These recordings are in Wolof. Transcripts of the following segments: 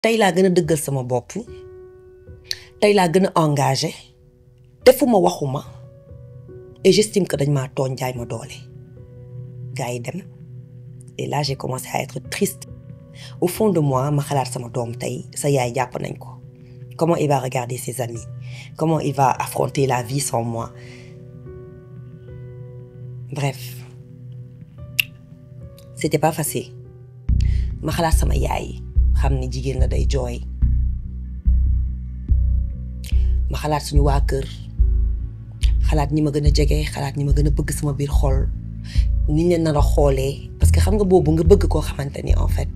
tey laa gën a dëggal sama bopp tey laa gën a engagé defuma waxuma et j'estime que dañ maa tooñ jaay ma doole gars yi dem et là j'ai commencé à être triste au fond de moi ma xalaat sama doom tey sa yaay jàpp nañ ko comment il va regarder ses amis comment il va affronter la vie sans moi bref c'était pas facile ma xalaat sama yaay xam ni jigéen la day jooy ma xalaat suñu waa kër xalaat ñi ma gën a jege xalaat ñi ma gën a bëgg sama biir xol ni ñu leen nar a xoolee parce que xam nga boobu nga bëgg koo xamante ni en fait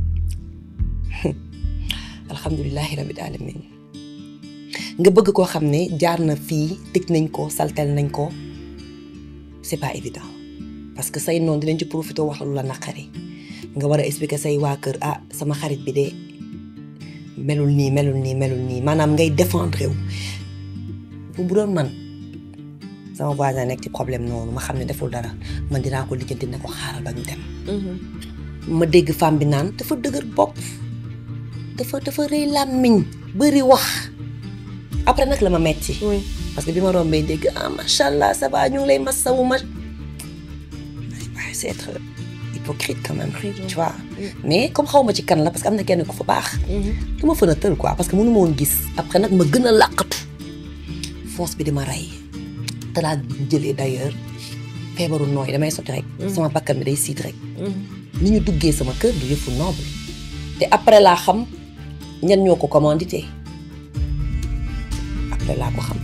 alhamdulilahi rabbil alamin nga bëgg koo xam ne jaar na fii tëj nañ ko saltel nañ ko c'est pas évident parce que say noonu dinañ ci profité wax la lu la naqari nga war a expliquer say waa kër ah sama xarit bi de melul nii melul nii melul nii maanaam ngay défendre wu bu doon man sama voisin nekk ci problème noonu ma xam ne deful dara man dinaa ko lijjanti ne ko xaaral ba ñu dem. ma dégg femme bi naan dafa dëgër bopp dafa dafa rëy làmmiñ bëri wax après nag la ma metti parce que bi ma rombee dégg ah macha allah ça va ñu ngi lay masawu ma. c'est être hypocrite quand même. tu vois mais comme xaw ma ci kan la parce que am na kenn ku fa baax. dama fën a tël quoi parce que mënu ma woon gis. après nag ma gën a làqatu force bi di ma rey te laa jëlee d'ailleurs feebaru nooy damay sotti rek. sama bakkan bi day siit rek. ni ñu duggee sama kër du yëfu noble te après laa xam ñan ñoo ko commandité après laa ko xam.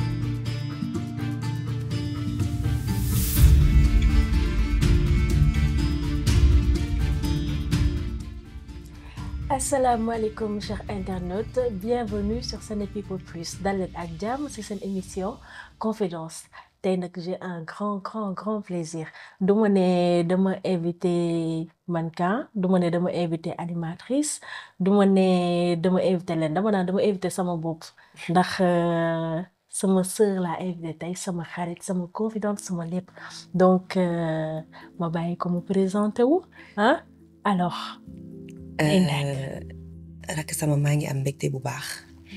asalaamaaleykum chers internautes bienvenue sur Sennet People Plus dal leen ak jàmm ci seen émission confidence tey nag j'ai un grand grand grand plaisir du ma ne dama invité mannequin du ma ne dama invité animatrice du ma ne dama invité leen dama naan dama invité sama bopp ndax sama sœur laa invité tey sama xarit sama confidente sama lépp donc ma bàyyi ko mu présenté wu ah alors. rakk sama maa ngi am mbégte bu baax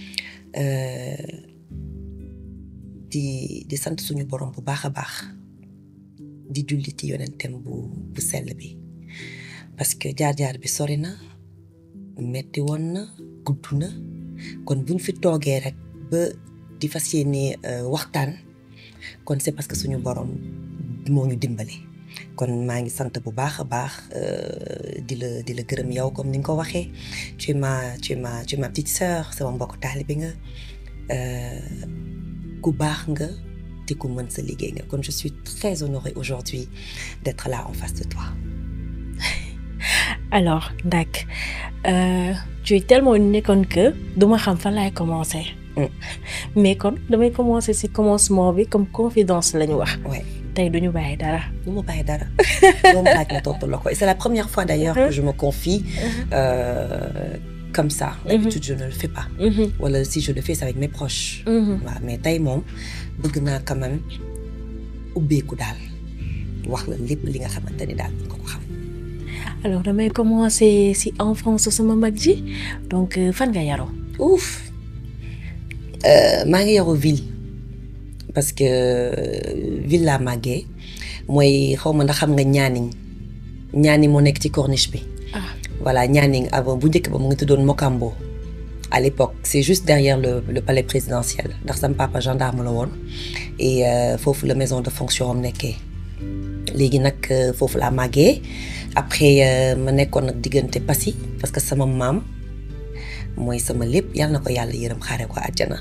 di di sant suñu borom bu baax a baax di julli ci yonentem bu bu sell bi parce que jaar-jaar bi sori na metti woon na gudd na kon buñ fi toogee rek ba di fas yéene waxtaan kon c'est parce que suñu borom moo ñu dimbali kon maa ngi sant bu baax a baax di la di la gërëm yow comme ni nga ko waxee tu es ma tu es ma tu es ma petite sœur sama mbokk taalibe nga ku baax nga te ku mën sa liggéey nga kon je suis très honorée aujourd'hui d'être là en face de toi. alors Ndak euh, tu es tellement nekkoon que duma xam fan laay commencer. mais kon damay commencer ci commencement bi comme confidence la ñu wax. ouais. tey duñu bàyyi dara. du ma bàyyi dara doo ma laaj ma tontu la ko et c'est la première fois d'ailleurs que je me confie euh, comme ça. d'habitude je ne le fais pas. wala si je le fais c'est avec mes proches. waaw mais tey moom bëgg naa quand même ubbeeku daal wax la lépp li nga xamante ni daal nga ko xam. alors damay commencer ci enfance sama mag ji donc fan nga yaroo. ouf maa ngi yaroo ville. parce que ville laa màggee mooy xaw ma ndax xam nga ñaaniñ ñaani moo nekk ci corniche bi. voilà ñaaniñ avant bu njëkk ba mu ngi tuddoon Mokambo. à l'époque c'est juste derrière le le palais présidentiel ndax sama papa gendarme la woon et foofu la maison de fonction am nekkee léegi nag foofu laa màggee après ma nekkoon nag diggante Passy parce que sama maam mooy sama lépp yal na ko yàlla yërëm xaare ko àjjana.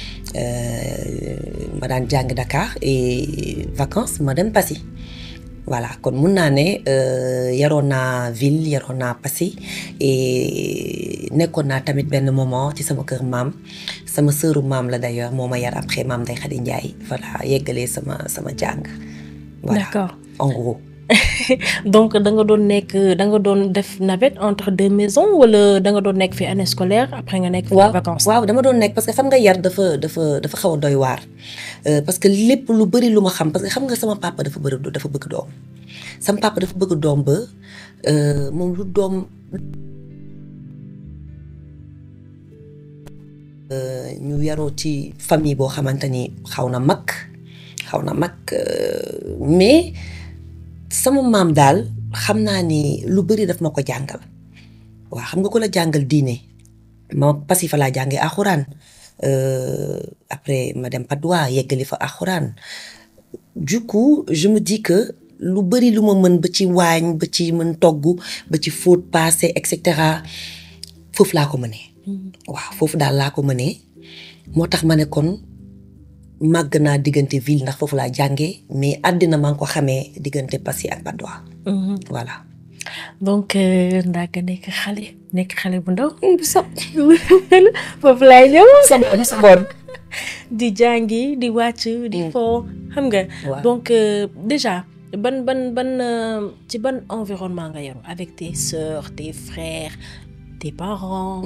ma daan jàng Dakar et vacances ma dem Passy voilà kon mun naa ne yaroon naa ville yaroon naa Passy et nekkoon naa tamit benn moment ci sama kër maam sama sœuru maam la d'ailleurs moo ma yar après maam Ndeye Khady Ndiaye voilà yeggalee sama sama jàng. voilà d'accord en gros. donc da nga doon nekk da nga doon def navette entre deux maisons wala da nga doon nekk fi année scolaire après nga nekk. waaw vacances waaw dama doon nekk parce que xam nga yar dafa dafa dafa xaw a doy waar parce que lépp lu bari lu ma xam parce que xam nga sama papa dafa bëri dafa bëgg doom sama papa dafa bëgg doom ba moom lu doom ñu yaroo ci famille boo xamante ni xaw na mag xaw na mag mais sama maam daal xam naa ni lu bëri daf ma ko jàngal waaw xam nga ko la jàngal diine ma pasi fa laa jàngee alxuraan après ma dem Padois yeggali fa alxuraan du coup je me dis que lu bëri lu ma mën ba ci waañ ba ci mën togg ba ci fóot paase et cetera foofu laa ko mënee. waaw foofu daal laa ko mënee moo tax ma ne kon màgg naa diggante ville ndax foofu laa jàngee mais àddina maa ngi ko xamee diggante Passy ak Padois. voilà. donc Ndaaka nekk xale nekk xale bu ndaw. foofu laay ñëw. sama sama di jàngi di wàcc di fo xam nga. donc déjà ban ban ban ci ban environnement nga yaru avec tes sœurs tes frères tes parents.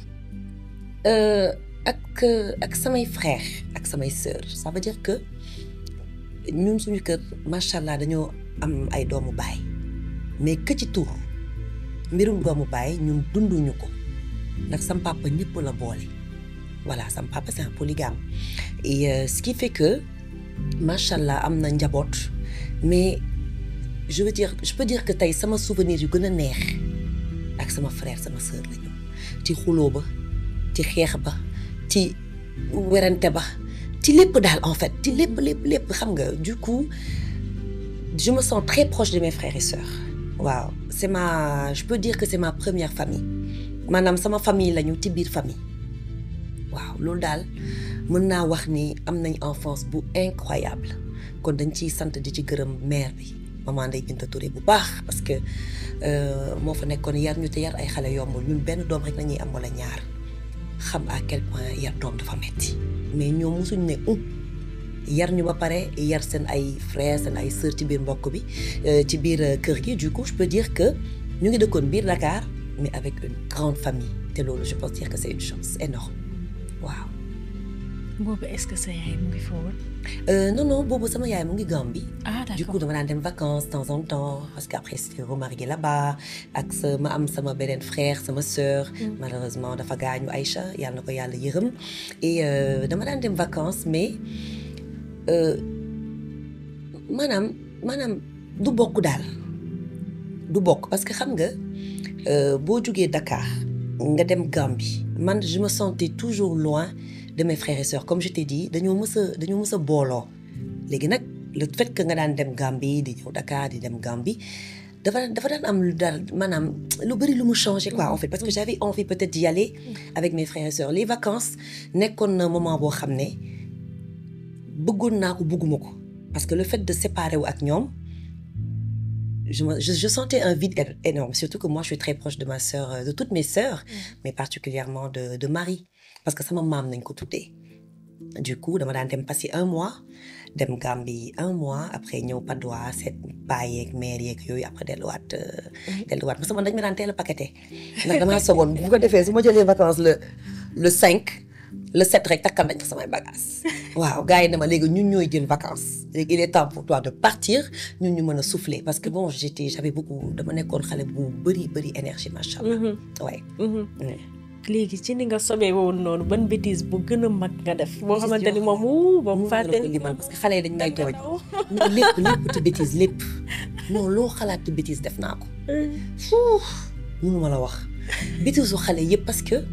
ak ak samay frères ak samay sœurs ça veut dire que ñun suñu kër macha allah dañoo am ay doomu baay mais que ci tur mbirum doomu baay ñun dunduñu ko ndax sam papa ñëpp la boole voilà sam papa c'est un polygame et euh, ce qui fait que macha allah am na njaboot mais je veux dire je peux dire que tey sama souvenir yu gën a neex ak sama frère sama sœur la ñu ci xuloo ba ci xeex ba ci werante ba ci lépp daal en fait ci lépp lépp lépp xam nga du coup je me sens très proche de mes frères et sœurs waaw c'est ma je peux dire que c'est ma première famille maanaam sama famille lañu ci biir famille waaw loolu daal mën naa wax ni am nañ enfance bu incroyable kon dañ ciy sant di ci gërëm mère bi maman Ndeye Binta Touré bu baax parce que moo fa nekkoon yar ñu te yar ay xale yombul ñun benn doom rek nañuy am wala ñaar xam à quel point yar doom dafa metti mais ñoom mosuñ ne um yar ñu ba pare yar seen ay frères seen ay sœurs ci biir mbokk bi ci biir kër gi du coup je peux dire que ñu ngi dëkkoon biir Dakar mais avec une grande famille te loolu je peux dire que c'est une chance énorme waaw. boobu est-ce que sa yaay mu ngi fa woon. non non boobu sama yaay mu ngi Gambie. ah d'accord du coup dama daan dem vacances de temps en temps parce que après c'était remarié là-bas ak sa ma am sama beneen frère sama sœur. malheureusement dafa gaañu Aïcha yàlla na ko yàlla yërëm et dama daan dem vacances mais maanaam maanaam du bokk daal du bokk parce que xam nga boo jugee Dakar nga dem Gambie man je me sentais toujours loin. de mes frères et sœurs comme je t'ai dit dañoo mës a dañoo mës a booloo léegi nag le fait que nga daan dem Gambie di ñëw Dakar di dem Gambie dafa dafa daan am lu daal maanaam lu bëri lu mu changé quoi en fait parce que j'avais envie peut-être d'y aller avec mes frères et sœurs les vacances nekkoon na moment boo xam ne bëggoon naa ko bëgguma ko parce que le fait de séparer wu ak ñoom je, je, je sentais un vide énorme surtout que moi je suis très proche de ma sœur de toutes mes sœurs mais particulièrement de de Marie parce que sama maam nañ ko tuddee du coup dama daan dem passer un mois dem Gambie un mois après ñëw Padois seet baay yeeg mère yeeg yooyu après delluwaat delluwaat parce que man dañ ma daan teel a paqueté ndax damaa soboon bu ko defee su ma jëlee vacances le le cinq le sept rek takkal nañ ko samay bagages waaw gars yi ne ma léegi ñun ñooy jël vacances léegi il est temps pour toi de partir ñun ñu mën a souffler parce que bon j'étais j'avais beaucoup dama nekkoon xale bu bëri bëri énergie macha allah. waay. léegi ci ni nga sobee woon noonu ban bêtise bu gën a mag nga def. boo xamante ni moom wuu ba mu fàtte parce que xale yi dañ may tooñ. non lépp lépp ci bêtise lépp non loo xalaat ci bêtise def naa ko. fuuf mënu ma la wax. bêtise su xale yëpp parce que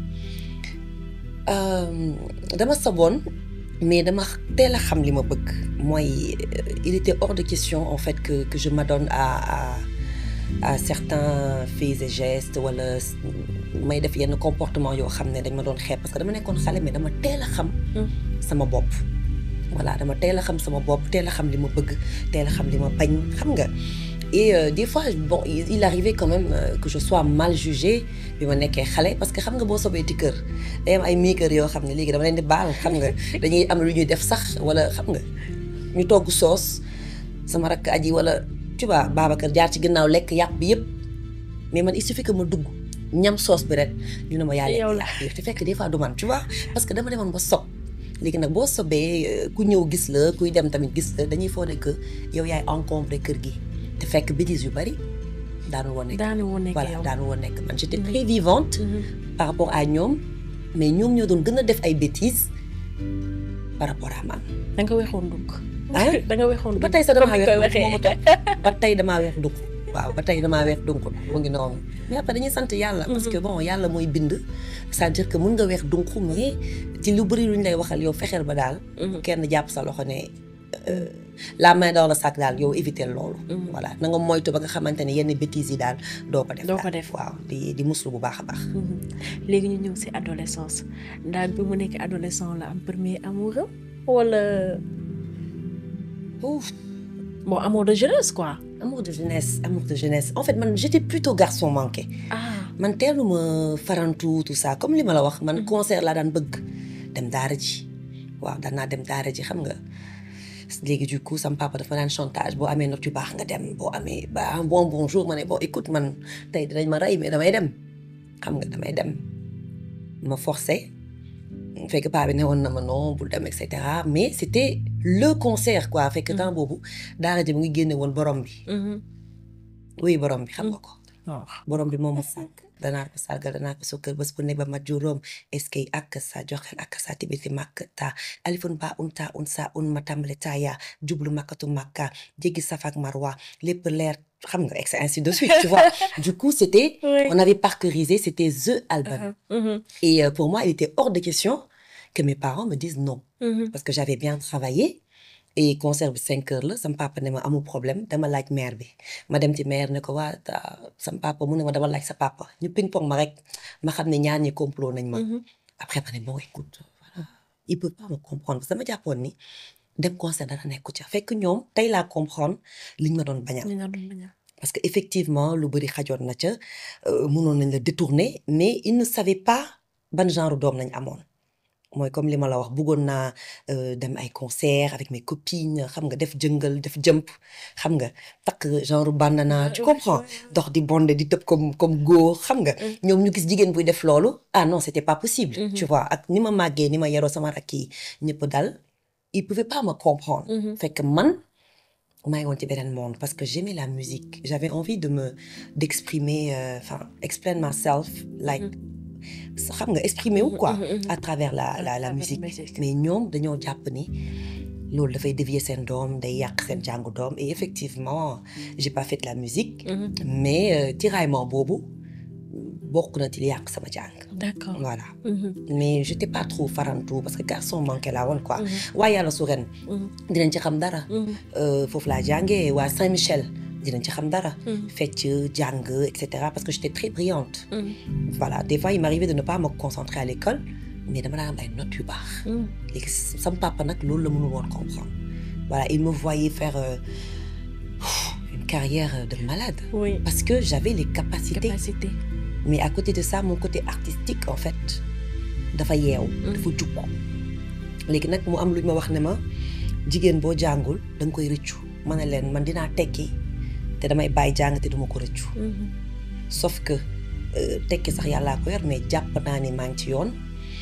dama saboon mais dama teel a xam li ma bëgg. mooy il était hors de question en fait que que je m'adonne à à à certains faits et gestes wala. may def yenn comportement yoo xam ne dañ ma doon xeeb parce que dama nekkoon xale mais dama teel a xam sama bopp voilà dama teel a xam sama bopp teel a xam li ma bëgg teel a xam li ma bañ xam nga et euh, des fois bon il arrivait quand même euh, que je sois mal jugée bi ma nekkee xale parce que xam nga boo sobee ci kër day am ay miikër yoo xam ne léegi dama leen di baal xam nga dañuy am lu ñuy def sax wala xam nga ñu togg soos sama rakk aji wala tu vois Babacar jaar ci ginnaaw lekk yàpp bi yëpp mais man il suffit que ma dugg ñam soos bi rek ñu ne ma yaa yow la te fekk des fois du man tu vois parce que dama demoon ba sob léegi nag boo sobee ku ñëw gis la kuy dem tamit gis la dañuy foog ne que yow yaay encombré kër gi te fekk bêtises yu bari daanu woon nekk daanu woon nekk voilà yow daanu woon nekk man j'étais très vivante par rapport à ñoom mais ñoom ñoo doon gën a def ay bêtises par rapport à man. da nga weexoon dugg. ah da nga weexoon dugg ba tey sax damaa comme ni weex koy dugg waxee. moomu ba tey damaa weex dugg waaw ba tey damaa weex dugg mu ngi noonu mais après dañuy sant yàlla. parce que bon yàlla mooy bind. c'est-à-dire que mun nga weex dugg mais ci lu bëri lu ñu lay waxal yow fexeel ba daal. kenn jàpp sa loxo ne euh, la main dans le sac daal yow éviter loolu. voilà na nga moytu ba nga xamante ne yenn bêtises yi daal doo ko def. Doo ko daal. def. waaw di di muslu bu baax a baax. léegi ñu ñëw si adolescence ndax bi mu nekk adolescent la am premier amour am wala Ouf. bon amour de jeunesse quoi. amour de jeunesse amour de jeunesse en fait man j'étais plutôt garçon manqué. ah man teeluma farantu tout ça comme li ma la wax man concert laa daan bëgg dem daara ji waaw daan naa dem daara ji xam nga léegi du coup sama papa dafa daan chantage boo amee note yu baax nga dem boo amee ba un bon bonjour ma ne bon écoute man tey dinañ ma rey mais damay dem xam nga damay dem ma forcé fekk paa bi ne woon na ma non bul dem et cetera mais c'était le concert quoi fekk temps boobu daara ji mu ngi génne woon borom bi oui borom bi xam nga ko waaw borom bi moom ma sàkk danaa ko sargal danaa ko sukkal bés bu ne ba ma juróom est-ce que ak sa joxel ak sa tibiti màkk ta alifun ba un ta un sa un ma tàmbale taaya jublu makkatu makka jéggi safak marwa lépp leer xam nga et ainsi de suite tu vois du coup c'était Oui. on avait parcourisé c'était the album et euh, pour moi il était hors de question que mes parents me disent non parce que j'avais bien travaillé et concert bi cinq heures la sama papa ne ma amul problème dama laaj mère bi ma dem ci mère ne ko waa ta- sama papa mu ne ma dama laaj sa papa ñu ping pong ma rek ma xam ne ñaar ñi complot nañ ma après ma ne bon écoute voilà il peut pas me comprendre parce que dama jàppoon ni dem concert dara nekku ca fekk ñoom tey laa comprendre liñ ma doon bañal ñu doon bañ a- parce que effectivement lu bëri xajoon na ca euh, mënoon nañ la détourner mais ils ne savaient pas ban genre doom nañ amoon mooy comme li ma la wax bëggoon naa euh, dem ay concert avec mes copines xam nga def jëngal def jëmp xam nga takk genre bandana tu Ouais, comprends ouais, ouais. dox di bonde di tëb comme comme góor xam nga ñoom ñu gis jigéen buy def loolu ah non c'était pas possible Mhm. tu vois ak ni ma màggee ni ma yaroo sama rakk yi ñëpp dal ils pouvaient pas me comprendre Mhm. fekk man maa ngi woon ci beneen monde parce que j'aimais la musique j'avais envie de me d'exprimer euh, enfin explain myself like xam nga exprimer wu quoi Mhm, mhm. à travers la la la travers la musique musique. mais ñoom dañoo jàpp ni loolu dafay dévier seen doom day yàq seen jàngu doom et effectivement j'ai pas fait de la musique Mhm. mais euh, tiraillement boobu bokk na ci li yàq sama jàng d'accord voilà Mhm. mais j'étais pas trop farantu parce que garçon manqué laa woon quoi Mhm. waaye yàlla su ren Mhm. dinañ ci xam dara Mhm. Euh, foofu laa jàngee waa Saint-Michel dinañ ci xam dara Mhm. fecc jàng et cetera parce que j'étais très brillante Mhm. voilà des fois il m'arrivait de ne pas me concentrer à l'école mais dama daan am ay notes yu baax Mhm. léegi sama papa nag loolu la mënul woon comprendre voilà il me voyait faire euh, une carrière de malade oui parce que j'avais les capacités capacité mais à côté de ça mon côté artistique en fait dafa yeew dafa jukk léegi nag mu am lu ñu ma wax ne ma jigéen boo jàngul da nga koy rëccu ma ne leen man dinaa tekki te damay bàyyi jàng te duma ko rëccu Mhm. sauf que euh, tekki sax yàllaa ko yor mais jàpp naa ni maa ngi ci yoon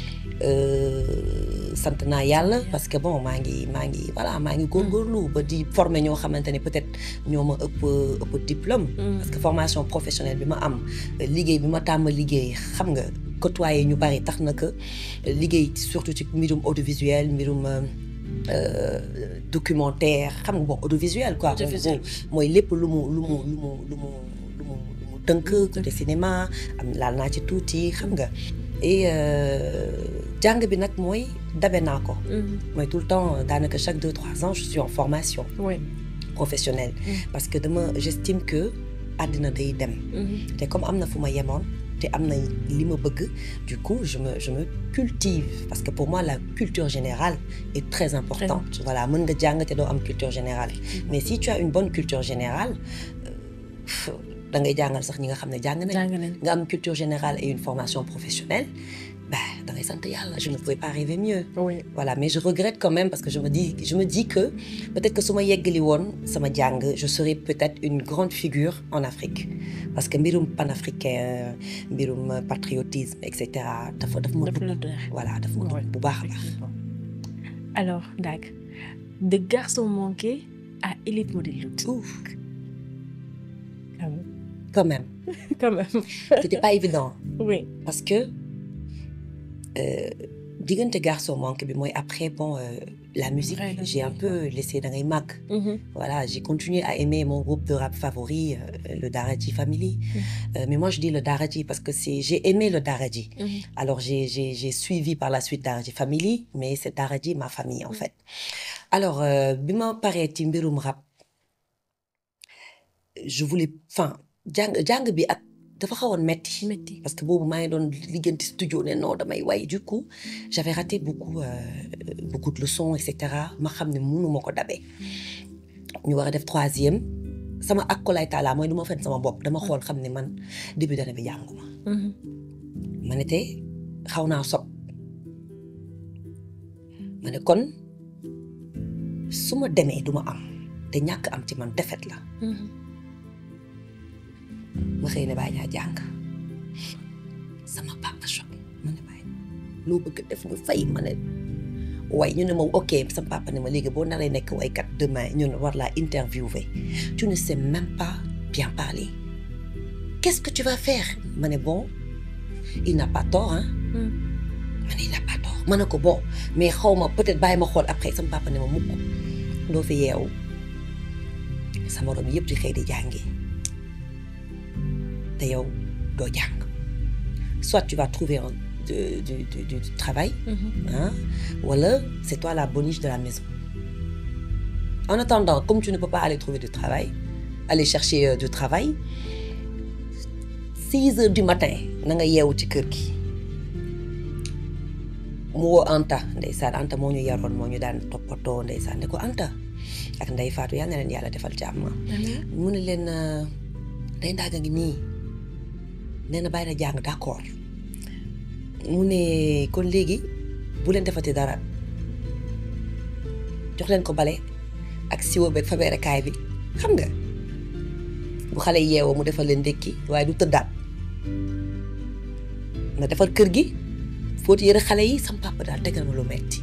Euh, sant naa yàlla parce que bon maa ngi maa ngi voilà maa ngi góorgóorlu ba di former ñoo xamante ne peut-être ñoo ma ëpp ëpp diplôme Mm. parce que formation professionnelle bi ma am liggéey bi ma tàmm liggéey xam nga côtoyer ñu bari tax na que liggéey surtout ci mbirum audiovisuel mbirum euh, euh, documentaire xam nga bon audiovisuel quoi Audiovisuel. En gros, mooy lépp lu mu lu mu lu mu lu mu lu mu lu mu tënk côté cinéma am laal naa ci tuuti xam nga et euh, jàng bi nag mooy dabe naa ko Mhm. mooy tout le temps daanaka chaque deux trois ans je suis en formation oui professionnelle parce que dama j'estime que àddina day dem Mhm. te comme am na fu ma yemoon te am na li ma bëgg du coup je me je me cultive parce que pour moi la culture générale est très importante voilà mën nga jàng te doo am culture générale mais si tu as une bonne culture générale euh, da ngay jàngal sax ñi nga xam ne jàng nañ jàng nañ nga am culture générale et une formation professionnelle bah da ngay sant yàlla je ne pouvais pas rêver mieux oui voilà mais je regrette quand même parce que je me dis je me dis que peut-être que su ma yeggali woon sama jàng je serais peut-être une grande figure en Afrique parce que mbirum panafricain mbirum patriotisme et cetera dafa daf ma daf la dugg doy. voilà daf ma dugg bu baax a baax alors Dag de garçon manqué à élite modèle lutte ouf quand même quand même quand même c'était pas évident oui parce que euh, diggante garçon manque bi mooy après bon euh, la musique Ouais, la j'ai un musique, peu laissé da ngay màgg voilà j'ai continué à aimer mon groupe de rap favori euh, le Daraji Family Euh, mais moi je dis le Daraji parce que c'est j'ai aimé le Daraji alors j'ai j'ai j'ai suivi par la suite Daraji Family mais c'est Daraji ma famille en fait alors euh, bi ma paree ci mbirum rap je voulais enfin jàng jàng bi ak dafa xawoon metti métti parce que boobu maa ngi doon liggéenti studio ne non damay way du coup j'avais raté beaucoup euh, beaucoup de leçons et cetera ma xam ne mënu ma ko dabee ñu war a def troisième sama akkolaay taala mooy du ma fen sama bopp dama xool xam ne man début d'année bi jànguma ma ne te xaw naa sob ma ne kon su ma demee du ma am te ñàkk am ci man defet la ma xëy ne bàyyi ñaa jàng sama papa choc ma ne bàyyi loo bëgg def ñu fay ma ne way ñu ne ma ok sama papa ne ma léegi boo naree nekk waykat demain ñu ne war laa interviewer tu ne sais même pas bien parler qu'est-ce que tu vas faire ma ne bon il n'a pas tort hein ma ne il n'a pas tort ma ne ko bon mais xaw ma peut-être bàyyi ma xool après sama papa ne ma mukk doo fi yeewu sama morom yëpp di xëy di jàngi te yow doo jàng soit tu vas trouver un du, du, du, du, du travail hein, wala c'est toi la boniche de la maison en attendant comme tu ne peux pas aller trouver du travail aller chercher euh, du travail six heures du matin na nga yeewu ci kër gi mu woo Anta ndeysaan Anta moo ñu yaroon moo ñu daan toppatoo ndeysaan ne ko Anta ak Ndey Faatu yal na leen yàlla defal jàmm mu ne leen day ndaaga ngi nii nee na bàyyi na jàng d'accord mu ne kon léegi bu leen defati dara jox leen ko bale ak siwo beeg fabeerekaay bi xam nga bu xale yeewoo mu defal leen ndékki waaye du tëddaat na defar kër gi fóoti yëre xale yi sam papa daal tegal ma lu metti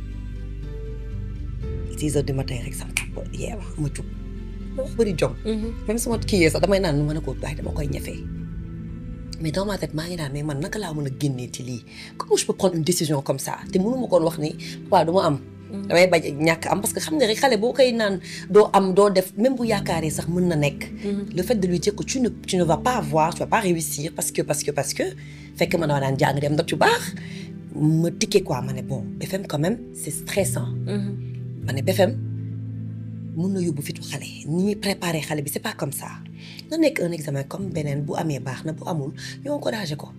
six heures du matin rek sam papa yeewa ma jug ma wax bëri jom même sama kii yee sax damay naan ma ne ko waaye dama koy ñefee mais dans ma tête maa ngi naan mais man naka laa mën a génnee ci lii comment je peux prendre une décision comme ça te mënu ma koon wax ni waaw du ma am damay bañ ñàkk am parce que xam nga rek xale boo koy naan doo am doo def même bu yaakaaree sax mën na nekk le fait de lui dire que tu ne tu ne vas pas avoir tu vas pas réussir parce que parce que parce que fekk ma dama daan jàng dem ndox yu baax ma tikkee quoi ma ne bon BFM quand même c'est stressant ma ne BFM mun na yóbbu fitu xale ni ñuy préparer xale bi c'est pas comme ça na nekk un examen comme beneen bu amee baax na bu amul ñu encouragé ko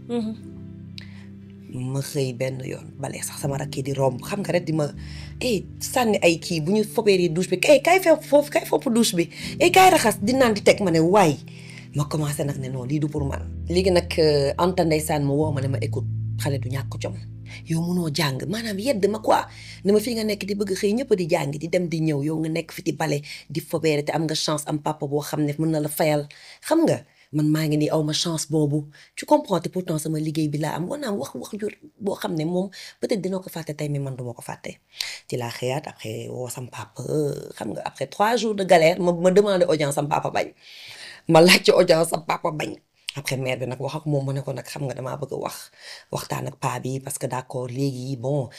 ma xëy benn yoon bale sax sama rakk yi di romb xam nga rek di ma eh sànni ay kii bu ñu fobeeri douche bi eh kay fepp foofu kay fopp douche bi eh kay raxas di naan di teg ma ne waay ma commencé nag ne non lii du pour man léegi nag Anta ndeysaan ma woo ma ne ma écoute xale du ñàkk jom yow munoo jàng maanaam yedd ma quoi ne ma fii nga nekk di bëgg xëy ñëpp di jàng di dem di ñëw yow nga nekk fi di bale di fobeere te am nga chance am papa boo xam ne mën na la fayal xam nga man maa ngi nii aw ma chance boobu tu comprends te pourtant sama liggéey bi laa am war naa wax wax jur boo xam ne moom peut-être dina ko fàtte tey mais man duma ko fàtte ci laa xëyaat après woo sam papa xam nga après trois jours de galère ma ma demandé audience sam papa bañ ma laaj ci audience sam papa bañ après mère bi nag wax ak moom mu ne ko nag xam nga damaa bëgg a wax waxtaan ak paa bi parce que d'accord léegi bon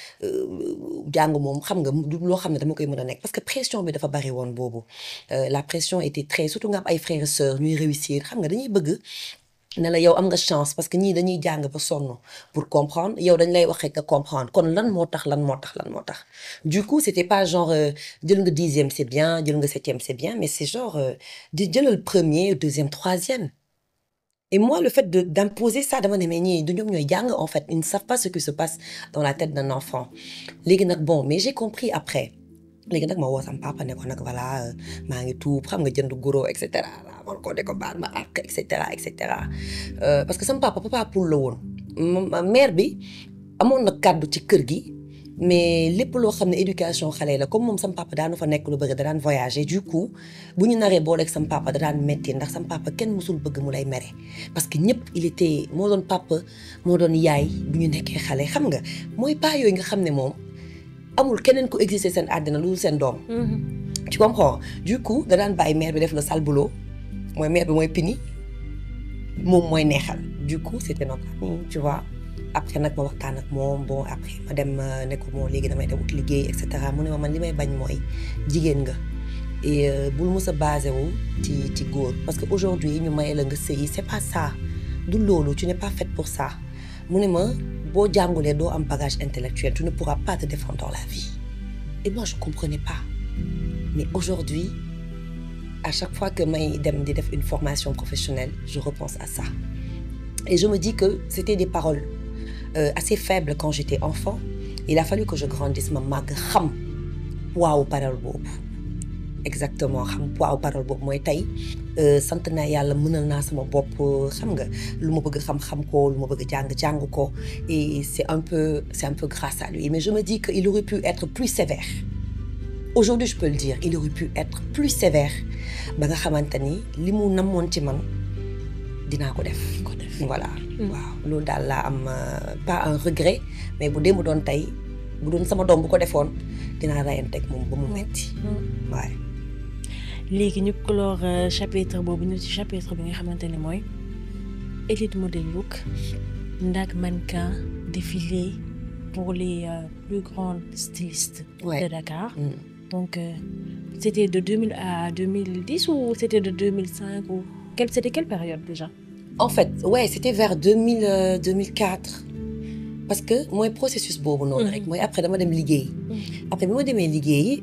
jàng moom xam nga du loo xam ne dama koy mën a nekk parce que pression bi dafa bari woon boobu la pression était très surtout nga am ay frères et sœurs ñuy réussir xam nga dañuy bëgg ne la yow am nga chance parce que ñii dañuy jàng ba sonn pour comprendre yow dañ lay wax rek nga comprendre kon lan moo tax lan moo tax lan moo tax du coup c'était pas genre jël nga dixième c'est bien jël nga septième c'est bien mais c'est genre di jëlal premier deuxième troisième Et moi, le fait de, d'imposer ça, dama ne mais ñii du ñoom ñooy jàng en fait ils ne savent pas ce qui se passe dans la tête d'un enfant léegi nag bon mais j'ai compris après léegi nag ma woo sam papa ne ko nag voilà maa ngi tuub xam nga jënd goro et cetera man ko de ko baal ma ak et cetera et cetera parce que sama papa papa pour la woon mère bi amoon na kàddu ci kër gi mais lépp loo xam ne éducation xale la comme moom sam papa daanu fa nekk lu bëgg da daan voyager du coup bu ñu naree booleeg sam papa da daan metti ndax sam papa kenn musul bëgg mu lay mere parce que ñëpp il était moo doon papa moo doon yaay bu ñu nekkee xale xam nga mooy pas yooyu nga xam ne moom amul keneen ku exister seen àddina lu dul seen doom. tu comprends du coup da daan bàyyi mère bi def le sale boulot mooy mère bi mooy pini moom mooy neexal du coup c'était notre ami tu vois après nag ma waxtaan ak moom bon après ma dem ne ko bon léegi damay dem ut liggéey et cetera mu ne ma man li may bañ mooy jigéen nga et bul mës a basé wu ci ci góor parce que aujourd'hui ñu maye la nga sëyi c'est pas ça du loolu tu n'es pas faite pour ça mu ne ma boo jàngulee doo am bagage intellectuel tu ne pourras pas te défendre dans la vie et moi je comprenais pas mais aujourd'hui à chaque fois que may dem di def une formation professionnelle je repense à ça et je me dis que c'était des paroles euh, assez faibles quand j'étais enfant il a fallu que je grandisse ma màgg xam poids parole boobu exactement xam poids parole boobu mooy tey sant naa yàlla mënal naa sama bopp xam nga lu ma bëgg xam-xam ko lu ma bëgg jàng-jàng ko et c'est un peu c'est un peu grâce à lui mais je me dis que il aurait pu être plus sévère aujourd'hui je peux le dire il aurait pu être plus sévère ba nga xamante ni li mu namoon ci man dinaa ko def ko def voilà waaw loolu daal laa am pas un regret mais bu dee mu doon tey bu doon sama doom bu ko defoon dinaa rayanteeg moom ba mu metti waaye léegi ñu clore chapitre boobu ñu ci chapitre bi nga xamante ne mooy élite model look Ndak mannequin défilé pour les euh, plus grandes stylistes Ouais. de Dakar Mm. donc euh, c'était de 2000 à 2010 ou c'était de 2005 ou quelle c'était quelle période déjà En fait, ouais, c'était vers 2000, euh, 2004. Parce que mooy processus boobu noonu Mhm. rek mooy après dama dem liggéey. après bi ma demee liggéey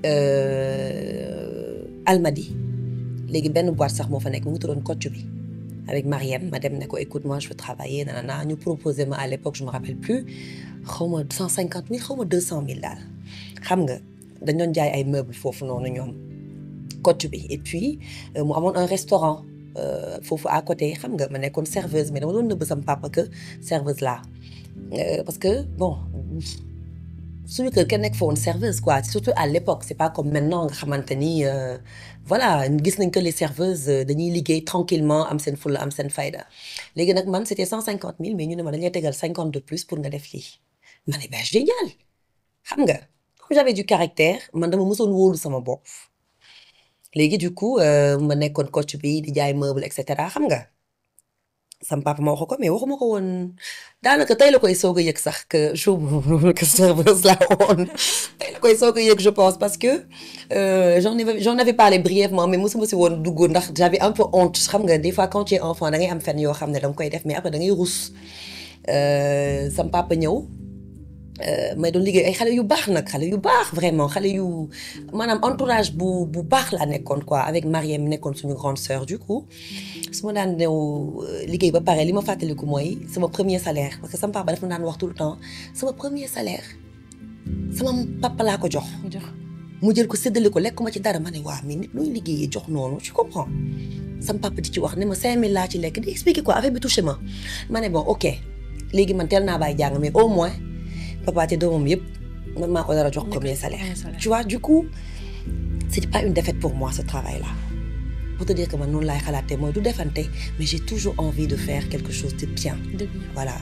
euh, Almadi léegi benn boîte sax moo fa nekk mu ngi tuddoon Kocc bi avec Mariam ma dem ne ko écoute moi je veux travailler nanana ñu proposé ma à l'époque je me rappelle plus xaw ma cent cinquante mille xaw ma deux cent mille daal xam nga dañ doon jaay ay meubles foofu noonu ñoom Kocc bi et puis euh, mu amoon un restaurant euh, foofu à côté xam nga ma nekkoon serveuse mais dama doon nëbb sama papa que serveuse là Euh, parce que bon suñu kër kenn nekk fa woon serveuse quoi surtout à l'époque c'est pas comme maintenant nga xamante ni euh, voilà gis nañ que les serveuses euh, dañuy liggéey tranquillement am seen fulla am seen fayda léegi nag man c'était cent cinquante mille mais ñu ne ma dañuy tegal cinquante de plus pour nga def lii ma ne ben génial xam nga comme j'avais du caractère man dama mësoon wóolu sama bopp léegi du coup euh, ma nekkoon coach bi di jaay meuble et cetera xam nga sam papa ma wax ko mais waxuma ko woon daanaka tey la koy soog a yëg sax que jour boobu que serveuse la woon tey la koy soog a yëg je pense parce que euh, j'en avais j'en avais parlé brièvement mais mosuma si woon dugg ndax j'avais un peu honte xam nga des fois quand tu es enfant da ngay am fenn yoo xam ne da nga koy def mais après da ngay rus Euh, sam papa ñëw euh, may doon liggéey ay xale yu baax nag xale yu baax vraiment xale yu maanaam entourage bu bu baax laa nekkoon quoi avec Mariem nekkoon suñu grande sœur du coup su ma daan ñëw euh, liggéey ba pare li ma fàttaliku mooy sama premier salaire parce que sama papa dafa ma daan wax tout le temps sama premier salaire sama papa laa ko jox mu jox mu jël ko séddale ko lekk ma ci dara ma ne waa mais nit luy liggéeyee jox noonu tu comprends sama papa di ci wax ne ma 5000 laa ci lekk di expliquer quoi affaire bi touché ma ma ne bon ok léegi man teel naa bàyyi jàng mais au moins papa te doomam yëpp man maa ko dara jox premier salaire. premier salaire. tu vois du coup c'était pas une défaite pour moi ce travail là pour te dire que man noonu laay xalaatee mooy du defante mais j'ai toujours envie de faire quelque chose de bien. dëgg la. voilà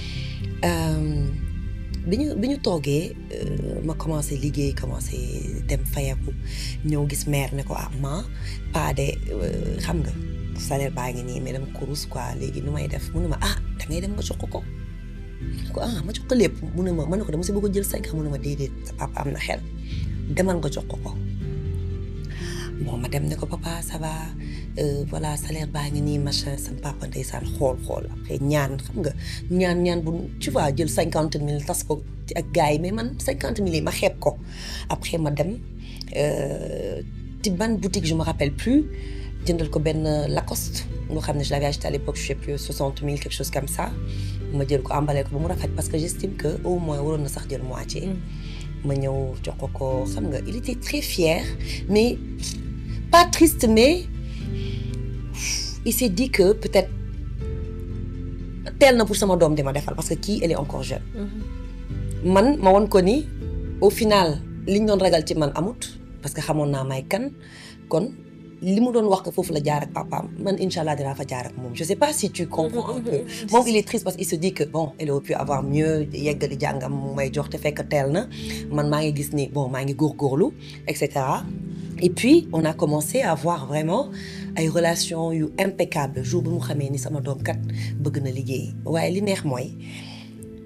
bi ñu bi ñu toogee euh, ma commencé liggéey commencé dem fayaku ñëw gis mère ne ko ah ma pas de euh, xam nga salaire baa ngi nii mais dama ko rus quoi léegi nu may def mu ne ma ah da ngay dem nga jox ko ko ma ne ko ah ma jox ko lépp mu ne ma ma ne ko dama si bëgg a jël cinq mu ne ma déedéet sa papa am na xel demal nga jox ko ko bon ma dem ne ko papa ça va euh, voilà salaire baa ngi nii machin sama papa ndeysaan xool xool après ñaan xam nga ñaan ñaan bu tu vois jël cinquante mille tas ko ci ak gars yi mais man cinquante mille yi ma xeeb ko après ma dem euh, ci ban boutique je me rappelle plus jëndal ko benn Lacoste nga xam ne je l'avais acheté à l'époque je sais plus soixante mille quelque chose comme ça ma jël ko emballé ko ba mu rafet parce que j'estime que au moins waroon na sax jël moitié ma ñëw jox ko ko xam nga il était très fier mais pas triste mais il s'est dit que peut-être teel na pour sama doom di ma defal parce que kii elle est encore jeune man ma won ko ni au final liñ doon ragal ci man amut parce que xamoon naa may kan kon li mu doon wax que foofu la jaar ak papaam man incha allah dinaa fa jaar ak moom je sais pas si tu comprends un peu moom il est triste parce qu'il se dit que bon elle aurait pu avoir mieux yeggali jàngam mu may jox te fekk teel na man maa ngi gis ni bon maa ngi góorgóorlu et cetera et puis on a commencé à avoir vraiment ay relations yu impeccables jour bi mu xamee ni sama doom kat bëgg na liggéey waaye li neex mooy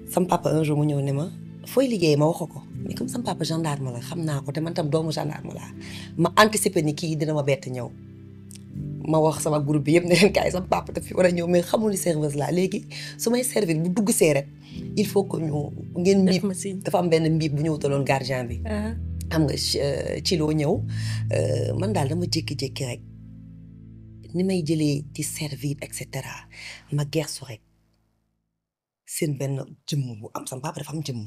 sam papa un jour mu ñëw ne ma fooy liggéey ma wax ko mais comme sam papa gendarme la xam naa ko te man tam doomu gendarme laa ma anticiper ni kii dina ma bett ñëw ma wax sama groupe bi yëpp ne leen kaay sama papa daf fi war a ñëw mais xamul ni serveuse laa léegi su may servir bu dugg see rek il faut que ñu ngeen def mbiib ma signe. dafa am benn mbiib bu ñu wutaloon gardien bi Ah, xam nga ci- euh, ci loo ñëw euh, man daal dama jékki-jékki rek ni may jëlee di servir et cetera ma gersu rek seen benn jëmm bu am sama papa dafa am jëmm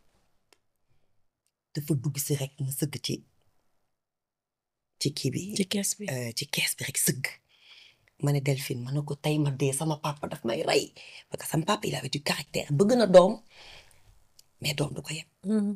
dafa dugg si rek ma sëgg ci ci kii bi ci kees bi. euh, ci kees bi rek sëgg ma ne Delphine ma ne ko tey ma dee sama papa daf may rey parce que sama papa il avait du caractère bëgg na doom mais doom du ko yem Mhm.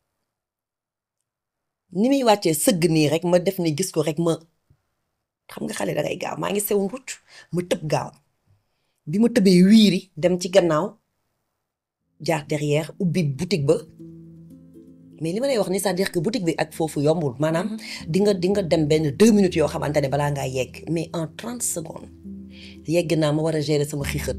ni muy wàccee sëgg nii rek ma def ni gis ko rek ma xam nga xale da ngay gaaw maa ngi sewoon rucc ma tëb gaaw bi ma tëbee wiiri dem ci gannaaw jaar derrière ubbi boutique ba mais li ma lay wax ni c'est-à-dire que boutique bi ak foofu yombul maanaam di nga di nga dem benn deux minutes yoo xamante ne balaa ngaa yegg mais en trente secondes yegg naa ma war a gérer sama xiixat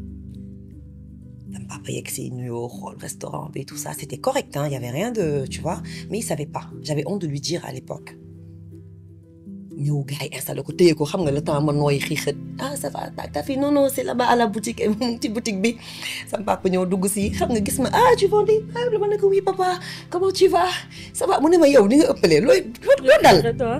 sama papa yegg si nuyoo xool restaurant bi tout ça c'était correct hein, il y avait rien de tu vois mais il savait pas j'avais honte de lui dire à l'époque ñëw gars yi installé ko téye ko xam nga le temps ma nooy xiixat ah ça va ta fi non non c'est là-bas à la boutique mu ngi ci boutique bi sama papa ñëw dugg si xam nga gis ma ah tu vendais ah dama ne ko oui papa comment tu vas ça va mu ne ma yow ni nga ëppalee looy loo dal Et toi?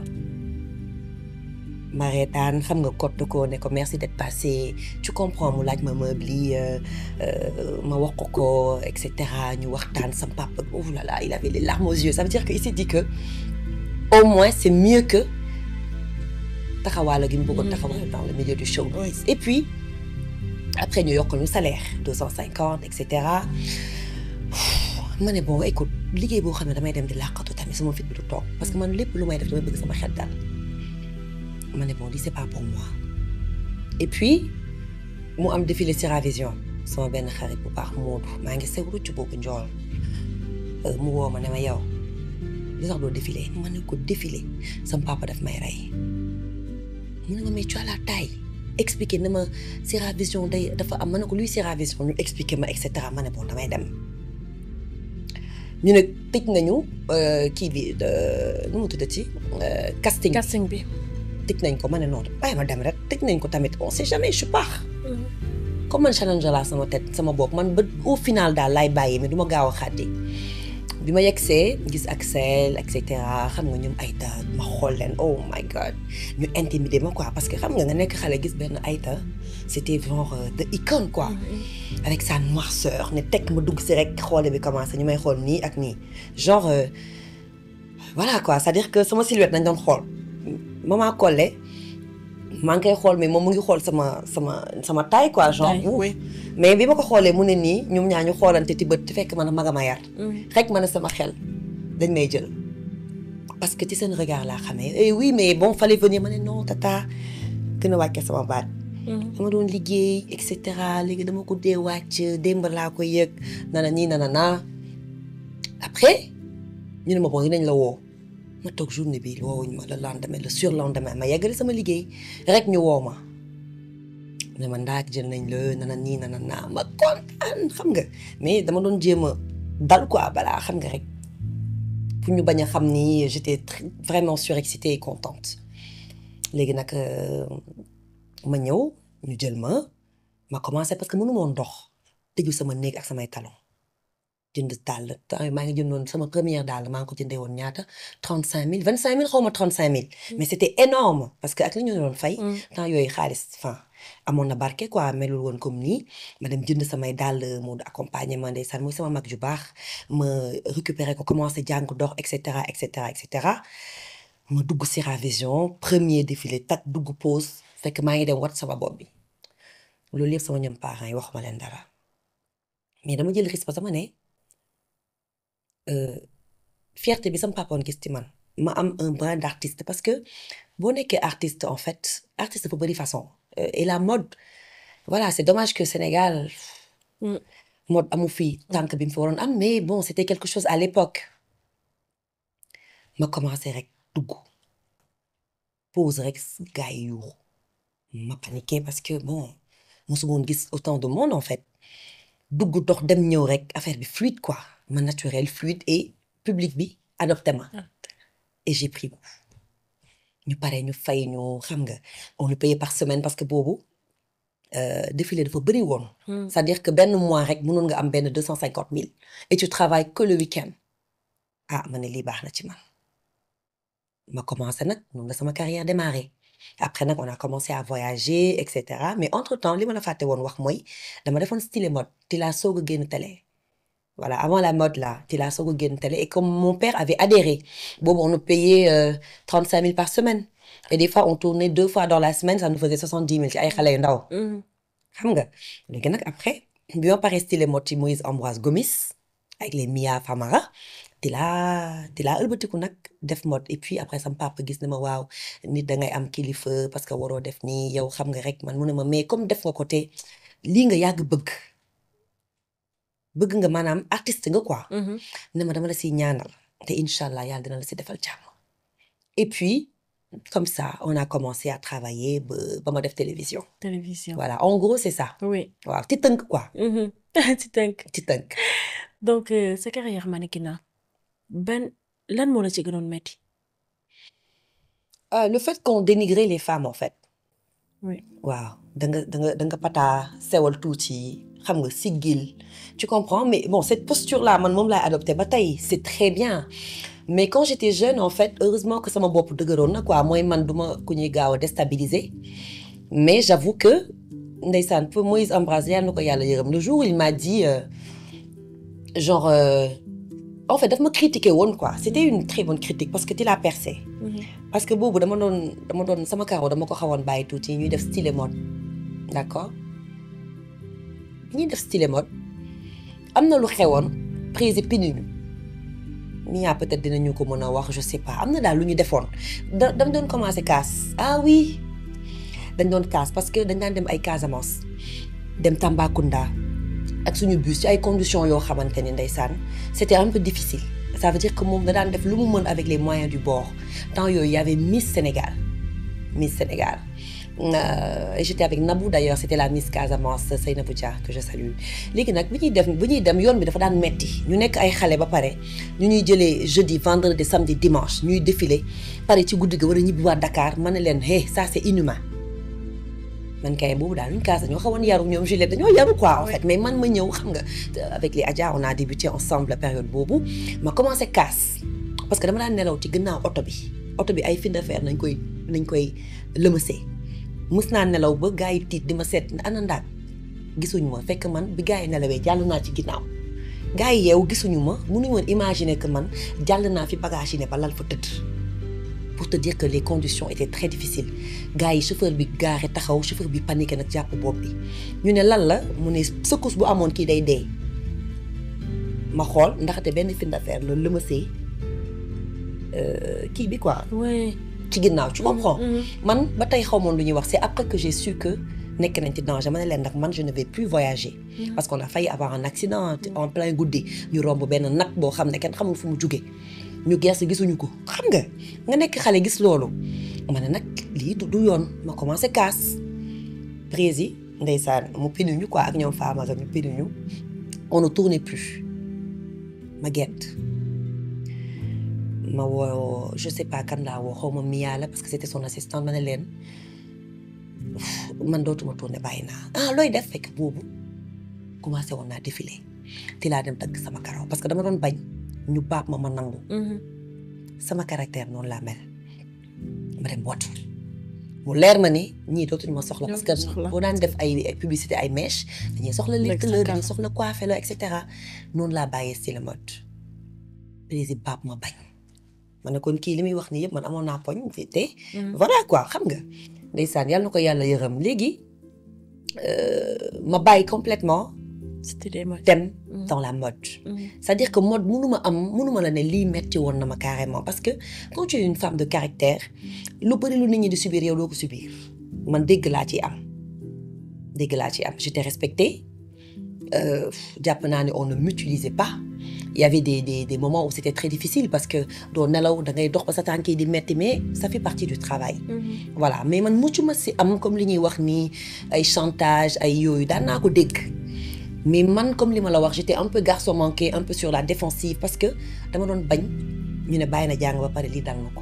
ma reetaan xam nga kott ko ne ko merci d'être passé tu comprends mu laaj ma meuble yi euh, euh, ma wax ko ko et cetera ñu waxtaan sam papa oh là là il avait les larmes aux yeux ça veut dire que il s'est dit que au moins c'est mieux que taxawaala gi mu bëggoon taxawaal dans le milieu du showbiz et puis après ñu yokk ñu salaire deux cent cinquante et cetera ma ne bon écoute liggéey boo xam ne damay dem di làqatu tamit sama fit bi du toog parce que man lépp lu may def damay bëgg sama xel dal ma ne bon lii c'est pas pour moi et puis mu am défilé Siravision sama benn xarit bu baax Moodu maa ngi sew rucc boobu njool Euh, mu woo ma ne ma yow li tax doo défilé ma ne ko défilé sama papa daf may rey mu ne ma mais tu as la taille expliqué na ma Siravision day dafa am ma ne ko luy Siravision ñu expliqué ma et cetera ma ne bon damay dem ñu ne tëj nañu euh, kii bi de- nu mu tuddati euh, casting casting bi. tëj nañ ko ma ne noonu bàyyi ma dem rek tëj nañ ko tamit on sait jamais je pars comme man challenge laa sama tête sama bopp man ba au final daal laay bàyyi mais du ma gaaw a xàddi bi ma yegsee gis Axel et cetera xam nga ñoom Aïta ma xool leen oh my god ñu intimider ma quoi parce que xam nga nga nekk xale gis benn Aïta c'était genre euh, de icône quoi avec sa noirceur ne tekk ma dugg si rek xoole bi commencé ñu may xool nii ak nii genre euh, voilà quoi c'est-à-dire que sama silhouette nañ doon xool maman Collé maa ngi koy xool mais moom mu ngi xool sama sama sama taille quoi genre Taille, ouf. oui. mais bi ma ko xoolee mu ne nii ñoom ñaa ñu xoolante ti bët te fekk man a maga ma yar rek ma ne sama xel dañ may jël parce que ci seen regard laa xamee eh oui mais bon fallait venir ma ne non tata gën a wàcce sama baat dama doon liggéey et cetera léegi dama ko dee wàcc démb laa ko yëg nana nii nana naa après ñu ne ma bon dinañ la woo ma toog journée bi woowuñ ma le lendemain le surlendemain ma yeggale sama liggéey rek ñu woo ma ne ma ndaak jël nañ la nana nii nana naa ma kontaan xam nga mais dama doon jéem a dal quoi balaa xam nga rek pour ñu bañ a xam ni j'étais très- vraiment surexcitée et contente léegi nag euh, ma ñëw ñu jël ma ma commencé parce que mënu moon dox tëju sama néeg ak samay talon jënd dàll temps yii maa ngi jëndoon sama première dàll maa ngi ko jëndee woon ñaata trente cinq mille vingt cinq mille xaw ma trente cinq mille mais c'était énorme parce que ak li ñu doon fay temps yooyu xaalis enfin amoon na barke quoi melul woon comme nii ma dem jënd samay dàll mu accompagner ma ndeysaan muy sama mag ju baax ma récupérer ko commencé jàng dox et cetera et cetera et cetera ma dugg Siravision premier défilé tak dugg pause fekk maa ngi dem wat sama bopp bi loolu yëpp sama ñoom parents yi waxuma leen dara mais dama jël risque parce que ma ne euh, fierté bi sama papa woon gis ci man ma am un brin d'artiste parce que boo nekkee artiste en fait artiste dafa bëri façon Euh, et la mode voilà c'est dommage que Sénégal Mm. mode amu fi tànk bi mu fi waroon am mais bon c'était quelque chose à l'époque ma commencé rek dugg pause rek gars yi yuuxu ma paniqué parce que bon mosuma woon gis autant de monde en fait dugg dox dem ñëw rek affaire bi fluide quoi ma naturel fluide et public bi adopté ma et j'ai pris goût ñu pare ñu fay ñu xam nga on le payait par semaine parce que boobu euh, défilé dafa bëri woon c'est-à-dire que benn mois rek mënoon nga am benn deux cent cinquante mille et tu travailles que le week-end ah ma ne lii baax na ci man ma commencé nag noonu la sama carrière démarré après nag on a commencé à voyager et cetera mais entre temps li ma la fàtte woon wax mooy dama defoon style mode ti laa soog a génn télé voilà avant la mode là ti laa soog a génn télé et comme mon père avait adhéré boobu on nous payait trente cinq mille par semaine et des fois on tournait deux fois dans la semaine ça nous faisait soixante dix mille ci ay xale yu ndaw xam nga léegi nag après bi ma paree style mode ci Moïse Ambroise Gomis avec les Mia Famara di laa di laa ëlbatiku nag def mode et puis après sama papa gis na ma waaw nit da ngay am kilifa parce que waroo def nii yow xam nga rek man mu ne ma mais comme def nga ko te lii nga yàgg bëgg bëgg nga maanaam artiste nga quoi. ne ma dama la siy ñaanal te incha allah yàlla dina la si defal jàmm et puis comme ça on a commencé à travailler ba ba ma def télévision. télévision voilà en gros c'est ça. oui waaw ci tënk quoi. ci tënk ci tënk. donc euh, sa carrière mannequinat ben lan moo la ci gënoon metti Euh, le fait qu'on dénigrait les femmes en fait. oui waaw da nga da nga da nga pataa sewal tuuti xam nga siggil tu comprends mais bon cette posture là man moom laay adopté ba tey c'est très bien mais quand j'étais jeune en fait heureusement que sama bopp dëgëroon na quoi mooy man duma ku ñuy gaaw a déstabiliser mais j'avoue que ndeysaan pour Moïse Ambroise yàlla na ko yàlla yërëm le jour où il m'a dit euh, genre euh, en fait daf ma critiquer woon quoi c'était une très bonne critique parce que tu l'as percé parce que boobu dama doon dama doon sama karaw dama ko xawoon bàyyi tuuti ñuy def style mode d'accord bi ñuy def style mode am na lu xewoon prési pinuñu Mia peut-être dinañu ko mën a wax je sais pas am na daal lu ñu defoon da dama doon commencer casse ah oui dañ doon casse parce que dañ daan dem ay Casamance dem Tambacounda ak suñu bus ci ay conditions yoo xamante ni ndeysaan c'était un peu difficile ça veut dire que moom da daan def lu mu mën avec les moyens du bord temps yooyu y avait Miss Sénégal Miss Sénégal Euh, et j'étais avec Nabou d'ailleurs c'était la Miss Casamance Seynabou Dia que je salue léegi nag bi ñuy def bi ñuy dem yoon bi dafa daan metti ñu nekk ay xale ba pare ñu ñuy jëlee jeudi vendredi samedi dimanche ñuy défilé pare ci guddi ga war a ñibbiwaat Dakar ma ne leen hey ça c'est inhumain man kay boobu daal ñu kaas dañoo xawoon yaru ñoom Juliette dañoo yaru quoi en fait mais man ma ñëw xam nga avec les Adja on a débuté ensemble la période boobu ma commencé casse parce que dama daan nelaw ci gannaaw oto bi oto bi ay fin de fer nañ koy nañ koy lëmasee mës naa nelaw ba gars yi tiit di ma seet ana ndaag gisuñu ma fekk man bi gars yi nelawee jàll naa ci ginnaaw gars yi yeewu gisuñu ma mënuñu woon imaginer que man jàll naa fi bagage yi ne ba lal fa tëdd pour te dire que les conditions étaient très difficiles gars yi chauffeur bi gaare taxaw chauffeur bi paniqué nag jàpp bopp bi ñu ne lan la mu ne secousse bu amoon kii day dee ma xool ndaxte benn fin d'affaire la lëmasee kii bi quoi oui ci ginnaaw tu comprends man ba tey xaw moon lu ñuy wax c'est après que j'ai su que nekk nañ ci danger ma ne leen nag man je ne vais plus voyager parce qu'on a failli avoir un accident en plein guddi ñu romb benn nag boo xam ne kenn xamul fu mu jugee ñu gerse gisuñu ko xam nga nga nekk xale gis loolu ma ne nag lii du yoon ma commencé casse prési ndeysaan mu pinuñu quoi ak ñoom Fama ñu pinuñu on ne tournait plus ma gett ma woo je sais pas kan laa woo xaw ma Mia la parce que c'était son assistante ma ne leen man dootuma tourner bàyyi naa ah looy def fekk boobu commencé woon naa défilé ti laa dem dagg sama karaw parce que dama doon bañ ñu baab ma ma nangu sama caractère noonu laa mel ma dem watu mu leer ma ni ñii dootuñu ma soxla parce que boo daan def ay publicité ay mèche dañuy soxla létt la dañuy soxla coiffé la et cetera noonu laa bàyyee style mode président baab ma bañ ma ne kon kii li muy wax nii yëpp man amoon naa poñ te voilà quoi xam nga ndeysaan yàlla na ko yàlla yërëm léegi ma bàyyi complètement dem dans la mode c'est-à-dire que mode mënuma am mënuma la ne lii metti woon na ma carrément parce que quand tu es une femme de caractère lu bëri lu nit ñi di subir yow doo ko subir man dégg laa ci am dégg laa ci am j'étais respectée jàpp naa ne on ne m'utilisait pas il y avait des des des moments où c'était très difficile parce que doo nelaw da ngay dox ba sa tànk yi di metti mais ça fait partie du travail. voilà mais man mucc ma si am comme li ñuy wax nii ay chantage ay yooyu daan naa ko dégg mais man comme li ma la wax j'étais un peu garçon manqué un peu sur la défensive parce que dama doon bañ ñu ne bàyyi na jàng ba pare lii dal na ko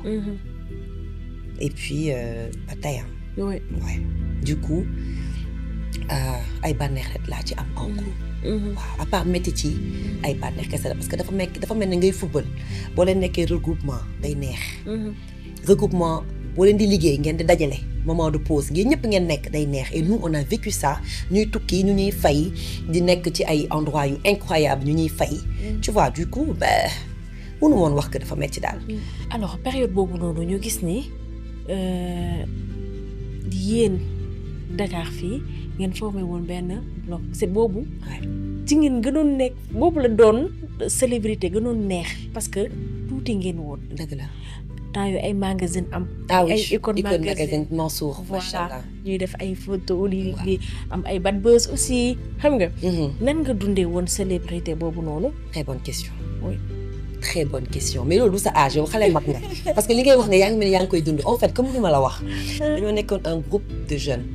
et puis euh, ba tey ah oui ouais du coup euh, ay bànneex rek laa ci am en gros waaw à part métti ci ay bànneex kese la parce que dafa mekk dafa mel ne ngay football boo leen nekkee regroupement day neex regroupement boo leen di liggéey ngeen di dajale moment de pause ngeen ñëpp ngeen nekk day neex et nous on a vécu ça ñuy tukki ñu ñuy fay di nekk ci ay endroits yu incroyable ñu ñuy fay tu vois du coup ben mënu woon wax que dafa metti daal alors période boobu noonu ñu gis ni euh, yéen Dakar fii ngeen formé woon benn bloc c'est boobu Ouais. ci ngeen gënoon nekk boobu la doon célébrité gënoon neex parce que tuuti ngeen woon dëgg la temps yu ay magazine am ah oui ay icône Icône magazine magazine Mansour macha voilà allah ñuy def ay photo li Waaw. li am ay bad buzz aussi xam nga Mhm. nan nga dundee woon célébrité boobu noonu très bonne question Oui. très bonne question mais loolu du sa âge yow xale mag nga parce que li ngay wax ne yaa ngi mel ni yaa ngi koy dund en fait comme ni ma la wax dañoo nekkoon un groupe de jeunes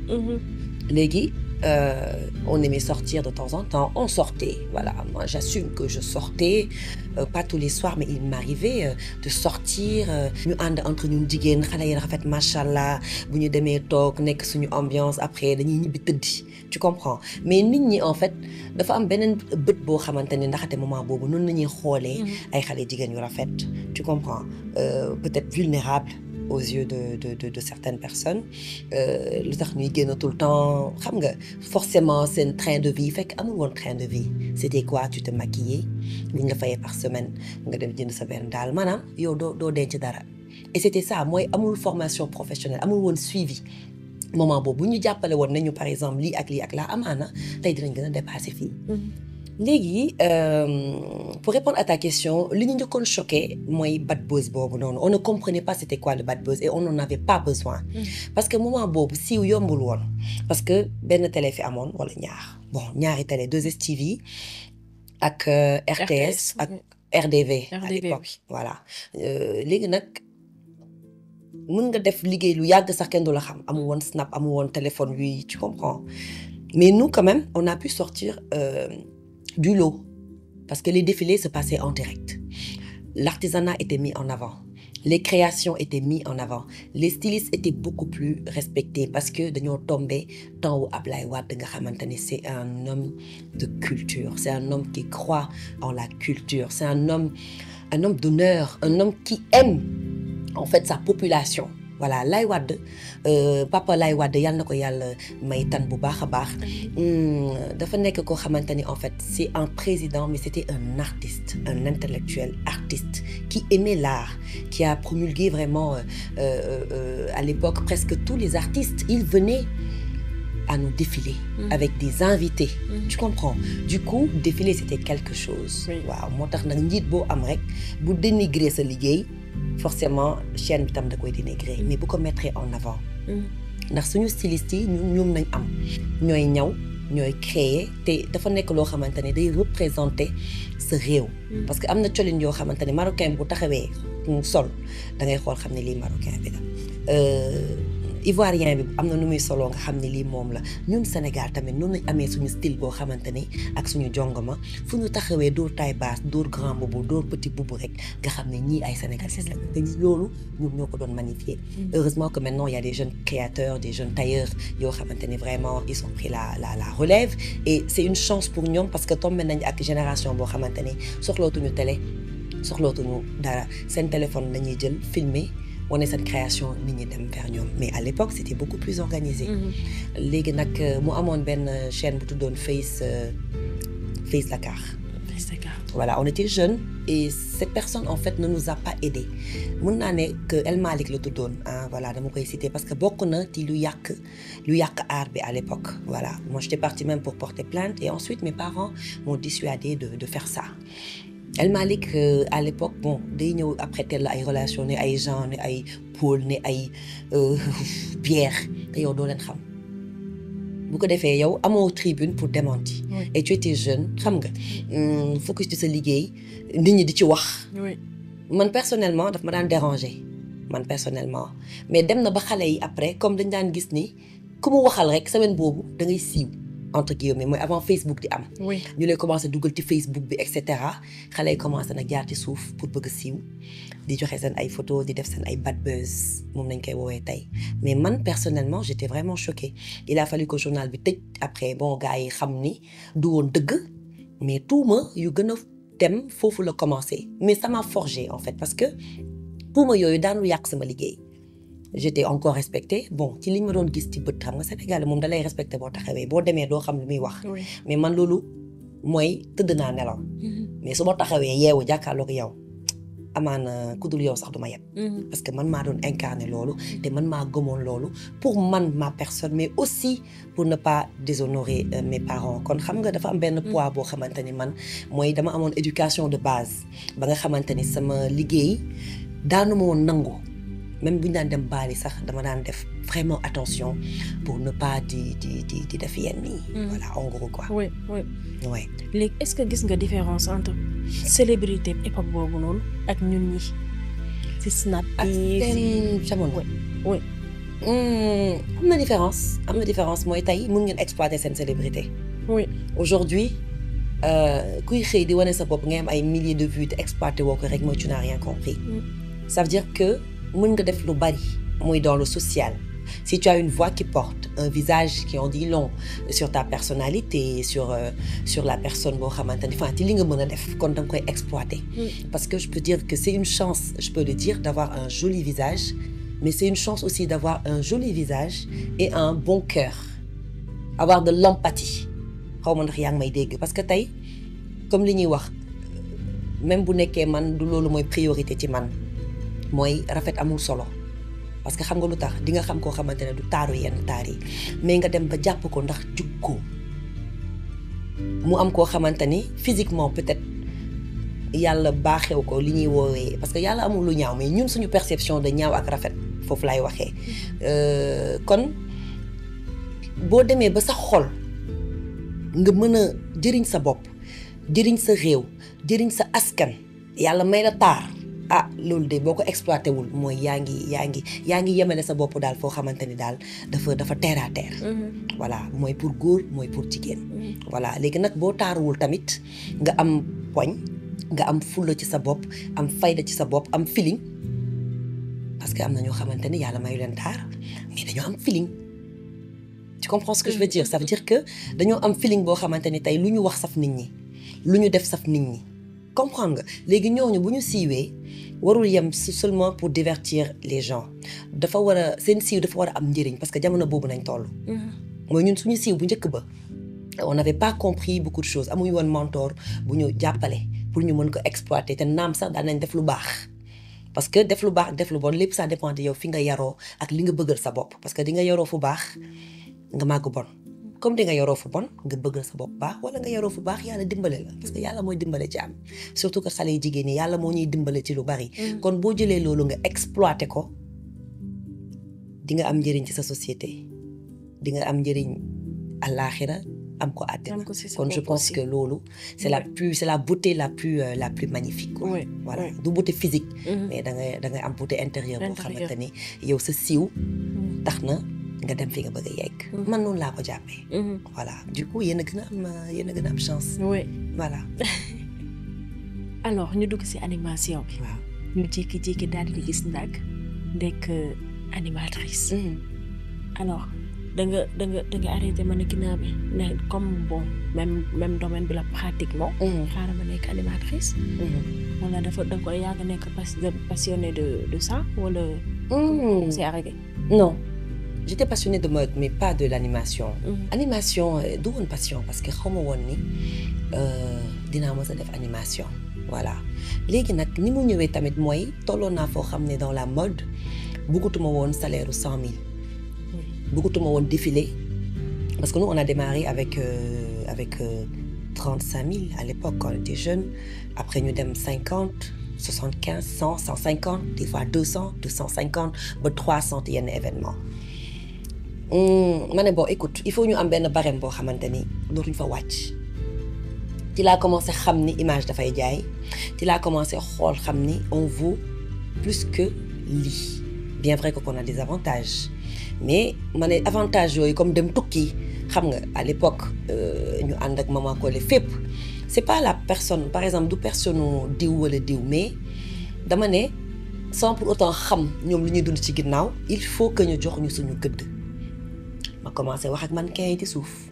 léegi euh, on aimait sortir de temps en temps on sortait voilà moi j'assume que je sortais euh, pas tous les soirs mais il m'arrivait euh, de sortir euh, ñu ànd entre ñun jigéen xale yi rafet macha allah bu ñu demee toog nekk suñu ambiance après dañuy ñibbi tëddi tu comprends mais nit ñi en fait dafa am beneen bët boo xamante ne ndaxate moment boobu noonu la ñuy xoolee ay xale jigéen yu rafet tu comprends euh, peut-être vulnérable aux yeux de de de, de certaines personnes euh, lu tax ñuy génn tout le temps xam nga forcément seen train de vie fekk amul woon train de vie c'était quoi tu te maquillais li ñu la fayee par semaine nga dem jënd sa benn daal maanaam yow doo doo denc dara et c'était ça mooy amul formation professionnelle amul woon suivi moment boobu bu ñu jàppale woon nañu par exemple lii ak lii ak laa amaana tey dinañ gën a dépasser fii léegi euh, pour répondre à ta question li ñu njëkkoon choqué mooy bad buzz boobu noonu on ne comprenait pas c'était quoi le bad buzz et on n'en avait pas besoin parce que moment boobu siiw yombul woon parce que benn télé fi amoon wala ñaar bon ñaari télé 2STV ak euh, RTS ak RDV à RDV, l'époque voilà Euh, léegi nag mën nga def liggéey lu yàgg sax kenn du la xam amul woon snap amul woon téléphone yuy tu comprends mais nous quand même on a pu sortir euh, du lot parce que les défilés se passaient en direct l'artisanat était mis en avant les créations étaient mis en avant les stylistes étaient beaucoup plus respectés parce que dañoo tombé temps wu Ablaye Wade nga xamante ne c'est un homme de culture c'est un homme qui croit en la culture c'est un homme un homme d'honneur un homme qui aime en fait sa population voilà Laye Wade euh, papa Laye Wade yàlla na ko yàlla may tan bu baax a baax Hmm, dafa nekk koo xamante ni en fait c'est un président mais c'était un artiste un intellectuel artiste qui aimait l'art qui a promulgué vraiment euh, euh, euh, à l'époque presque tous les artistes ils venaient à nous défiler Mhm. avec des invités Mhm. tu comprends du coup défiler c'était quelque chose Oui. waaw moo tax nag njiit boo am rek bu dénigrer sa liggéey forcément chaîne bi tam da koy dénigrer mais bu ko mettre en avant ndax suñu stylistes yi ñun ñoom nañ am ñooy ñaw ñooy créer te dafa nekk loo xamante ne day représenter sa réew parce que am na colin yoo xamante ne marocain bu taxawee mu sol da ngay xool xam ne lii marocain bi la Euh, ivoirien bi am na nu muy soloo nga xam ne lii moom la ñun Sénégal tamit noonu lañ amee suñu style boo xamante ne ak suñu jongoma fu ñu taxawee dóor taille basse dóor grand boubou dóor petit boubou rek nga xam ne ñii ay sénégalais la te loolu ñoom ñoo ko doon magnifier heureusement que maintenant il y a des jeunes créateurs des jeunes tailleurs yoo xamante ne vraiment ils ont pris la la la relève et c'est une chance pour ñoom parce que tombé nañ ak génération boo xamante ne soxlootuñu télé soxlootuñu dara seen téléphone lañuy jël filmer wane seen création nit ñi dem vers ñoom mais à l'époque c'était beaucoup plus organisé léegi nag euh, mu amoon benn chaîne bu tuddoon Face euh, Face Dakar voilà on était jeunes et cette personne en fait ne nous a pas aidés mun naa ne que El Malick la tuddoon ah voilà dama koy citer parce que bokk na ci lu yàq lu yàq art bi à l'époque voilà moi j'étais partie même pour porter plainte et ensuite mes parents m'ont dissuadé de de faire ça El Malick euh, à l'époque bon day ñëw après tel la ay relation ne ay Jean ne ay Paul ne ay euh, Pierre te yow doo leen xam bu ko defee yow amoo tribune pour démentir Oui. et tu étais jeune xam nga hum, focus ci sa liggéey nit ñi di ci wax oui man personnellement daf ma daan déranger man personnellement mais dem na ba xale yi après comme dañ daan gis ni ku mu waxal rek semaine boobu da ngay siiw entre guillemets mooy avant Facebook di am oui ñu lay commencé dugal ci Facebook bi et cetera xale yi commencé nag jaar ci suuf pour bëgg a siiw di joxe seen ay photos di def seen ay bad buzz moom nañ koy woowee tey mais man personnellement j'étais vraiment choquée il a fallu que journal bi tëj après bon gars yi xam ni du woon dëgg mais tuuma yu gën a dem foofu la commencé mais ça m'a forgé en fait parce que tuuma yooyu daanul yàq sama liggéey j'étais encore respectée bon ci li ma doon gis ci bët xam nga Sénégal moom da lay respecté boo taxawee boo demee doo xam lu muy wax oui mais man loolu mooy tëdd naa nelaw mais su ma taxawee yeewu jàkkaarloog yow amaana ku dul yow sax du ma yeb parce que man maa doon incarner loolu te man maa gëmoon loolu pour man ma personne mais aussi pour ne pas déshonorer euh, mes parents kon xam nga dafa am benn poids boo xamante ni man mooy dama amoon éducation de base ba nga xamante ni sama liggéey daanu ma woon nangu même bu ñu daan dem baali sax dama daan def vraiment attention pour ne pas di di di di def yenn yi Mm. voilà en gros quoi oui oui ouais. léegi est-ce que gis nga différence entre célébrité époque boobu noonu ak ñun ñi ci snap ak bi seen jamono. oui. Hmm, am na différence am na différence mooy tey mun ngeen exploiter seen célébrité. oui aujourd'hui euh, kuy xëy di wane sa bopp ngay am ay milliers de vues te exploiter woo ko rek mooy tu n'as rien compris. Mm. ça veut dire que mën nga def lu bari muy dans le social. Si tu as une voix qui porte, un visage qui en dit long sur ta personnalité, sur, euh, sur la personne boo xamante ni enfin ci li nga mën a def kon da nga koy exploiter. Parce que je peux dire que c'est une chance, je peux le dire, d'avoir un joli visage, mais c'est une chance aussi d'avoir un joli visage et un bon cœur. Avoir de l'empathie. xaw ma ndax yaa ngi may dégg parce que tey comme li ñuy wax même bu nekkee man du loolu mooy priorité ci man mooy rafet amul solo parce que xam nga lu tax di nga xam koo xamante ne du taaru yenn taar yi mais nga dem ba jàpp ko ndax jukko mu am koo xamante ni physiquement peut-être yàlla baaxew ko li ñuy woowee parce que yàlla amul lu ñaaw mais ñun suñu perception de ñaaw ak rafet foofu laay waxee Euh, kon boo demee ba sa xol nga mën a jëriñ sa bopp jëriñ sa réew jëriñ sa askan yàlla may la taar ah loolu de boo ko exploité wul mooy yaa ngi yaa ngi yaa ngi yemale sa bopp daal foo xamante ni daal dafa dafa terre à terre voilà mooy pour góor mooy pour jigéen voilà léegi nag boo taaruwul tamit nga am poñ nga am fulla ci sa bopp am fayda ci sa bopp am feeling parce que am na ñoo xamante ni yàlla mayu leen taar mais dañoo am feeling tu comprends ce que je veux dire ça veut dire que dañoo am feeling boo xamante ni tey lu ñu wax saf nit ñi lu ñu def saf nit ñi comprendre nga léegi ñooñu bu ñu siiwee warul yem si seulement pour divertir les gens dafa war a seen siiw dafa war a am njëriñ parce que jamono boobu nañ toll mooy ñun suñu siiw bu njëkk ba on n'avait pas compris beaucoup de choses amuñu woon mentor bu ñu jàppale pour ñu mën ko exploiter te naam sax daan nañ def lu baax parce que def lu baax def lu bon lépp ça dépend de yow fi nga yaroo ak li nga bëggal sa bopp parce que di nga yaroo fu baax nga màgg bon comme di nga yaroo fu bon nga bëggal sa bopp baax wala nga yaroo fu baax yàlla dimbale la parce que yàlla mooy dimbale ci am surtout que xale yi jigéen ñi yàlla moo ñuy dimbale ci lu bari kon boo jëlee loolu nga exploiter ko di nga am njëriñ ci sa société di nga am njëriñ àllaaxira am ko àddina Am ko ci sa kon je bopp pense aussi. que loolu c'est la plus c'est la beauté la plus euh, la plus magnifique quoi. Oui, voilà oui. du beauté physique Mhm. mais da ngay da ngay am beauté intérieure boo Intérieur. xamante ni yow sa siiw tax na nga dem fi nga bëgg a yegg man noonu laa ko jàppee voilà du coup yéen a gën a am euh, yéen a gën a am chance oui voilà alors ñu dugg ci animation bi waaw ñu jékki-jékki daal di gis ndag nekk animatrice alors da nga da nga da nga arrêté mannequinat bi ne comme bon même même domaine bi la pratiquement xaaral ma nekk animatrice wala dafa da nga koy yàgg nekk pas passionné de de ça wala c'est arrêté non j'étais passionnée de mode mais pas de l'animation animation euh, du woon passion parce que xaw ma woon ni euh, dinaa mës a def animation voilà léegi nag ni mu ñëwee tamit mooy tolloon naa foo xam ne dans la mode bëggatuma woon salaire u cent mille bëggatuma woon défilé parce que nous on a démarré avec euh, avec trente cinq mille à l'époque quand on était jeune après ñu dem cinquante soixante quinze cent cent cinquante des fois deux cent deux cent cinquante ba trois cent yenn événement ma ne bon écoute il faut ñu am benn barème boo xamante ni dootuñ fa wàcc ci laa commencé xam ni image dafay jaay ci laa commencé xool xam ni on vaut plus que lii bien vrai que qu'on a des avantages mais ma ne avantages yooyu comme dem tukki xam nga à l'époque ñu ànd ak maman Collé fépp c'est pas la personne par exemple du personne diw wala diw mais dama ne sans pour autant xam ñoom lu ñuy dund ci ginnaaw il faut que ñu jox ñu suñu gëdd ma commencé wax ak man kay ci suuf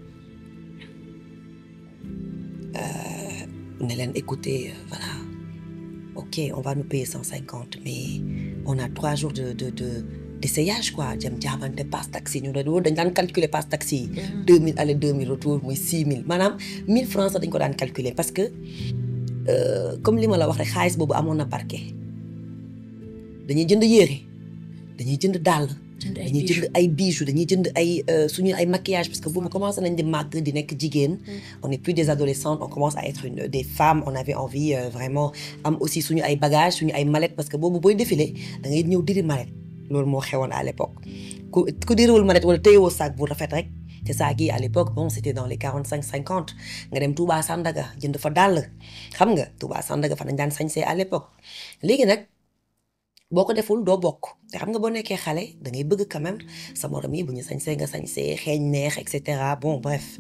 ne leen écoutez voilà ok on va nous payer cent cinquante mais on a trois jours de de de d'essayage quoi jëm jaabante passe taxi ñu doon dañ daan calculer passe taxi yi. deux mille aller deux mille retour muy six mille maanaam mille francs sax dañ ko daan calculer parce que comme li ma la wax rek xaalis boobu amoon na parquet dañuy jënd yére dañuy jënd dàll. dañuy jënd ay bijoux dañuy jënd ay suñu ay maquillage parce que boobu commencé nañ di màgg di nekk jigéen. on n'est plus des adolescentes on commence à être une des femmes on avait envie vraiment am aussi suñu ay bagages suñu ay mallettes parce que boobu booy défilé da ngay ñëw diri mallette loolu moo xewoon à l'époque ku ku diriwul mallette wala téyewoo sac bu rafet rek te sac yi à l'époque bon c'était dans les quarante cinq cinquante nga dem Touba Sandaga jënd fa dàll xam nga Touba Sandaga fa nañ daan sañsee à l'époque léegi nag. boo ko deful doo bokk te xam nga boo nekkee xale da ngay bëgg quand même sa morom yi bu ñu sañsee nga sañsee xeeñ neex et cetera bon bref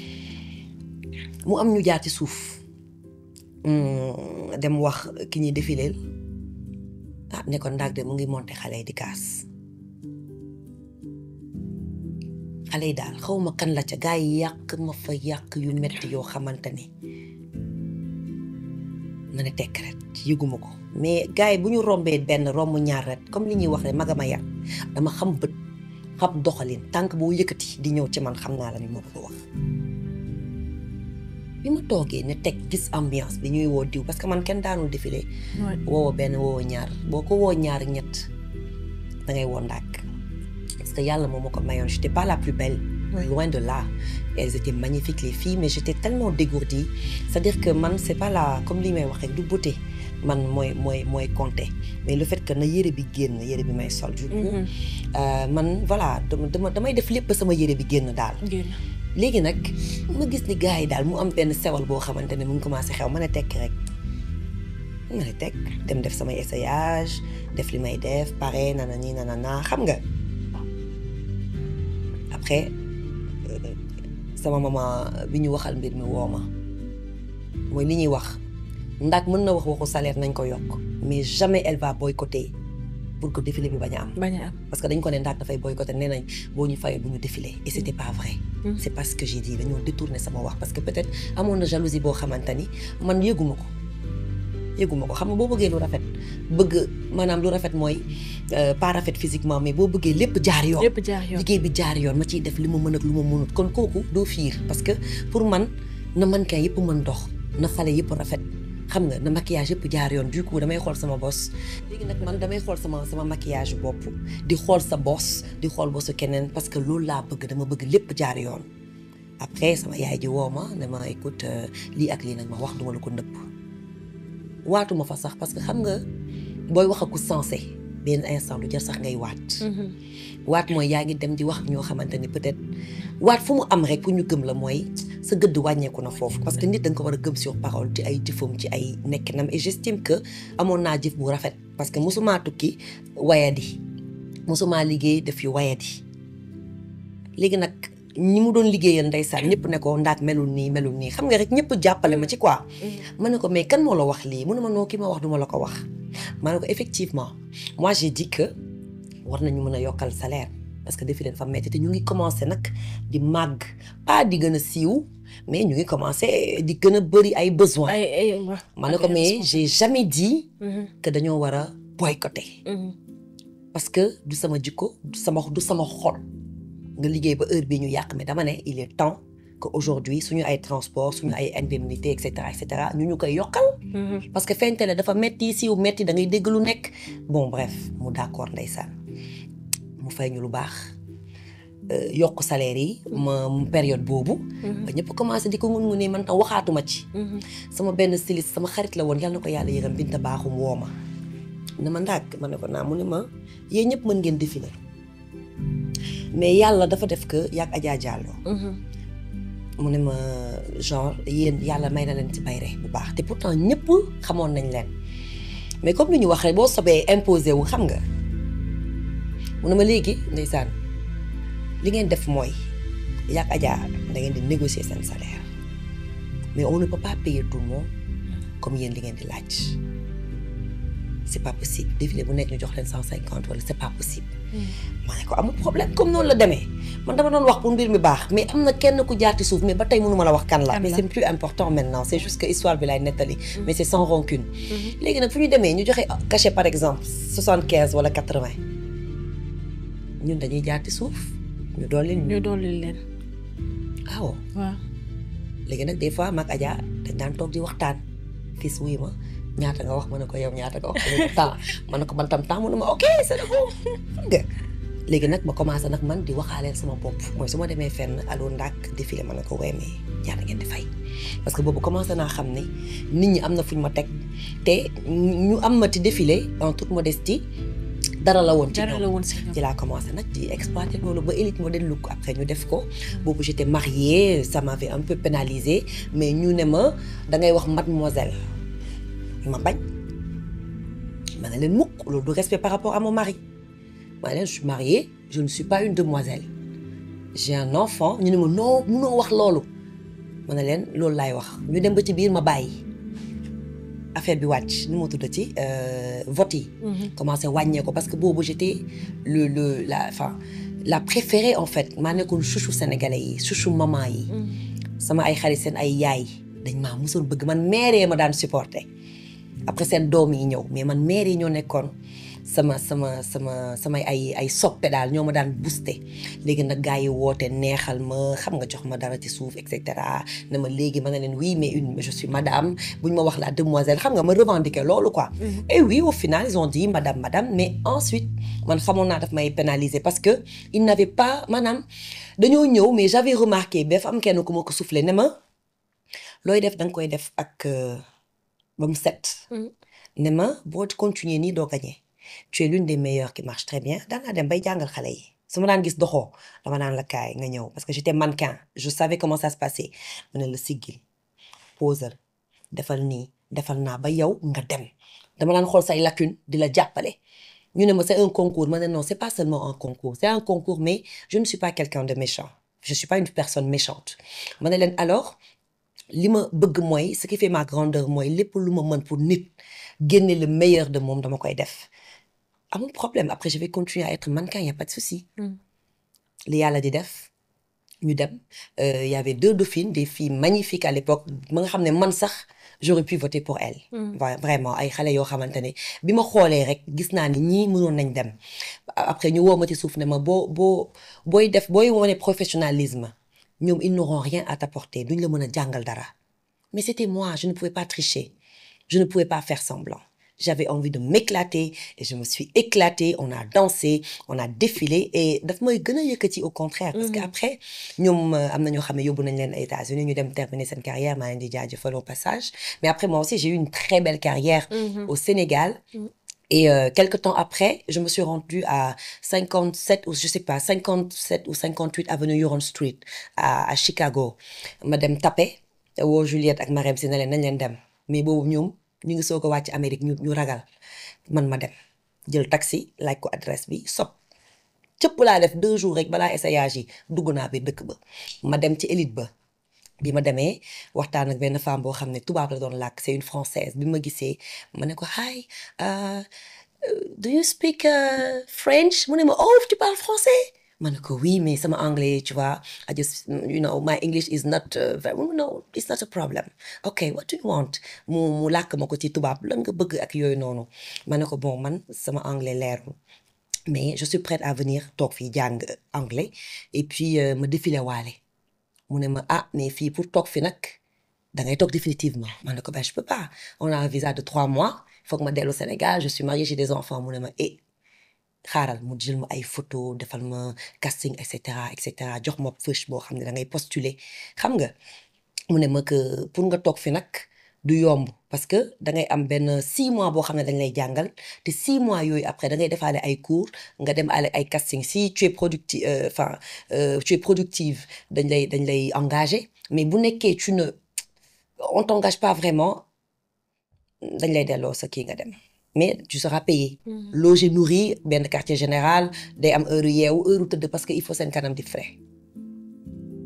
mu am ñu jaar ci suuf dem wax ki ñuy défileel ah ne ko ndaag de mu ngi monter xale yi di kaas xale yi daal xaw ma kan la ca gaa yi yàq ma fa yàq yu metti yoo xamante ni na ne tekk rek yëguma ko mais gars yi bu ñu rombee benn romb ñaar rek comme li ñuy wax rek magama yar dama xam bët xam doxalin tànk boo yëkkati di ñëw ci man xam naa la ni moo ko wax bi ma toogee ne teg gis ambiance bi ñuy woo diw parce que man kenn daanul défilé woowo benn woowo ñaar boo ko woo ñaar ñett da ngay woo ndàkk parce que yàlla moom moo ko mayoon j'étais pas la plus belle loin de là elles étaient magnifiques les filles mais j'étais tellement dégourdie c'est-à-dire que man c'est pas la comme li may wax rek du beauté man mooy mooy mooy compter mais le fait que na yére bi génn yére bi may sol du coup man voilà dama damay def lépp sama yére bi génn daal léegi nag ma gis ni gars yi daal mu am benn sewal boo xamante ne mu ngi commencé xew ma ne tekk rek ma ne tekk dem def samay essayage def li may def pare nana nii nana naa xam nga après sama maman bi ñu waxal mbir mi woo ma mooy li ñuy wax ndax mën na wax waxu salaire nañ ko yokk mais jamais elle va boycotter pour que défilé bi bañ a am. bañ a am parce que dañ ko ne ndax dafay boycotter nee nañ boo ñu fayee bu ñu défilé et c'était pas vrai. c'est pas ce que j'ai dit dañoo détourner sama wax parce que peut-être amoon na jalousie boo xamante ni man yëguma ko yëguma ko xam nga boo bëggee lu rafet bëgg maanaam lu rafet mooy pas rafet physiquement mais boo bëggee lépp jaar yoon. lépp jaar yoon liggéey bi jaar yoon ma ciy def li ma mën ak lu ma mënut kon kooku doo fiir parce que pour man na mannequin yëpp mën dox na xale yëpp rafet xam nga na maquillage yëpp jaar yoon du coup damay xool sama bos léegi nag man damay xool sama sama maquillage bopp di xool sa bos di xool bosu keneen parce que loolu laa bëgg dama bëgg lépp jaar yoon après sama yaay ji woo ma ne ma écoute lii ak lii nag ma wax duma la ko nëpp waatuma fa sax parce que xam nga booy wax aku sensé benn instant du jar sax ngay waat waat mooy yaa ngi dem di wax ñoo xamante ni peut-être waat fu mu am rek pour ñu gëm la mooy sa gëdd wàññeeku na foofu parce que nit da nga ko war a gëm sur parole ci ay jëfam ci ay nekkinam et j'estime que amoon naa jëf bu rafet parce que mosumaa tukki wayadi mosumaa liggéey def yu wayadi léegi nag ñi mu doon liggéeyal ndeysaan ñëpp ne ko ndaat melul nii melul nii xam nga rek ñëpp jàppale ma ci quoi ma ne ko mais kan moo la wax lii mu ne ma noo ki ma wax duma la ko wax ma ne ko effectivement moi j'ai dit que war nañu mën a yokkal salaire parce que défilé dafa metti te ñu ngi commencé nag di màgg pas di gën a siiw mais ñu ngi commencé di gën a bëri ay besoins. ay ay ma ne ko mais j'ai jamais dit. que dañoo war a boycotter. parce que du sama jikko du sama du sama xol nga liggéey ba heure bii ñu yàq mais dama ne il est temps que aujourd'hui suñu ay transport suñu ay indemnité et cetera et cetera ñu ñu koy yokkal. parce que fentele dafa metti siiw metti da ngay dégg lu nekk bon bref mu d'accord ndeysaan mu fay ñu lu baax yokk salaire yi ma période boobu ba ñëpp commencé di ko ngun ngunee man tam waxaatuma ci sama benn styliste sama xarit la woon yàlla na ko yàlla yërëm binta baaxum woo ma ne ma ndàkk ma ne ko naa mu ne ma yéen ñëpp mën ngeen défiler mais yàlla dafa def que yàgg Adja Diallo mu ne ma genre yéen yàlla may na leen ci bayre bu baax te pourtant ñëpp xamoon nañ leen mais comme lu ñu wax rek boo sobee imposé wu xam nga mu ne ma léegi ndeysaan li ngeen def mooy yaak Adja da ngeen di négocier seen salaire mais on ne peut pas payer tout le monde comme yéen li ngeen di laaj c'est pas possible défilé bu nekk ñu jox leen cent cinquante wala c'est pas possible ma ne ko amul problème comme noonu la demee man dama doon wax pour mbir mi baax mais am na kenn ku jaar ci suuf mais ba tey mënu ma la wax kan la Kan mais la. c'est plus important maintenant c'est juste que histoire bi lay nettali mais c'est sans rancune léegi nag fu ñu demee ñu joxe cachet par exemple soixante quinze wala quatre vingt ñun dañuy jaar ci suuf ñu dolli ñu ñu dolli leen waaw waaw léegi nag des fois mag Adja dañ daan toog di waxtaan fii wuy ma ñaata nga wax ma ne ko yow ñaata nga wax ma ne ko temps ma ne ko man tam temps mu ne ma ok c'est bon xam nga léegi nag ma commencé nag man di waxaaleel sama bopp mooy su ma demee fenn allo ndàkk défilé ma ne ko weemee ñaata ngeen di fay parce que boobu commencé naa xam ne nit ñi am na fuñ ma teg te ñu am ma ti défilé en toute modestie dara la woon ci dara ñoom la woon si ñoom ci laa commencé nag di exploiter loolu ba élite modèle look après ñu def ko boobu j'étais mariée ça m'avait un peu pénalisée mais ñu ne ma da ngay wax mademoiselle ma bañ ma ne leen mukk loolu du respect par rapport à mon mari ma ne leen je suis mariée je ne suis pas une demoiselle j'ai un enfant ñu ne ma non munoo wax loolu ma ne leen loolu laay wax ñu dem ba ci biir ma bàyyi affaire bi wàcc nu mu tuddati vote yi commencé wàññee ko parce que boobu j'étais le le la enfin la préférée en fait maa nekkoon chouchou sénégalais yi chouchou maman yi sama ay xarit seen ay yaay dañ maa mosoon bëgg man mère ma daan supporter après seen doom yi ñëw mais man mère yi ñoo nekkoon sama sama sama samay ay ay soppe daal ñoo ma daan booster léegi nag gars yi woote neexal ma xam nga jox ma dara ci suuf et cetera ne ma léegi ma ne leen oui mais une je suis madame bu ñu ma wax la demoiselle xam nga ma revendiquer loolu quoi. et oui au final ils ont dit madame madame mais ensuite man xamoon naa daf may pénaliser parce que il n'avait pas maanaam dañoo ñëw mais j'avais remarqué ba fa am kenn ku ma ko soufflé ne ma looy def da nga koy def ak ba mu set. ne ma boo continuer nii doo gagner tu es l'une des meilleures qui marche très bien daan naa dem bay jàngal xale yi su ma daan gis doxoo dama naan la kaay nga ñëw parce que j'étais mannequin je savais comment ça se passait ma ne la siggil posal defal nii defal naa ba yow nga dem dama daan xool say lacune di la jàppale ñu ne ma c'est un concours ma ne non c'est pas seulement un concours c'est un concours mais je ne suis pas quelqu'un de méchant je suis pas une personne méchante ma ne leen alors li ma bëgg mooy ce qui fait ma grandeur mooy lépp lu ma mën pour nit génne le meilleur de moom dama koy def amul problème après je vais continuer à être mannequin y a pas de souci li yàlla di def ñu dem il y avait deux dauphines des filles magnifiques à l'époque ma nga xam ne man sax j'aurais pu voter pour elles vraiment ay xale yoo xamante ne bi ma xoolee rek gis naa ni ñii mënoon nañ dem après ñu woo ma ci suuf ne ma boo boo booy def booy wane professionnalisme ñoom ils n'auront rien à t'apporter duñ la mën a jàngal dara mais c'était moi je ne pouvais pas tricher je ne pouvais pas faire semblant j'avais envie de m'éclater et je me suis éclatée on a dansé on a défilé et daf may gën a yëkkati au contraire parce que après ñoom am na ñoo xam ne yóbbu nañ leen États-Unis ñu dem terminer seen carrière maa leen di jaajëfal au passage mais après moi aussi j'ai eu une très belle carrière au Sénégal Et euh, quelques temps après, je me suis rendue à 57 ou je sais pas, 57 ou 58 avenue Huron Street à, à Chicago. Madame Tapé, woo Juliette ak Marème si ne leen nañ leen dem mais boobu ñoom ñu ngi soog a wàcc Amérique ñu ñu ragal man ma dem jël taxi laaj ko adresse bi sob cëpp laa def deux jours rek balaa essayage yi dugg naa biir dëkk ba ma dem ci élite ba bi ma demee waxtaan ak benn femme boo xam ne tubaab la doon làkk c'est une française bi ma gisee ma ne ko hi do you speak French mu ne ma oh tu parles français ma ne ko oui mais sama anglais tu vois I just you know my English is not very no it's not a problem okay what do you want mu mu làkk ma ko ci tubaab lan nga bëgg ak yooyu noonu ma ne ko bon man sama anglais leerul mais je suis prête à venir toog fii jàng anglais et puis ma défilé waale mu ne ma ah mais fii pour toog fi nag da ngay toog définitivement ma ne ko ben je peux pas on a un visa de trois mois il faut que ma dellu Sénégal je suis mariée j'ai des enfants mu ne ma eh xaaral mu jël ma ay photo defal ma casting et cetera et cetera jox ma fiche boo xam ne da ngay postuler xam nga mu ne ma que pour nga toog fi nag du yomb parce que da ngay am benn six mois boo xam ne dañ lay jàngal te six mois yooyu après da ngay defaale ay cours nga dem ale ay casting si tu es productive enfin tu es productive dañ lay dañ lay engagé mais bu nekkee tu ne on t'engage pas vraiment dañ lay delloo sa kii nga dem mais tu seras payé logé nourri benn quartier général day am heure yeewu heure tëdd parce que il faut seen kanam di frais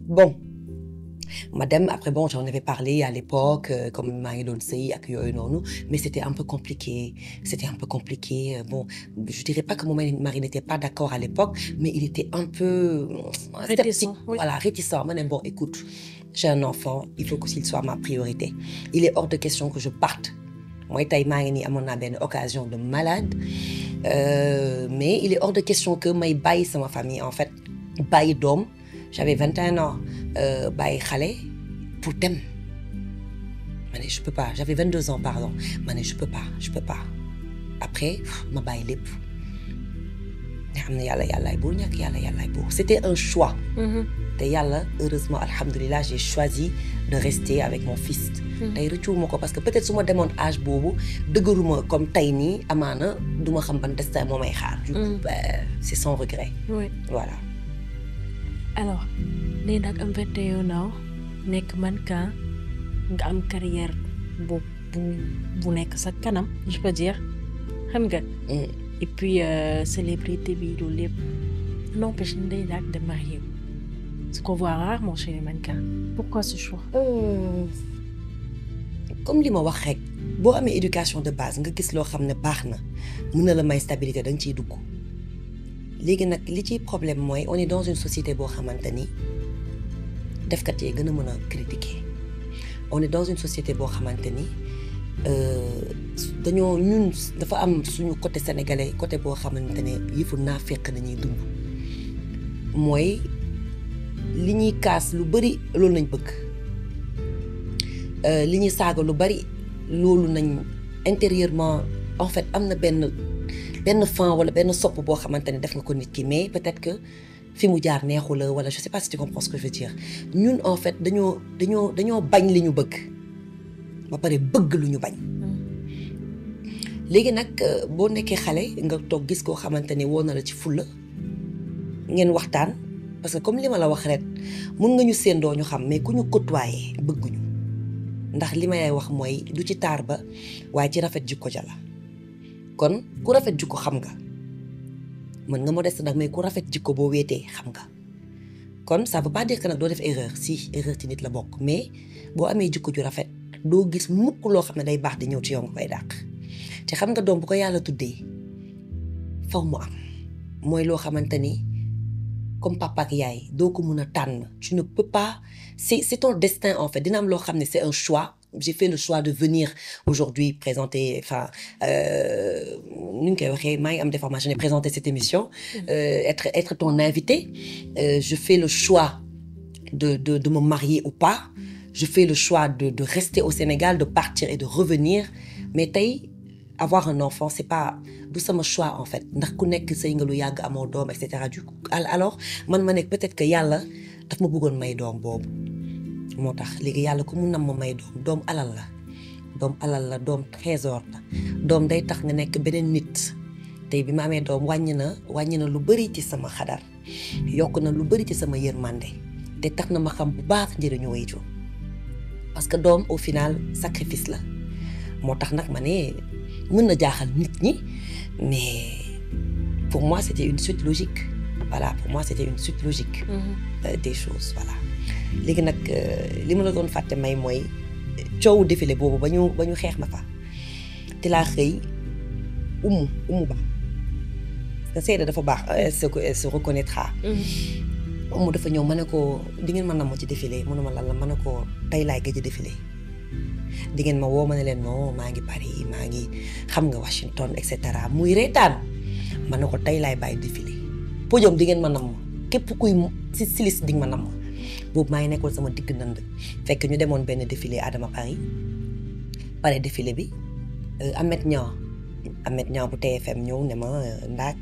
bon ma dem après bon j'en avais parlé à l'époque euh, comme maa ngi doon sëy ak yooyu noonu mais c'était un peu compliqué c'était un peu compliqué euh, bon je dirais pas que mon mari n'était pas d'accord à l'époque mais il était un peu euh, Réticent, sceptique. oui. voilà réticent ma ne bon écoute j'ai un enfant il faut que qu'il soit ma priorité il est hors de question que je parte mooy tey maa ngi nii amoon naa benn occasion de malade euh, mais il est hors de question que may bàyyi sama famille en fait bàyyi doom j'avais 21 ans euh, bàyyi xale pour dem ma ne je peux pas j'avais 22 ans pardon ma ne je peux pas je peux pas après ma bàyyi lépp nga xam ne yàlla yàllaay buur ñàkk yàlla yàllaay buur c'était un choix te yàlla heureusement alhamdulilah j'ai choisi de rester avec mon fils tey rëccuwuma ko parce que peut-être su ma demoon âge boobu dëgëruma comme tey nii amaana du ma xam ban destin moo may xaar du coup Mm. ben, c'est sans regret oui voilà alors nee nag am 21 ans nekk mannequin nga am carrière bu bu bu nekk sa kanam je peux dire xam nga. Mm. et puis euh, célébrité bi loolu lépp n'empêche Ndeye Ndack de marier ce qu'on voit rarement chez les mannequins pourquoi ce choix. Euh, comme li ma wax rek boo amee éducation de base nga gis loo xam ne baax na mën na la may stabilité da nga ciy dugg léegi nag li ciy problème mooy on est dans une société boo xamante ni defkat yee gën a mën a critiquer on est dans une société boo xamante ni euh, dañoo ñun dafa am suñu côté sénégalais côté boo xamante ne yëfu naa fekk nañuy dund mooy li ñuy kaas lu bari loolu lañ bëgg Euh, li ñuy saaga lu bari loolu nañ intérieurement en fait am na benn benn fan wala benn sopp boo xamante ne def nga ko nit ki mais peut-être que fi mu jaar neexu la wala je sais pas si tu comprends ce que je veux dire ñun en fait dañoo dañoo dañoo bañ li ñu bëgg ba pare bëgg lu ñu bañ léegi nag euh, boo nekkee xale nga toog gis koo xamante ne woo na la ci fulla ngeen waxtaan parce que comme li ma la wax ret mun nga ñu séendoo ñu xam mais ku ñu côtoyer bëgguñu ndax li may wax mooy du ci taar ba waaye ci rafet jikko ja la kon ku rafet jikko xam nga mën nga modeste nag mais ku rafet jikko boo wéetee xam nga kon ça veut pas dire que nag doo def erreur si erreur ci nit la bokk mais boo amee jikko ju rafet doo gis mukk loo xam ne day baax di ñëw ci yow nga koy dàq te xam nga doom bu ko yàlla tuddee faw mu am mooy loo xamante ni comme papa ak yaay doo ko mun a tànn tu ne peux pas c'est c'est ton destin en fait dina am loo xam ne c'est un choix j'ai fait le choix de venir aujourd'hui présenter enfin euh, nu ñu koy waxee maa ngi am des formations de présenter cette émission euh, être être ton invité euh, je fais le choix de de de me marier ou pas je fais le choix de de rester au Sénégal de partir et de revenir mais tey avoir un enfant c'est pas du sama choix en fait ndax ku nekk sëy nga lu yàgg amoo doom et cetera du coup alors man ma nekk peut-être que yàlla daf ma bëggoon may doom boobu moo tax léegi yàlla ku mu nam ma may doom doom alal la doom alal la doom trésor la doom day tax nga nekk beneen nit tey bi ma amee doom wàññi na wàññi na lu bari ci sama xadar yokk na lu bari ci sama yërmande te tax na ma xam bu baax njëriñu wayjur parce que doom au final sacrifice la moo tax nag ma ne mën na jaaxal nit ñi mais pour moi c'était une suite logique voilà pour moi c'était une suite logique euh, des choses voilà léegi nag li ma la doon fàtte may mooy coowu défilé boobu ba ñu ba ñu xeex ma fa te laa xëy umu umu ba parce que Seyda dafa baax elle se elle se reconnaîtra umu dafa ñëw ma ne ko di ngeen ma namm ci défilé mu ne ma lan la ma ne ko tey laay gëj a défilé di ngeen ma woo ma ne leen non maa ngi Paris maa ngi xam nga Washington et cetera muy reetaan ma ne ko tey laay bàyyi défilé podium di ngeen ma namm képp kuy si silis di nga ma namm boobu maa ngi nekkoon sama digg ndënd fekk ñu demoon benn défilé Adama Paris pare défilé bi Amet Niang Amet Niang bu TFM ñëw ne ma ndaak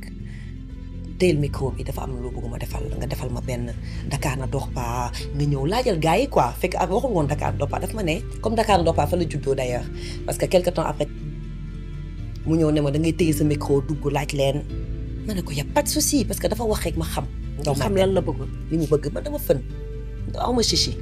teel micro bi dafa am loo bëgg ma defal nga defal ma benn Dakar na dox pa nga ñëw laajal gars yi quoi fekk ak waxul woon Dakar na dox pa daf ma ne comme Dakar na dox pa fa la juddoo d'ailleurs parce que quelque temps après mu ñëw ne ma da ngay téye sa micro dugg laaj leen ma ne ko y a pas de souci parce que dafa wax rek ma xam. nga xam lan la bëgg. li mu bëgg man dama fën aw ma chichi.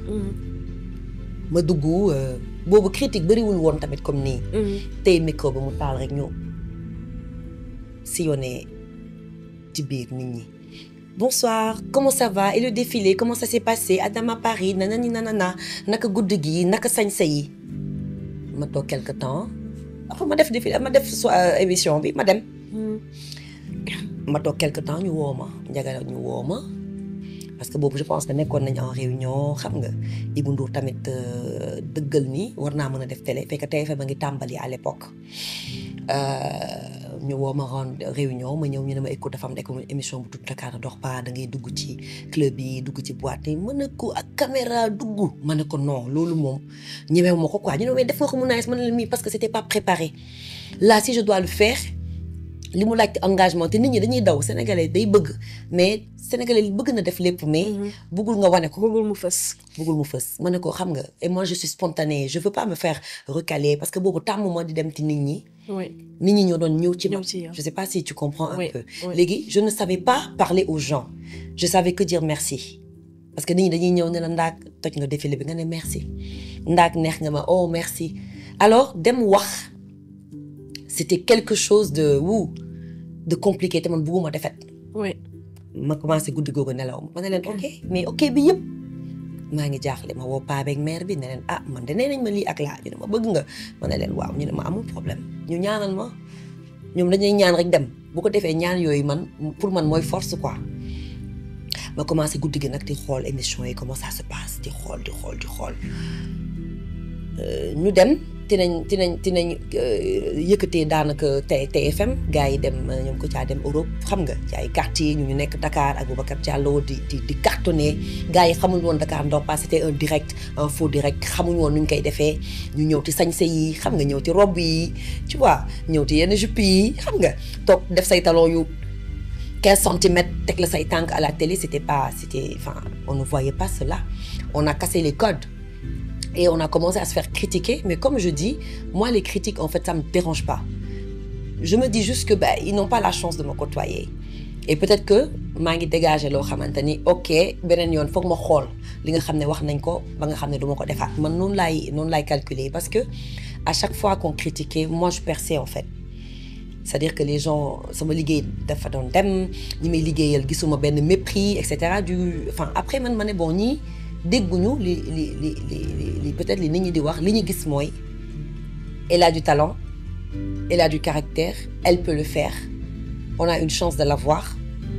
ma dugg boobu critique bëriwul woon tamit comme nii. tey micro bi mu taal rek ñu sillonné ci biir nit ñi bonsoir comment ça va et le défilé comment ça s'est passé Adama Paris nanani nanana naka guddi gi naka sañse yi ma toog quelque temps après ma def défilé ma def so émission bi ma dem ma toog quelque temps ñu woo ma njaga ñu woo ma parce que boobu je pense que nekkoon nañ en réunion xam nga Ibou Ndour tamit dëggal ni war naa mën a def télé fekk TFM a ngi tàmbali à l'époque ñu woo ma ren réunion ma ñëw ñu ne ma écoute dafa am émission bu tudd Dakar dox pas da ngay dugg ci club yi dugg ci boîte yi mën na ko ak caméra dugg ma ne ko non loolu moom ñemewu ma ko quoi ñu ne mais def nga ko mu nice ma ne la mii parce que c'était pas préparé là si je dois le faire li mu laajte engagement te nit ñi dañuy daw sénégalais day bëgg mais sénégalais bëgg na def lépp mais bëggul nga wane ko bëggul mu fës bëggul mu fës ma ne ko xam nga et moi je suis spontanée je veux pas me faire recaler parce que boobu tàmm ma di dem ci nit ñi oui nit ñi ñoo doon ñëw ci ma ñëw ci yow. je sais pas si tu comprends un Oui, peu oui. léegi je ne savais pas parler aux gens je savais que dire merci parce que nit ñi dañuy ñëw ne la ndaak toj nga défilé bi nga ne merci ndaak neex nga ma oh merci alors dem wax c'était quelque chose de wu de compliqué te man bugguma defet oui ma commencé guddi googu nelaw ma ne leen ok mais ok bi yëpp maa ngi jaaxle ma woo paa beeg mère bi ne leen ah man de nee nañ ma lii ak laa ñu ne ma bëgg nga ma ne leen waaw ñu ne ma amul problème ñu ñaanal ma ñoom dañuy ñaan rek dem bu ko defee ñaan yooyu man pour man mooy force quoi ma commencé guddi gi nag di xool émission yi comment ça se passe di xool di xool di xool Euh, ñu dem dinañ dinañ dinañ euh, yëkkatee daanaka T TFM gars yi dem euh, ñoom ko caa dem Europe xam nga ci ay quartier ñu ñu nekk Dakar ak Boubacar Diallo di di di cartonné gars yi xamuñ woon Dakar Ndox pas c'était un direct un faux direct xamuñ woon nu ñu koy defee ñu ñëw ci sañse yi xam nga ñëw ci robe yi tu vois ñëw ci yenn jupe yi xam nga toog def say talon yu 15 centimètres teg la say tànk à la télé c'était pas c'était enfin on ne voyait pas cela on a cassé les codes et on a commencé à se faire critiquer mais comme je dis moi les critiques en fait ça me dérange pas je me dis juste que ben ils n'ont pas la chance de me côtoyer et peut-être que maa ngi dégager loo xamante ni ok beneen yoon foog ma xool li nga xam ne wax nañ ko ba nga xam ne du ma ko defaat man noonu laay noonu laay calculer parce que à chaque fois qu'on critiquait moi je perçais en fait c'est-à-dire que les gens sama liggéey dafa doon dem ñi may liggéeyal gisuma benn mépris et cetera du enfin après man ma ne bon ñii dégguñu li li li li li- li peut-être li nit ñi di wax li ñu gis mooy elle a du talent elle a du caractère elle peut le faire on a une chance de l'avoir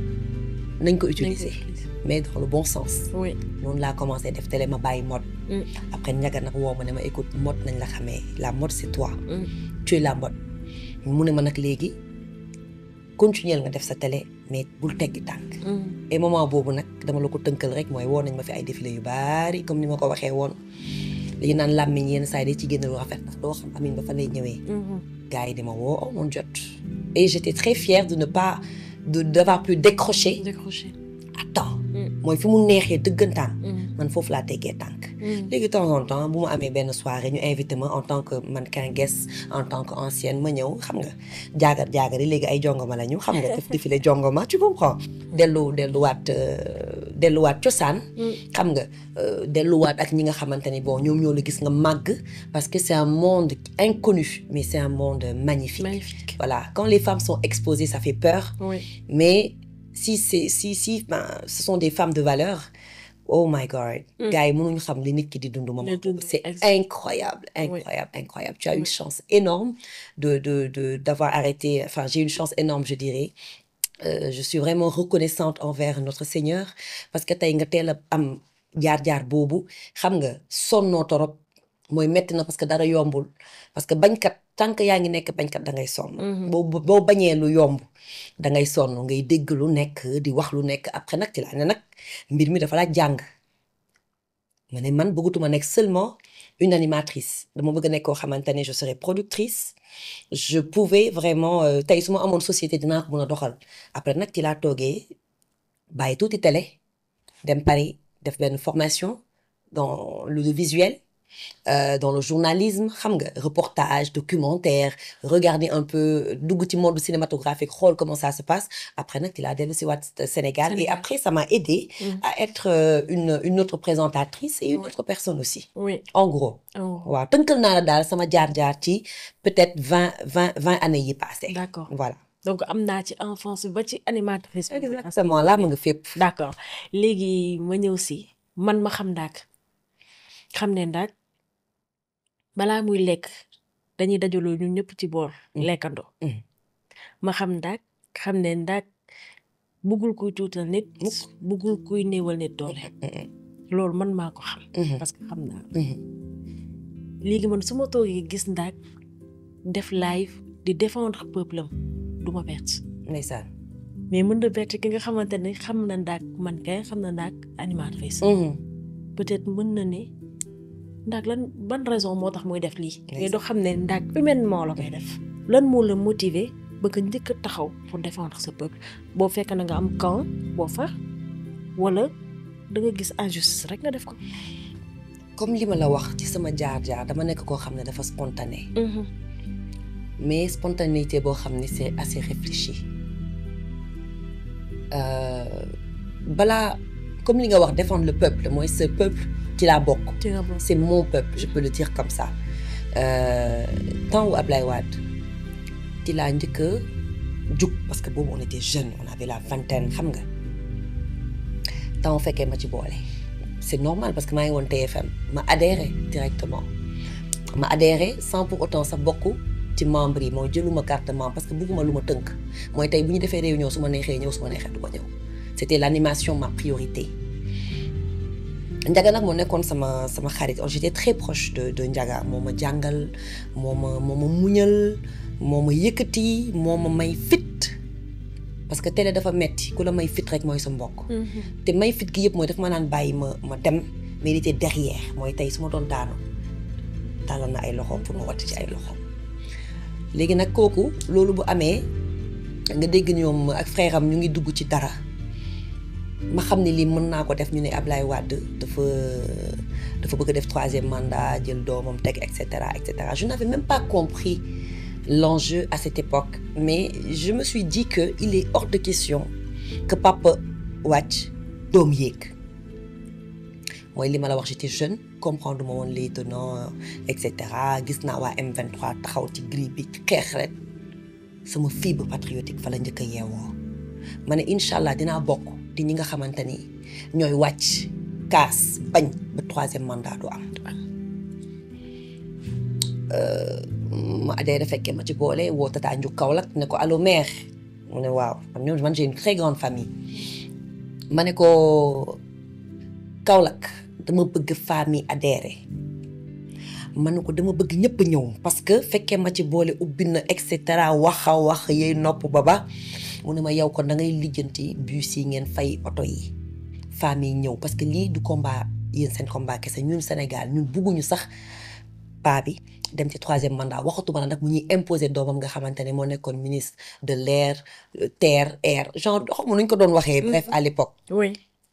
nañ ko utiliser mais dans le bon sens oui noonu laa commencé def télé ma bàyyi mode Mm. après ñaga nag woo ma ne ma écoute mode nañ la xamee la mode c'est toi Mm. tu es la mode mu ne ma nag léegi continuer nga def sa télé mais bul teggi tànk Mm. et moment boobu nag dama la ko tënkal rek mooy woo nañ ma fi ay défilé yu baari comme ni ma ko waxee woon li naan làmmiñ yenn saa yi day ci génn lu rafet ndax doo xam amin ba fa lay ñëwee Mhm. gars yi di ma woo oh mon jot et j'étais très fière de ne pas de d'avoir pu décrocher décroché à temps Mm. mooy fi mu neexee dëggantaan Mm. man foofu laa teggee tànk Mm. léegi de temps en temps bu ma amee benn soirée ñu invité ma en tant que mannequin guest en tant que ancienne ma ñëw xam nga jaagar jaagar yi léegi ay jongoma la ñu xam nga def défilé jongoma tu comprends dellu delluwaat euh, delluwaat cosaan Mm. xam nga euh, delluwaat ak ñi nga xamante ni bon ñoom ñoo la gis nga màgg parce que c'est un monde inconnu mais c'est un monde magnifique magnifique voilà quand les femmes sont exposées ça fait peur oui mais si c'est si si ben, ce sont des femmes de valeur oh my god Mm. gars yi mënuñu xam li nit ki di dund moom Di dund, c'est exact. incroyable incroyable incroyable tu as une Oui. chance énorme de de de d'avoir arrêté enfin j'ai une chance énorme je dirais Euh, je suis vraiment reconnaissante envers notre Seigneur parce que tey nga teel a am jaar-jaar boobu xam nga sonnoo torop mooy metti na parce que dara yombul parce que bañkat tant que yaa ngi nekk bañkat da ngay sonn Mhm. boo boo bañee lu yomb da ngay sonn ngay dégg lu nekk di wax lu nekk après nag ci laa ne nag mbir mi dafa laaj jàng ma ne man bëggatuma nekk seulement une animatrice dama bëgg a nekk koo xamante ne je serai productrice je pouvais vraiment euh, tey su ma amoon société dinaa ko mën a doxal après nag ci laa toogee bàyyi tuuti télé dem Paris def benn formation dans l'audiovisuel euh, dans le journalisme xam nga reportage documentaire regarder un peu dugg ci monde cinématographique xool comment ça se passe après nag ci laa dellu si waat Sénégal et Sénégal. après ça m'a aidé Mhm. à être euh, une une autre présentatrice et une Ouais. autre personne aussi oui en gros oh. waaw tënkal naa la daal sama jaar-jaar ci peut-être vingt vingt vingt années yi passé d'accord voilà donc am naa ci enfance bi ba ci animatrice bi. exactement laa ma nga fépp. d'accord léegi ma ñëw si man ma xam ndaak xam ne ndaak balaa muy lekk dañuy dajaloo ñun ñëpp ci boor lekkandoo Mm. ma xam ndaak xam ne ndaak buggul kuy tuutal nit buggul kuy néewal nit doole loolu man maa ko xam parce que xam naa léegi man su ma toogee gis ndaak def live di défendre peuple am du ma bett ndeysaan. mais mën na bett ki nga xamante ne xam na ndaak man kay xam na ndaak animatrice peut-être mën na ne ndaak lan ban raison moo tax muy def lii mais doo xam ne ndaak humainement la koy def lan moo la motiver ba nga njëkk a taxaw pour défendre ce peuple boo fekk na nga am camp boo far wala da nga gis injustice rek nga def ko comme li ma la wax ci sama jaar-jaar dama nekk koo xam ne dafa spontané mais spontanéité boo xam ne c'est assez réfléchi Euh, balaa comme li nga wax défendre le peuple mooy ce peuple ci laa bokk ci nga bokk c'est mon peuple je peux le dire comme ça Euh, temps wu Ablaye Wade ci laa njëkk a jug parce que boobu on était jeunes on avait la vingtaine xam nga temps fekkee ma ci boole c'est normal parce que maa ngi woon TFM ma adhéré directement ma adhéré sans pour autant sax bokk ci membre yi mooy jëluma carte membre parce que bëgguma lu ma tënk mooy tey bu ñu defee réunion su ma neexee ñëw su ma neexee du ma ñëw c'était l'animation ma priorité Ndiaga nag moo nekkoon sama sama xarit j'étais très proche de de Ndiaga moo ma jàngal moo ma moo ma muñal moo ma yëkkati moo ma may fit parce que télé dafa metti ku la may fit rek mooy sa mbokk te may fit gi yëpp mooy daf ma naan bàyyi ma ma dem mais il était derrière mooy tey su ma doon daanu tàllal na ay loxoom pour ma watt ci ay loxoom léegi nag kooku loolu bu amee nga dégg ñoom ak frère am ñu ngi dugg ci dara ma xam ne lii mën naa ko def ñu ne Ablaye Wade dafa dafa bëgg a def troisième mandat jël doomam teg et cetera et cetera je n'avais même pas compris l'enjeu à cette époque mais je me suis dit que il est hors de question que papa wàcc doom yéeg mooy li ma la wax j'étais jeune comprendre ma woon les tenants et cetera gis naa waa M23 taxaw ci grille bi xeex rek sama fibre patriotique fa la njëkk a yeewoo ma ne incha allah dinaa bokk di ñi nga xamante ni ñooy wàcc kaas bañ ba troisième mandat du am. ma adhéré fekkee ma ci boole woo Tata Ndiou Kaolack ne ko allo mère mu ne waaw ñoom man j'ai une très grande famille ma ne ko Kaolack dama bëgg famille adhéré ma ne ko dama bëgg ñëpp ñëw parce que fekkee ma ci boole ubbi na et cetera wax a wax yey nopp ba ba mu ne ma yow kon da ngay lijjanti bus yi ngeen fay oto yi famille ñëw parce que lii du combat yéen seen combat kese ñun Sénégal ñun bugguñu sax paa bi dem ci troisième mandat waxatuma la nag mu ñuy imposer doomam nga xamante ne moo nekkoon ministre de l'air terre air genre xaw ma nu ñu ko doon waxee. bref à l'époque oui.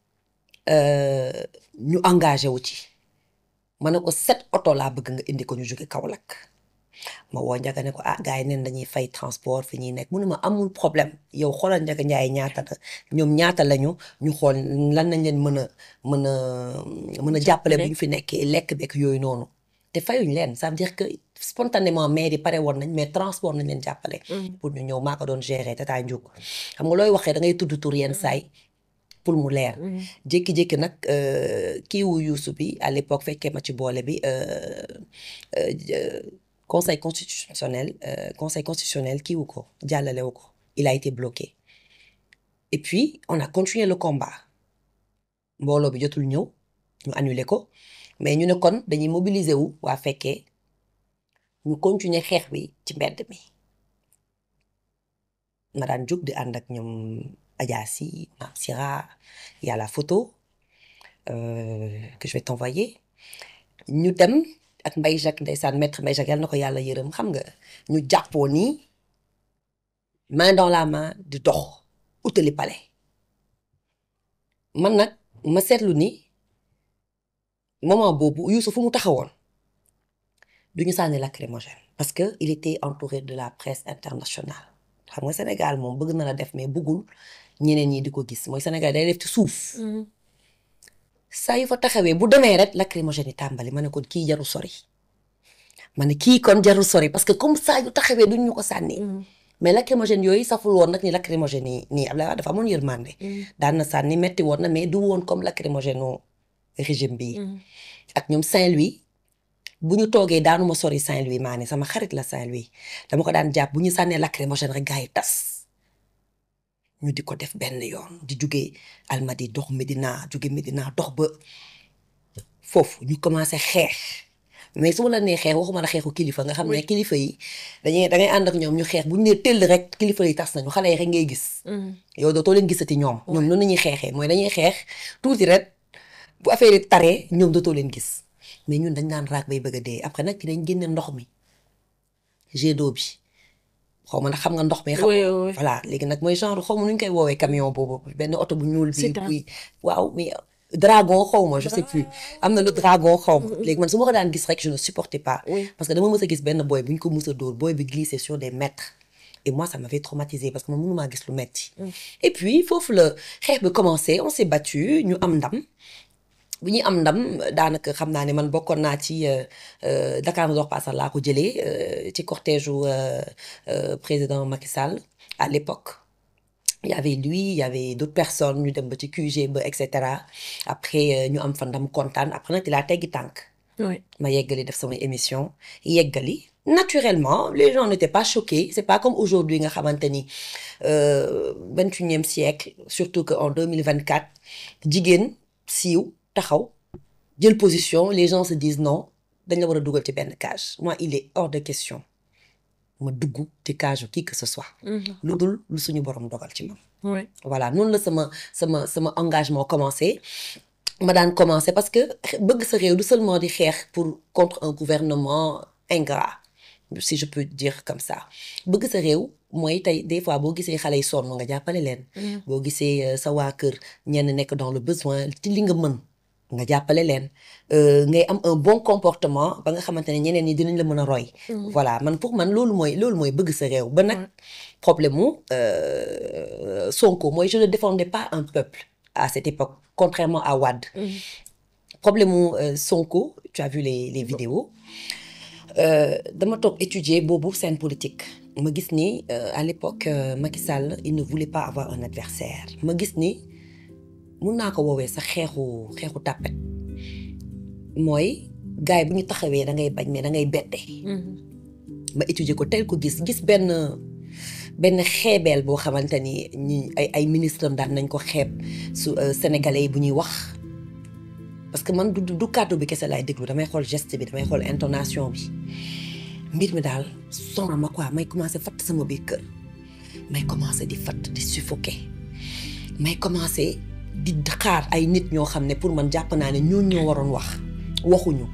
ñu engagé wu ci ma ne ko sept oto laa bëgg nga indi ko ñu jóge Kaolack ma woo Ndiaga ne ko ah gars yi neen dañuy fay transport fi ñuy nekk mu ne ma amul problème yow xoolal Ndiaga Ndiaye ñaata la ñoom ñaata lañu ñu xool lan nañ leen mën a mën a mën a jàppale bu ñu fi nekkee lekk bekk yooyu noonu te fayuñ leen ça veut dire que spontanément maire yi pare woon nañ mais transport nañ leen jàppale pour ñu ñëw maa ko doon gérer Tata Ndiouk xam nga looy waxee da ngay tudd tur yenn saay pour mu leer jékki-jékki nag kii wu Youssou bi à l'époque fekkee ma ci boole bi conseil constitutionnel conseil constitutionnel kii wu ko jàllale wu ko il a été bloqué et puis on a continué le combat mbooloo bi jotul ñëw ñu annulé ko mais ñu ne kon dañuy mobiliser wu waa fekkee ñu continuer xeex bi ci mbedd mi ma daan jóg di ànd ak ñoom Adja Sy Mame Sira y a la photo euh, que je vais t'envoyer ñu dem ak Mbaye Jacques ndeysaan maître Mbaye Jacques yàlla na ko yàlla yërëm xam nga ñu jàppoo nii main dans la main di dox utali palais man nag ma seetlu ni moment boobu Youssou fu mu taxawoon du ñu sànni lacrymogène parce que il était entouré de la presse internationale xam nga Sénégal moom bëgg na la def mais bëggul ñeneen ñi di ko gis mooy Sénégal day def ci suuf saa yu fa taxawee bu demee rek lacrymogène yi tàmbali ma ne kon kii jarul sori ma ne kii kon jarul sori parce que comme saa yu taxawee duñ ñu ko sànni mais lacrymogène yooyu saful woon nag ni lacrymogène yi nii Abdoulaye Wade dafa amoon yërmande daan na sànni metti woon na mais du woon comme lacrymogène u régime bii ak ñoom Saint-Louis bu ñu toogee daanu ma sori Saint-Louis maa ne sama xarit la Saint-Louis dama ko daan jàpp bu ñu sànnee lacrymogène rek gars yi tas ñu di ko def benn yoon di jugee Almadi dox Medina jugee Medina dox ba foofu ñu commencé xeex mais su ma la nee xeex waxuma la xeexu kilifa nga xam ne kilifa yi dañuy da ngay ànd ak ñoom ñu xeex bu ñu nee tëll rek kilifa yi tas nañu xale yi rek ngay gis. yow dootoo leen gisati ñoom. ñoom noonu la ñuy xeexee mooy dañuy xeex tuuti rek bu affaire yi taree ñoom dootoo leen gis mais ñun dañ naan raak bay bëgg a dee après nag dañ génne ndox mi jet d'eau bi xaw ma nag xam nga ndox mi. xam voilà léegi nag mooy genre xaw ma nu ñu koy woowee camion boobu benn oto bu ñuul. bi bi waaw mais. dragon xaw ma je sais plus am na lu dragon xaw ma léegi man su ma ko daan gis rek je ne supportais pas parce que dama mës a gis benn boy bu ñu ko mës a dóor boy bi glissé sur des mètres et moi ça m'avait traumatisé parce que man mënumaa gis lu metti et puis foofu la xeex bi commencé on s'est battu ñu am ndam bu ñuy am ndam daanaka xam naa ne man bokkoon naa ci Dakar ne dort pas laa ko jëlee ci cortège u président Macky Sall à l'époque il y avait lui il y avait d'autres personnes ñu dem ba ci QG ba et cetera après ñu am fa ndam kontaan après nag laa teggi tànk. ma yeggali def sama émission yeggali. naturellement les gens n'étaient pas choqués c'est pas comme aujourd'hui nga xamante ni vingt-et-unième siècle surtout que en deux mille vingt-quatre jigéen siiw taxaw jël position les gens se disent non dañ la war a dugal ci benn cage moi il est hors de question. ma dugg ci cage qui que ce soit. lu dul lu suñu borom dogal ci moom. voilà noonu la sama sama sama engagement commencé ma daan commencé parce que bëgg sa réew du seulement di xeex pour contre un gouvernement ingrat si je peux dire comme ça bëgg sa réew mooy tey des fois boo gisee xale yi sonn nga jàppale leen. boo gisee sa waa kër ñenn nekk dans le besoin ci li nga mën. nga jàppale leen ngay am un bon comportement ba nga xamante ne ñeneen ñi dinañ la mën a roy. voilà man pour man loolu mooy loolu mooy bëgg sa réew. ba nag problème mu Sonko mooy je ne défendais pas un peuple à cette époque contrairement à Wade. problème mu Sonko tu as vu les les vidéos dama toog étudier boobu scène politique ma gis ni à l'époque Macky Sall il ne voulait pas avoir un adversaire ma gis ni. mun naa ko woowee sax xeexu xeexu tàppet mooy gars yi bu ñu taxawee da ngay bañ mais da ngay bette ma étudier ko tel ko gis gis benn benn xeebeel boo xamante ni ñi ay ay ministre am daan nañ ko xeeb su sénégalais yi bu ñuy wax parce que man du du kàddu bi kese laay déglu damay xool geste bi damay xool intonation bi mbir mi daal sonal ma quoi may commencé fatt sama biir kër may commencé di fatt di suffoquer may commencé di xaar ay nit ñoo xam ne pour man jàpp naa ne ñooñu ñoo waroon wax waxuñu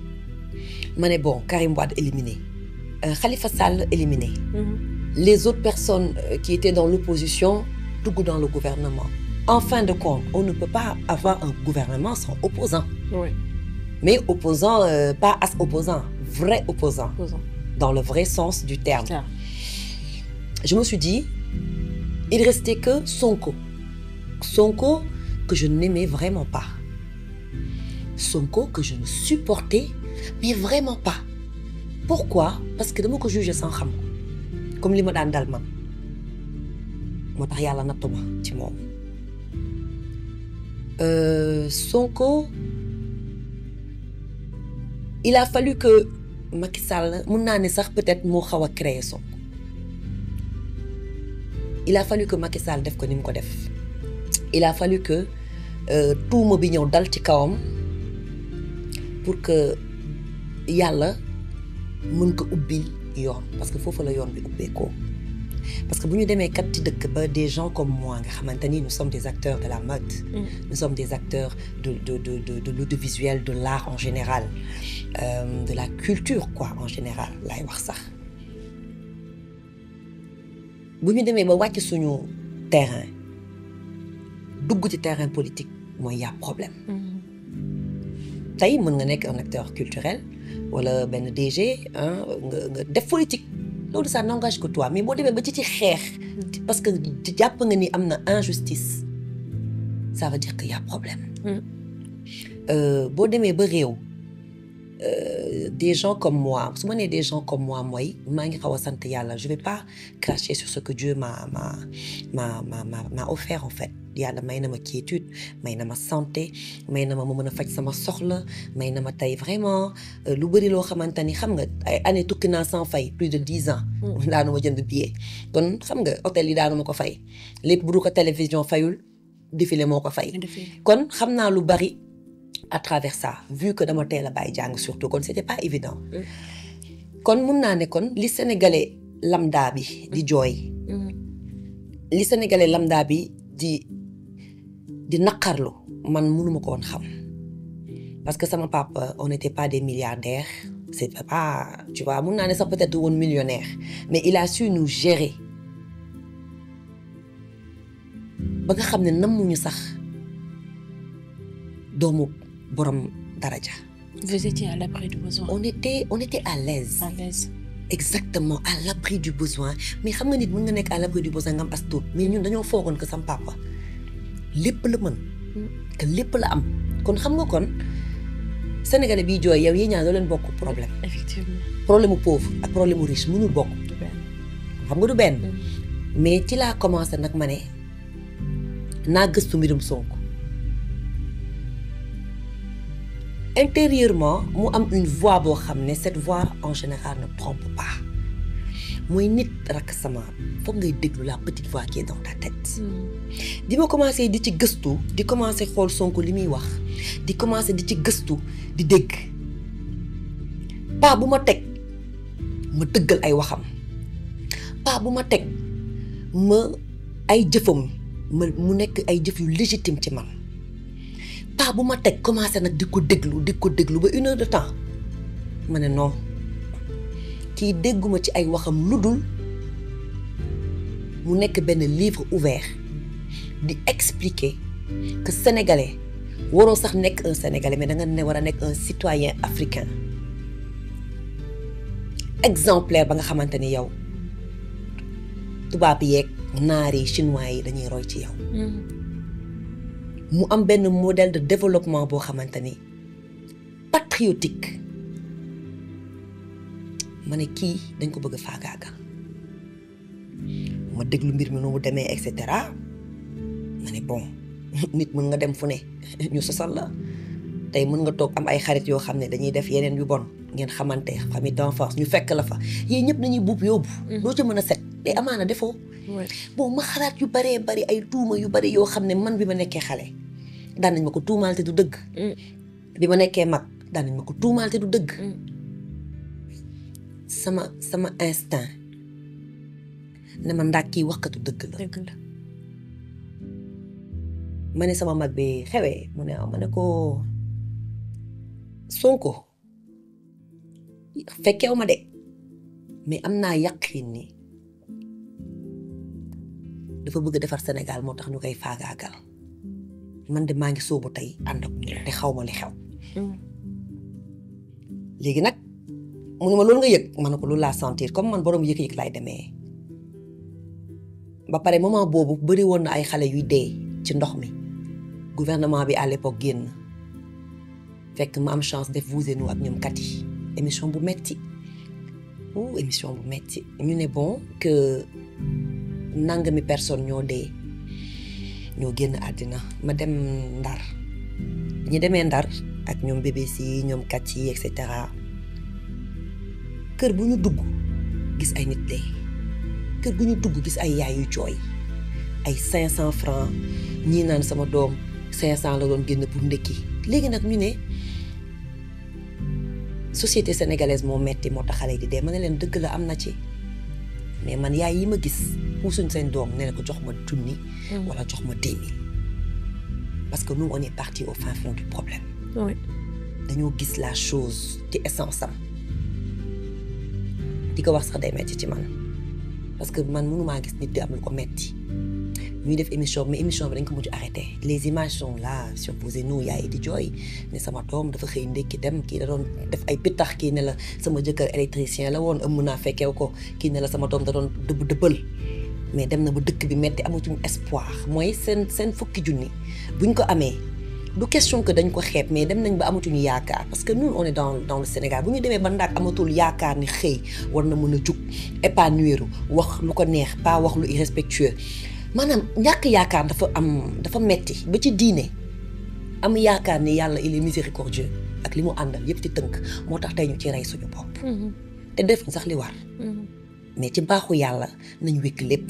ma ne bon Karim Wade éliminé euh, Khalifa Sall éliminé les autres personnes euh, qui étaient dans l'opposition dugg dans le gouvernement en fin de compte on ne peut pas avoir un gouvernement sans opposant Oui. mais opposant euh, pas as opposant vrai opposant Opposant. dans le vrai sens du terme Clair. je me suis dit il restait que Sonko Sonko que je n'aimais vraiment pas Sonko que je ne supportais mais vraiment pas pourquoi parce que dama ko juger sans xam ko comme li ma daan dal man moo tax yàlla nattu ma ci moom Euh, Sonko il a fallu que Macky Sall mun naa ne sax peut-être moo xaw a créer Sonko il a fallu que Macky Sall def ko ni mu ko def il a fallu que euh, tuuma bi ñëw dal ci kawam pour que yàlla mën ko ubbil yoon parce que foofu la yoon bi ubbeekoo parce que bu ñu demee kat ci dëkk ba des gens comme moi nga xamante ni nous sommes des acteurs de la mode nous sommes des acteurs de de de de de l'audiovisuel de l'art en général euh, de la culture quoi en général laay wax sax bu ñu demee ba wàcc suñu terrain dugg ci terrain politique mooy y a problème tey mën nga nekk un acteur culturel wala benn DG hein, nga nga def politique loolu ça n'engage que toi mais boo demee ba ci ci xeex parce que jàpp nga ni am na injustice ça veut dire que y a problème Mm. Euh, boo demee ba réew euh, des gens comme moi su ma nee des gens comme moi mooy maa ngi xaw a sant yàlla je vais pas cracher sur ce que Dieu m'a m'a m'a m'a m'a m'a offert en fait yàlla may na ma quiétude may na ma santé may na ma ma mën a faj sama soxla may na ma tey vraiment euh, lu bëri loo xamante ni xam nga ay année tukki naa sans fay plus de dix ans. daanu ma jënd billet. kon xam nga hôtel yi daanu ma ko fay lépp bu du ko télévision fayul défilé moo ko fay. kon xam naa lu bari à travers ça vu que dama teel a bàyyi jàng surtout kon c'était pas évident. kon mun naa ne kon li sénégalais lambda bi di jooy. li sénégalais lambda bi di di naqarlu man mënuma ko woon xam parce que sama papa on n'était pas des milliardaires c'est pas tu vois mun naa ne sax peut-être woon millionnaire mais il a su nous gérer ba nga xam ne nammuñu sax doomu borom daraja. Vous étiez à l'abri du besoin. on était on était à l'aise À l'aise. exactement à l'abri du besoin mais xam nga nit mën nga nekk à l'abri du besoin nga am as tuut mais ñun dañoo foogoon que sam papa lépp la mën que lépp la am kon xam nga kon sénégalais biy jooy yow yi ñaar doo leen bokk problème Effectivement. problème mu pauvre ak problème mu riche mënul bokk Du benn. xam nga du benn mais ci laa commencé nag ma ne naa gëstu mbirum Sonko intérieurement mu am une voix boo xam ne cette voix en général ne trompe pas mooy nit rakk sama foog ngay déglu la petite voix qui est dans ta tête di ma commencé di ci gëstu di commencé xool Sonko li muy wax di commencé di ci gëstu di dégg pas bu ma teg ma dëggal ay waxam pas bu ma teg ma ay jëfam ma mu nekk ay jëf yu légitime ci man pas bu ma teg commencé nag di ko déglu di ko déglu ba une heure de temps ma ne non kii dégguma ci ay waxam lu dul mu nekk benn livre ouvert di expliquer que sénégalais waroo sax nekk un sénégalais mais da nga ne war a nekk un citoyen africain exemplaire ba nga xamante ni yow tubaab yeeg naar yi chinois yi dañuy roy ci yow. mu am benn modèle de développement boo xamante ni patriotique ma ne kii dañ ko bëgg a faagaagal ma déglu mbir mi nu mu demee et cetera ma ne bon nit mën nga dem fu ne ñu sosal la tey mën nga toog am ay xarit yoo xam ne dañuy def yeneen yu bon ngeen xamante famille d'enfance ñu fekk la fa yéen ñëpp nañuy buub yóbbu. doo ca mën a set te amaana defoo. bon ma xalaat yu baree bari ay tuuma yu bari yoo xam ne man bi ma nekkee xale daan nañ ma ko tuumaal te du dëgg. bi ma nekkee mag daan nañ ma ko tuumaal te du dëgg. sama sama instinct ne ma ndax kii waxkatu dëgg la. dëgg la. ma ne sama mag bi xewee mu ne ah ma ne ko Sonko fekkew ma de mais am naa yaqin ni dafa bëgg defar Sénégal moo tax ñu koy faagaagal man de maa ngi sóobu tey ànd ak moom te xaw ma li xew. léegi nag mu ne ma loolu nga yëg ma ne ko loolu laa sentir comme man borom yëg-yëg laay demee ba pare moment boobu bëri woon na ay xale yuy dee ci ndox mi gouvernement bi à l'époque génn fekk ma am chance def vous et nous ak ñoom kat yi émission bu metti ou émission bu metti ñu ne bon que nangami personne ñoo dee ñoo génn àddina ma dem ndar ñi demee ndar ak ñoom BBC ñoom kat yi et cetera kër bu ñu dugg gis ay nit dee kër gu ñu dugg gis ay yaay yu jooy ay cinq cent francs ñii naan sama doom cinq cent la doon génn pour ndekki léegi nag ñu ne société sénégalaise moo metti moo tax xale yi di dee ma ne leen dëgg la am na ci mais man yaay yi ma gis puusuñ seen doom ne ko jox ma junni wala jox ma dix mille parce que nous on est parti au fin fond du problème oui. dañoo gis la chose ci essence am di ko wax sax day metti ci man parce que man mënumaa gis nit di am lu ko metti ñuy def émission mais émission bi dañ ko mujj arrêté les images sont là sur Vous et Nous yaay di jooy ne sama doom dafa xëy ndékki dem kii da doon def ay pittax kii ne la sama jëkkër électricien la woon ëmm naa fekkew ko kii ne la sama doom da doon dëbb dëbbal mais dem na ba dëkk bi metti amatuñu espoir mooy seen seen fukki junni buñ ko amee du question que dañ ko xeeb mais dem nañ ba amatuñu yaakaar parce que nous on est dans dans le Sénégal bu ñu demee ba ndaak amatul yaakaar ni xëy war na mën a jug épanouir wax lu ko neex pas wax lu irrespectueux maanaam ñàkk yaakaar dafa am dafa metti ba ci diine am yaakaar ni yàlla il est miséricordieux ak li mu àndal yëpp ci tënk moo tax tey ñu ci rey suñu bopp te defuñ sax li war mais ci baaxu yàlla nañ wékk lépp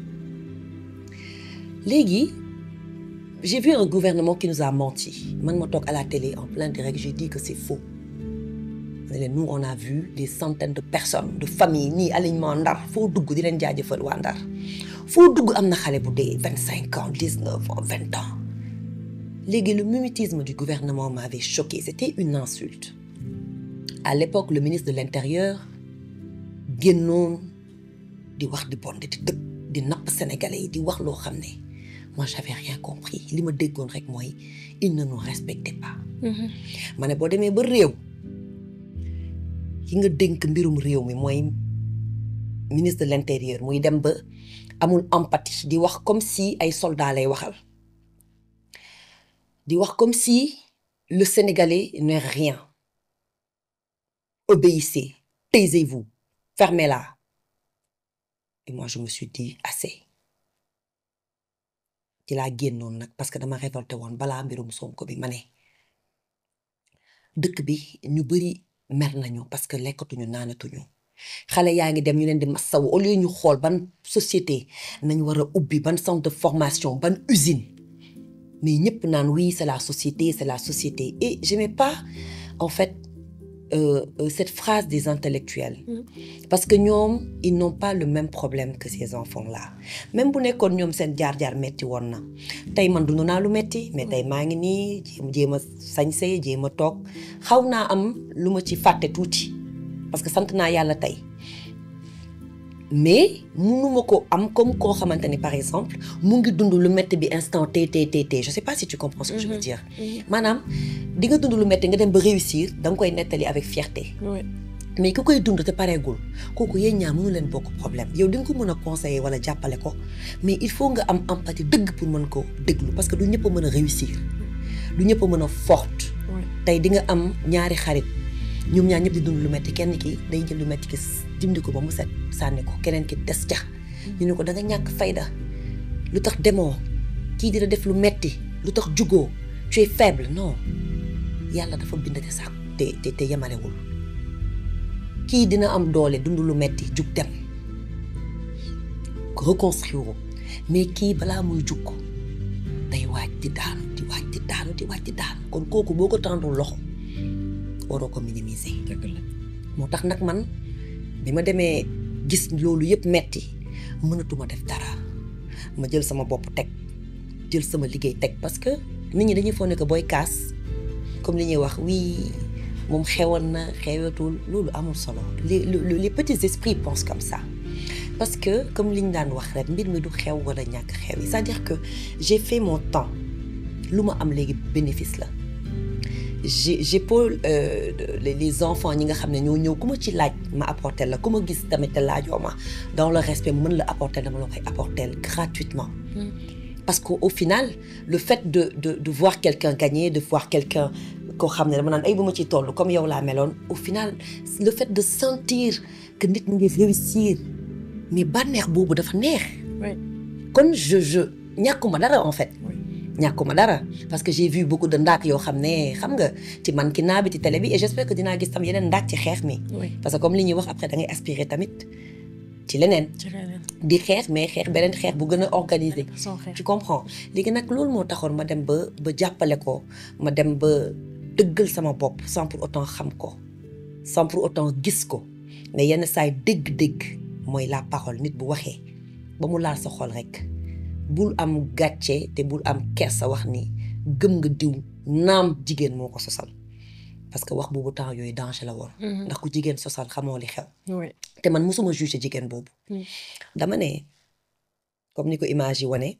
léegi j'ai vu un gouvernement qui nous a menti man ma toog à la télé en plein direct j'ai dit que c'est faux ne leen nous on a vu des centaines de personnes de familles nii alignement ndar foo dugg di leen jaajëfal waa ndar foo dugg am na xale bu dee vingt cinq ans dix neuf ans vingt ans léegi le mimétisme du gouvernement m'avait choqué c'était une insulte à l'époque le ministre de l'intérieur génnoon di wax di bon di dëpp di napp sénégalais yi di wax loo xam ne moi j'avais rien compris li ma déggoon rek mooy il ne nous respectait pas ma ne boo demee ba réew ki nga dénk mbirum réew mi mooy ministre de l'intérieur muy dem ba amul empathie di wax comme si ay soldats lay waxal di wax comme si le sénégalais n'est rien obéissez taisez-vous fermez-la et moi je me suis dit assez ci laa génnoon nag parce que dama révolté woon balaa mbirum Sonko bi ma ne dëkk bi ñu bari mer nañu parce que lekkatuñu naanatuñu xale yaa ngi dem ñu leen di massaw au lieu ñu xool ban société nañ war a ubbi ban centre de formation ban usine mais ñëpp naan oui c'est la société c'est la société et j'aimais pas en fait euh, euh, cette phrase des intellectuels parce que ñoom ils n'ont pas le même problème que ces enfants-là même bu nekkoon ñoom seen jaar-jaar metti woon na tey man dund naa lu metti mais tey maa ngi nii jéem jéem a sañse jéem a toog xaw naa am lu ma ci fàtte tuuti parce que sant naa yàlla tey mais munuma ko am comme koo xamante ni par exemple mu ngi dund lu metti bi instant t t t t je sais pas si tu comprends ce que je veux dire maanaam di nga dund lu metti nga dem ba réussir da nga koy nettali avec fierté mais ku koy dund te pareegul kooku yéen ñaar mënu leen bokk problème yow di nga ko mën a conseiller wala jàppale ko mais il faut nga am empathie dëgg pour mën ko déglu parce que du ñëpp a mën a réussir du ñëpp a mën a forte tey di nga am ñaari xarit ñoom ñaar ñëpp di dund lu metti kenn ki day jël lu metti ki dindi ko ba mu set sànni ko keneen ki des ca ñu ne ko da nga ñàkk fayda lu tax demoo kii dina def lu metti lu tax jugoo tu es faible non yàlla dafa bind te sax te te te yemalewul kii dina am doole dund lu metti jug dem reconstruire mais kii balaa muy jug day waaj di daanu di waaj di daanu di waaj di daanu kon kooku boo ko tàndul loxo waroo ko minimiser. moo tax nag man bi ma demee gis loolu yëpp metti mënatuma def dara ma jël sama bopp teg jël sama liggéey teg parce que nit ñi dañuy foog ne que booy kaas comme li ñuy wax oui moom xewoon na xewatul loolu amul solo les les petits esprits pensent comme ça parce que comme li ñu daan wax rek mbir mi du xew wala ñàkk xew yi c'est-à-dire que j'ai fait mon temps lu ma am léegi bénéfice la j'ai j'épaule euh, les, les enfants ñi nga xam ne ñoo ñëw ku ma ci laaj ma apporter la ku ma gis tamit te laajoo ma dans le respect mën la apporter dama la koy apporter gratuitement mm. parce que au final le fait de de de voir quelqu'un gagner de voir quelqu'un koo xam ne dama naan ay bu ma ciy toll comme yow laa meloon au final le fait de sentir que nit mu ngi réussir mais bànneex boobu dafa neex kon je je ñàkkuma dara en fait ñàkkuma dara parce que j'ai vu beaucoup de ndaak yoo xam ne xam nga ci man ki naa bi ci télé bi et j'espère que dinaa gis tam yeneen ndaak ci xeex mi parce que comme li ñuy wax après da ngay aspirer tamit ci leneen di xeex mais xeex beneen xeex bu gën a organisé tu comprends léegi nag loolu moo taxoon ma dem ba ba jàppale ko ma dem ba dëggal sama bopp sans pour autant xam ko sans pour autant gis ko mais yenn saay dégg-dégg mooy la parole nit bu waxee ba mu laal sa xol rek bul am gàcce te bul am kersa wax ni gëm nga diw naam jigéen moo ko sosal parce que wax boobu temps yooyu danger la woon ndax ku jigéen sosal xamoo li xew te man mosuma juger jigéen boobu dama ne comme ni ko image yi wane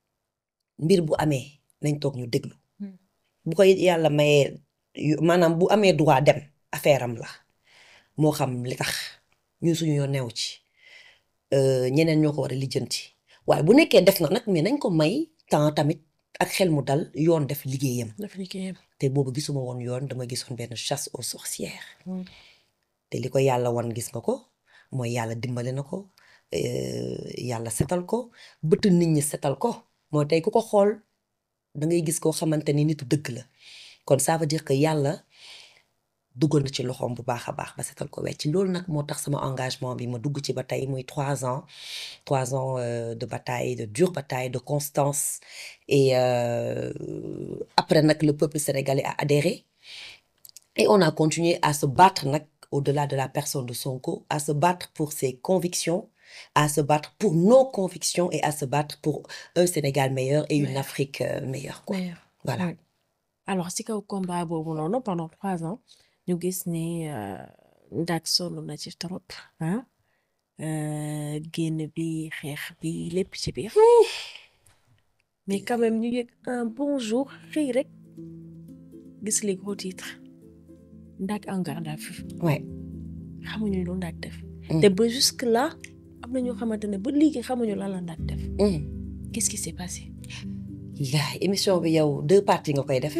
mbir bu amee nañ toog ñu déglu bu ko yàlla mayee maanaam bu amee droit dem affaire am la moo xam li tax ñun suñu yoon neew ci ñeneen ñoo ko war a lijjanti waaye bu nekkee def na nag mais nañ ko may temps tamit ak xel mu dal yoon def liggéeyam daf liggéeyam. te boobu gisuma woon yoon dama gisoon benn chasse aux sorcières Mm. te li ko yàlla wan gis nga ko mooy yàlla dimbale na ko euh, yàlla setal ko bëtt nit ñi setal ko mooy tey ku ko xool da ngay gis koo xamante ni nitu dëgg la kon ça veut dire que yàlla duggal na ci loxoom bu baax a baax ba setal ko wecc loolu nag moo tax sama engagement bi ma dugg ci ba tey muy trois ans trois ans euh, de bataille de dure bataille de constance et euh, après nag le peuple sénégalais a adhéré et on a continué à se battre nag au-delà de la personne de Sonko à se battre pour ses convictions à se battre pour nos convictions et à se battre pour un Sénégal meilleur et une Meilleur. Afrique euh, meilleure quoi D'ailleurs. voilà Ouais. alors si kaw combat boobu noonu pendant trois ans ñu gis ne euh, Ndak sonn na ci trop ah euh, génn bi xeex bi lépp ci biir mais quand même ñu yëg un bon jour xëy rek gis les gros titres Ndak en garde à vue ouais xamuñu lu Ndak def Mm. te ba jusque là am na ñoo xamante ne ba léegi xamuñu lan la Ndak def Hum. qu'est-ce qui s'est passé yaay émission bi yow deux parties nga koy def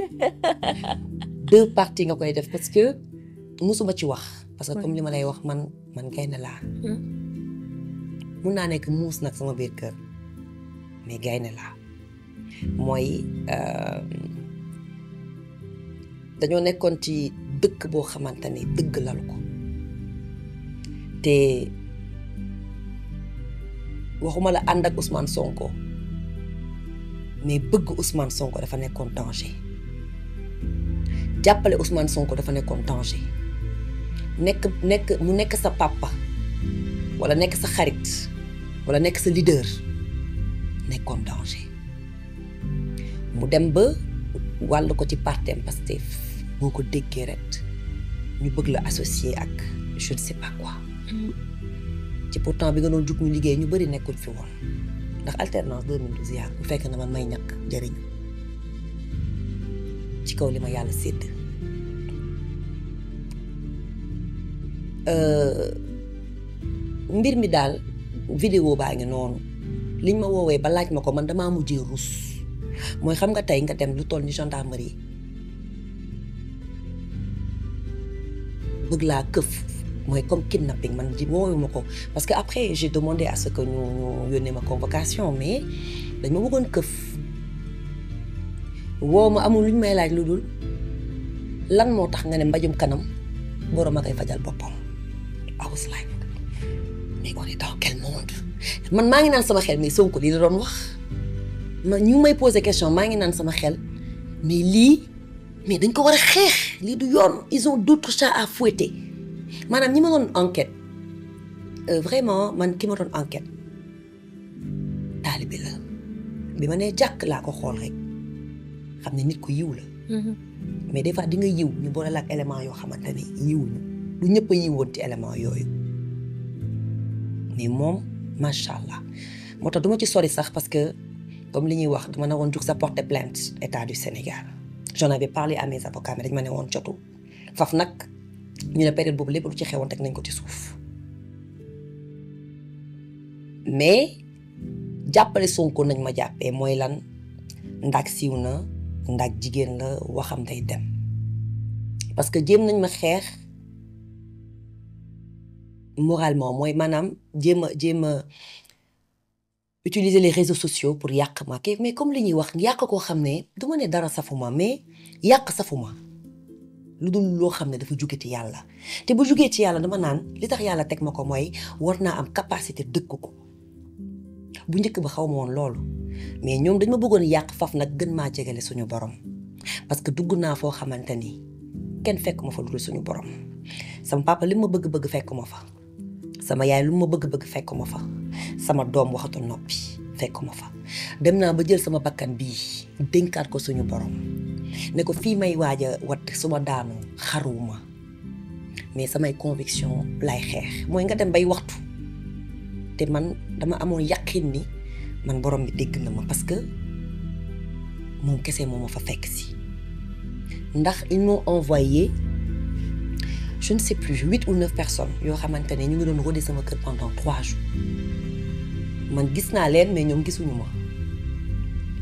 deux parties nga koy def parce que musuma ci wax parce que Ouais. comme li ma lay wax man man gaynde laa Hmm. mun naa nekk muus nag sama biir kër mais gaynde laa mooy euh, dañoo nekkoon ci dëkk boo xamante ni dëgg lalu ko te waxuma la ànd ak Ousmane Sonko mais bëgg Ousmane Sonko dafa nekkoon danger jàppale Ousmane Sonko dafa nekkoon danger nekk nekk mu nekk sa papa wala nekk sa xarit wala nekk sa leader nekkoon danger mu dem ba wàll ko ci partem Pastef boo ko déggee ret ñu bëgg la associer ak je ne sais pas quoi ci pourtant bi nga doon jug ñu liggéey ñu bëri nekkuñ fi woon ndax alternance 2012 yaa bu fekk na man may ñàkk jëriñu ci kaw li ma yàlla sédd Euh, mbir mi daal vidéo baa ngi noonu liñ ma woowee ba laaj ma ko man damaa mujjee rus mooy xam nga tey nga dem lu toll ni gendarmerie bëgg laa këf mooy comme kidnapping man ji woowu ma ko parce que après j'ai demandé à ce que ñu ñu yónnee ma convocation mais dañ ma bëggoon këf woo ma amul lu ñu may laaj lu dul lan moo tax nga ne mbajum kanam borom a koy fajal boppam I was like mais on est dans quel monde man maa ngi naan sama xel mais Sonko lii la doon wax ma ñu ngi may poser question maa ngi naan sama xel mais lii mais dañ ko war a xeex lii du yoon ils ont d'autres chats à fouetter maanaam ñi ma doon enquête euh, vraiment man ki ma doon enquête taalibe la bi ma nee jàkk laa ko xool rek xam ne nit ku yiw la mais des fois di nga yiw ñu boole la ak élément yoo xamante ne yiwuñu du ñëpp a yiwoon ci élément yooyu mais moom macha allah moo tax du ma ci sori sax parce que comme li ñuy wax dama ne woon jug sa porter plainte état du Sénégal j'en avais parlé à mes avocats mais dañ ma ne woon jotu faf nag ñu ne période boobu lépp lu ci xewoon teg nañ ko ci suuf mais jàppale Sonko nañ ma jàppee mooy lan ndax siiw na ndax jigéen la waxam day dem parce que jéem nañ ma xeex moralement mooy maanaam jéem a jéem a utiliser les réseaux sociaux pour yàq ma kii mais comme li ñuy wax yàq koo xam ne du ma ne dara safuma mais yàq safuma lu dul loo xam ne dafa jóge ci yàlla te bu jógee ci yàlla dama naan li tax yàlla teg ma ko mooy war naa am capacité dëkk ko bu njëkk ba xaw ma woon loolu mais ñoom dañ ma bëggoon yàq faf nag gën maa jegale suñu borom parce que dugg naa foo xamante ni kenn fekk ma fa lu dul suñu borom sama papa li ma bëgg-bëgg fekk ma fa sama yaay lu ma bëgg-bëgg fekk ma fa sama doom waxatu noppi fekk ma fa dem naa ba jël sama bakkan bii dénkaat ko suñu borom ne ko fii may waaj a wat suma daanu xaruwuma mais samay conviction lay xeex mooy nga dem bay waxtu te man dama amoon yaqin ni man borom bi dégg na ma parce que moom kese moo ma fa fekk si ndax ils m'ont envoyé je ne sais plus huit ou neuf personnes yoo xamante ne ñu ngi doon rôder sama kër pendant trois jours man gis naa leen mais ñoom gisuñu ma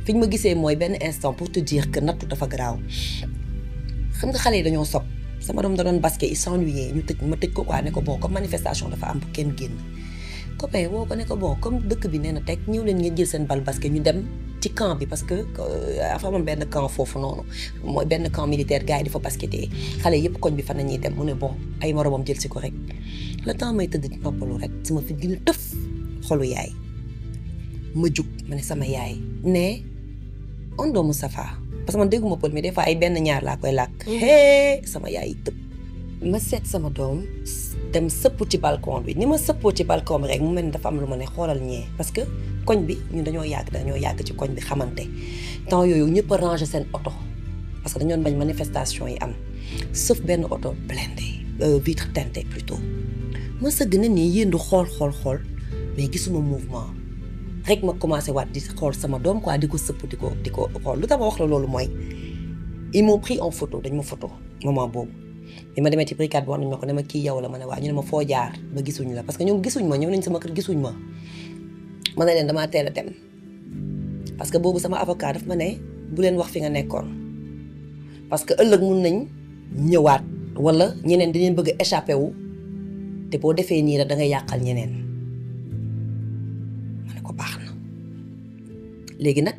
fi ñu ma gisee mooy benn instant pour te dire que nattu dafa garaaw xam nga xale yi dañoo sob sama doom da doon basket il s'ennuyait ñu tëj ma tëj ko quoi ne ko bon comme manifestation dafa am bu kenn génn copain woo ko ne ko bon comme dëkk bi nee na teg ñëw leen ngeen jël seen bal basket ñu dem ci camp bi parce que dafa amoon benn camp foofu noonu mooy benn camp militaire gars yi di fa basketee xale yëpp koñ bi fan la ñuy dem mu ne bon ay moromam jël si ko rek le temps may tëdd noppalu rek sama fit gën a tëf xolu yaay ma jug ma ne sama yaay ne on doomu safa parce que man dégguma pël mais des fois ay benn ñaar laa koy làkk hee sama yaay tëb ma seet sama doom dem sëpp ci balcon bi ni ma sëppoo ci balcon bi rek mu mel ni dafa am lu ma ne xoolal ñee parce que koñ bi ñun dañoo yàgg dañoo yàgg ci koñ bi xamante temps yooyu ñëpp a ranger seen oto parce que dañoon bañ manifestation yi am sauf benn oto blindé vitre teintée plutôt ma sëgg na nii yéendu xool xool xool mais gisuma mouvement rek ma commencé waat di xool sama doom quoi di ko sëpp di ko di ko xool lu tax ma wax la loolu mooy ils m'ont pris en photo dañ ma photo moment boobu bi ma demee ci brigade bi wax nañ ma ko ne ma kii yow la ma ne waa ñu ne ma foo jaar ba gisuñ la parce que ñoom gisuñ ma ñëw nañ sama kër gisuñ ma ma ne leen damaa teel a dem parce que boobu sama avocat daf ma ne bu leen wax fi nga nekkoon parce que ëllëg mun nañ ñëwaat wala ñeneen dinañ bëgg a échappé wu te boo defee nii rek da ngay yàqal ñeneen ma ne ko baax na léegi nag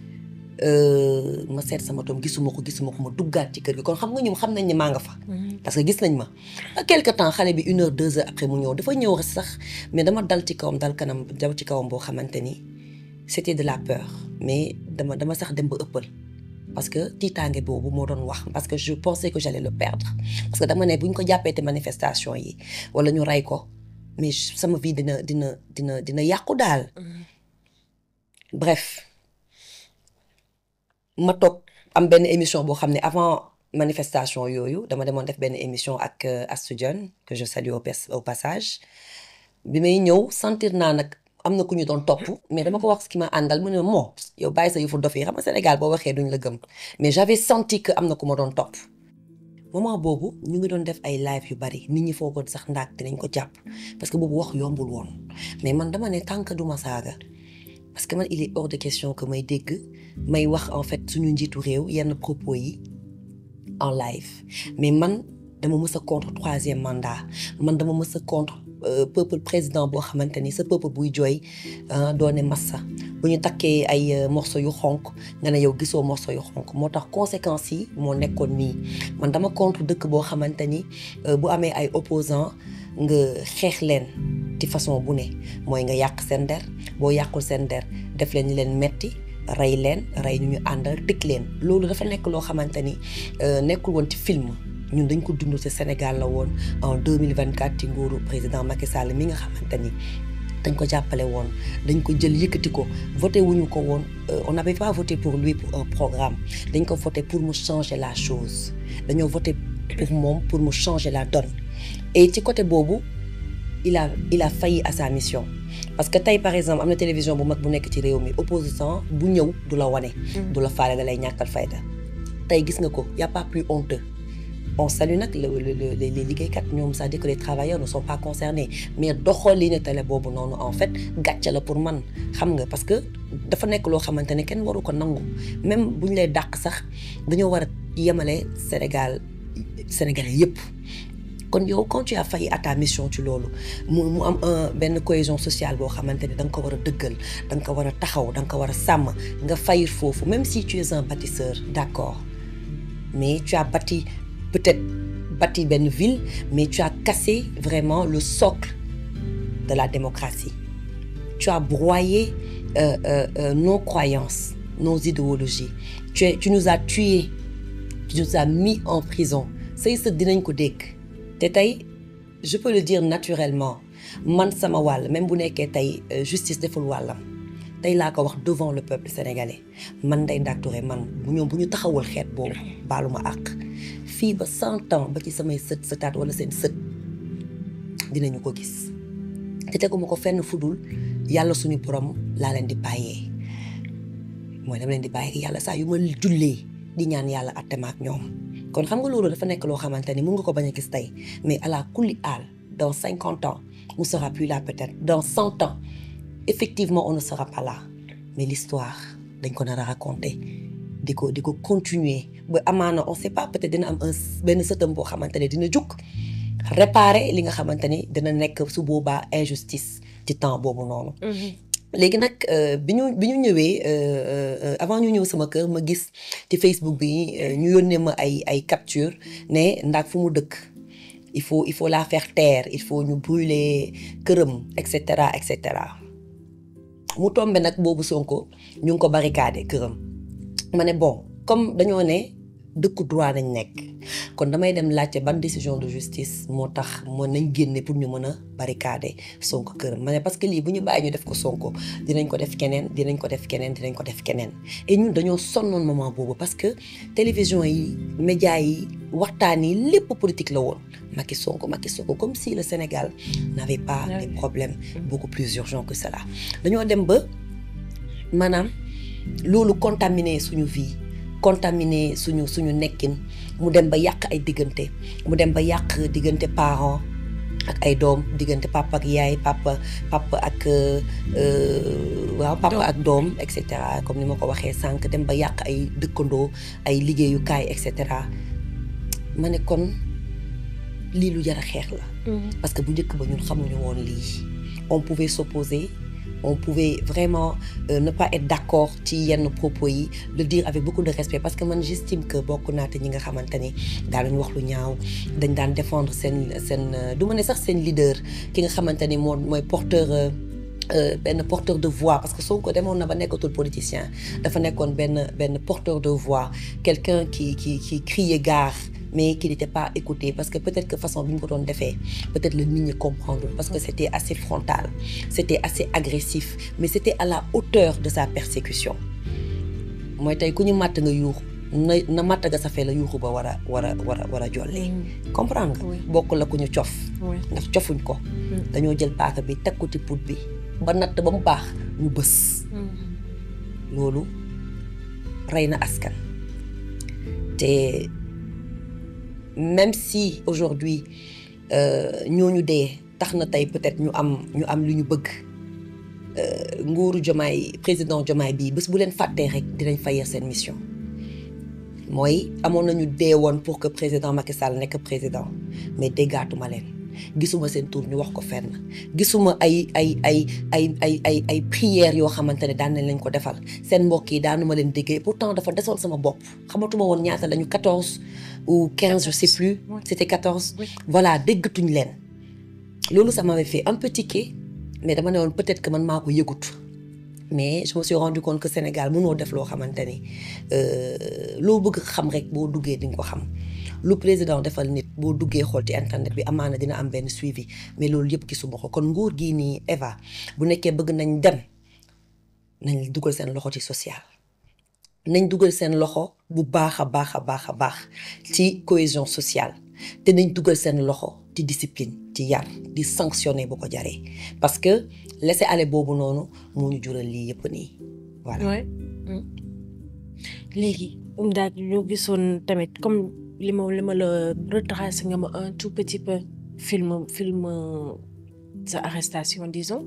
ma seet sama doom gisuma ko gisuma ko ma duggaat ci kër gi kon xam nga ñoom xam nañ ne maa nga fa. parce que gis nañ ma. quelque temps xale bi une heure deux heures après mu ñëw dafa ñëw sax mais dama dal ci kawam dal kanam daw ci kawam boo xamante ni c'était de la peur mais dama dama sax dem ba ëppal. parce que tiitaange boobu moo doon wax parce que je pensais que j'allais le perdre parce que dama ne bu ñu ko jàppee te manifestation yi wala ñu rey ko mais sama vie dina dina dina dina yàqu daal. bref. ma toog am benn émission boo xam ne avant manifestation yooyu dama demoon def benn émission ak Astou Dione que je salue au au passage bi may ñëw sentir naa nag am na ku ñu doon topp mais dama ko wax ki ma àndal mu ne moo yow bàyyi sa yëfu dof yi xam nga Sénégal boo waxee duñ la gëm mais j'avais senti que am na ku ma doon topp moment boobu ñu ngi doon def ay live yu bari nit ñi foogoon sax ndaak dinañ ko jàpp parce que boobu wax yombul woon mais man dama ne tant que du ma saaga parce que man il est hors de question que may dégg may wax en fait suñu njiitu réew yenn propos yi en live mais man dama mës a contre troisième mandat man dama mës a contre peuple président boo xamante ni sa peuple buy jooy doone massa bu ñu takkee ay morceau yu xonk nga ne yow gisoo morceau yu xonk moo tax conséquences yi moo nekkoon nii man dama contre dëkk boo xamante ni bu amee ay opposants nga xeex leen ci façon bu ne mooy nga yàq seen der boo yàqul seen der def leen leen metti rey leen rey ñu ñu àndal tëj leen loolu dafa nekk loo xamante ni nekkul woon ci film ñun dañ ko dund ci Sénégal la woon en 2024 ci nguuru président Macky Sall mi nga xamante ni dañ ko jàppale woon dañ ko jël yëkkati ko voté wuñu ko woon on n'avait pas voté pour lui pour un programme dañ ko voté pour mu changer la chose dañoo voté pour moom pour mu changer la donne et ci côté boobu il a il a failli à sa mission parce que tey par exemple am na télévision bu mag bu nekk ci réew mi opposant bu ñëw du la wane. du la faale da lay ñàkkal fayda tey gis nga ko y a pas plus honteux on salue nag le le les liggéeykat ñoom c'est-à-dire que les travailleurs ne sont pas concernés mais doxalinu télé boobu noonu en fait gàcce la pour man xam nga parce que dafa nekk loo xamante ne kenn waru ko nangu même bu ñu lay dàq sax dañoo war a yemale Sénégal Sénégalais yépp kon yow quand tu as failli à ta mission ci loolu mu mu am benn cohésion sociale boo xamante ne da nga ko war a dëggal da nga ko war a taxaw da nga ko war a sàmm nga fayir foofu même si tu es un bâtisseur d'accord mais tu as bâti peut-être bâti benn ville mais tu as cassé vraiment le socle de la démocratie tu as broyé euh, euh, euh, nos croyances nos idéologies tu es tu nous as tués tu nous as mis en prison say sët dinañ ko dégg te tey je peux le dire naturellement man sama wàll même bu nekkee tey justice deful wàllam tey laa ko wax devant le peuple sénégalais man Ndeye Ndack Touré man bu ñoom bu ñu taxawul xeet boobu baalu ma àq fii ba cent ans ba ci samay sët sëtaat wala seen sët dinañu ko gis te teguma ko fenn fudul yàlla suñu borom laa leen di bàyyee mooy dama leen di bàyyee yàlla saa yu ma jullee di ñaan yàlla attema ak ñoom kon xam nga loolu dafa nekk loo xamante ni mun nga ko bañ a gis tey mais à la kulli aal dans cinquante ans on sera plus là peut-être dans cent ans effectivement on ne sera pas là mais l'histoire dañ ko nar a raconter di ko di ko continuer ba amaana on sait pas peut-être dina am un benn sëtam boo xamante ne dina jug réparer li nga xamante ni dina nekk su boobaa injustice ci temps boobu noonu. léegi nag bi ñu bi ñu ñëwee avant ñu ñëw sama kër ma gis ci Facebook bi ñu yónnee ma ay ay capture ne ndax fu mu dëkk il faut il faut la faire taire il faut ñu brûler këram et cetera et cetera mu tombe nag boobu Sonko ñu ngi ko barricadé këram ma ne bon comme dañoo ne dëkku droit nañ nekk kon damay dem laajte ban décision de justice moo tax mën nañ génne pour ñu mën a barricader Sonko këram ma ne parce que lii bu ñu bàyyi ñu def ko Sonko dinañ ko def keneen dinañ ko def keneen dinañ ko def keneen et ñun dañoo sonnoon moment boobu parce que télévision yi médias yi waxtaan yi lépp politique la woon Macky Sonko Macky Sonko comme si le Sénégal n'avait pas des problèmes beaucoup plus urgents que cela dañoo dem ba maanaam loolu contaminé suñu vie contaminé suñu suñu nekkin mu dem ba yàq ay diggante mu dem ba yàq diggante parents ak ay doom diggante papa ak yaay papa papa ak waaw papa ak doom et cetera comme ni ma ko waxee sànq dem ba yàq ay dëkkandoo ay liggéeyukaay et cetera ma ne kon lii lu jar a xeex la. parce que bu njëkk ba ñun xamuñu woon lii on pouvait s'opposer on pouvait vraiment euh, ne pas être d'accord ci yenn propos yi le dire avec beaucoup de respect parce que man j'estime que bokk naa te ñi nga xamante ni daanañ wax lu ñaaw dañ daan défendre seen seen du ma ne sax seen leader ki nga xamante ni moo mooy porteur benn porteur de voix parce que Sonko demoon na ba nekkatul politicien dafa nekkoon benn benn porteur de voix quelqu'un qui qui qui criait gare mais qui n'était pas écouté parce que peut-être que façon bi ñu ko doon defee peut-être le nit ñi comprendre parce que c'était assez frontal c'était assez agressif mais c'était à la hauteur de sa persécution mooy tey ku ñu màtt nga yuuxu na na màtt nga safee la yuuxu ba war a war a war a war a jolli comprendre nga bokk la ku ñu cof ndax cofuñ ko dañoo jël paaka bi teg ko ci put bi ba natt ba mu baax ñu bës loolu rey na askan te même si aujourd'hui ñooñu dee tax na tey peut-être ñu am ñu am lu ñu bëgg nguuru Diomaye président Diomaye bii bés bu leen fàttee rek dinañ fayer seen mission mooy amoon nañu dee woon pour que président Macky Sall nekk président mais déggaatuma leen gisuma seen tur ñu wax ko fenn gisuma ay ay ay ay ay ay ay prières yoo xamante ne daan nañ leen ko defal seen mbokk yi daanuma leen déggee pourtant dafa desoon sama bopp xamatuma woon ñaata lañu 14 ou 15 je sais plus c'était 14 voilà déggatuñ leen loolu ça m'avait fait un peu tiquer mais dama ne woon peut-être que man maa ko yëgut mais je me suis rendu compte que Sénégal mënoo def loo xamante ni loo bëgg xam rek boo duggee di nga ko xam lu président defal nit boo duggee xool ci internet bi amaana dina am benn suivi mais loolu yëpp gisuma ko kon nguur gii nii Eva bu nekkee bëgg nañ dem nañ dugal seen loxo ci social nañ dugal seen loxo bu baax a baax a baax a baax ci cohésion sociale te nañ dugal seen loxo ci discipline ci yar di sanctionner bu ko jaree parce que laisser aller boobu noonu moo ñu jural lii yëpp nii voilà. léegi daal ñu gisoon tamit comme li ma li ma la retracé nga ma un tout petit peu film film sa arrestation disons.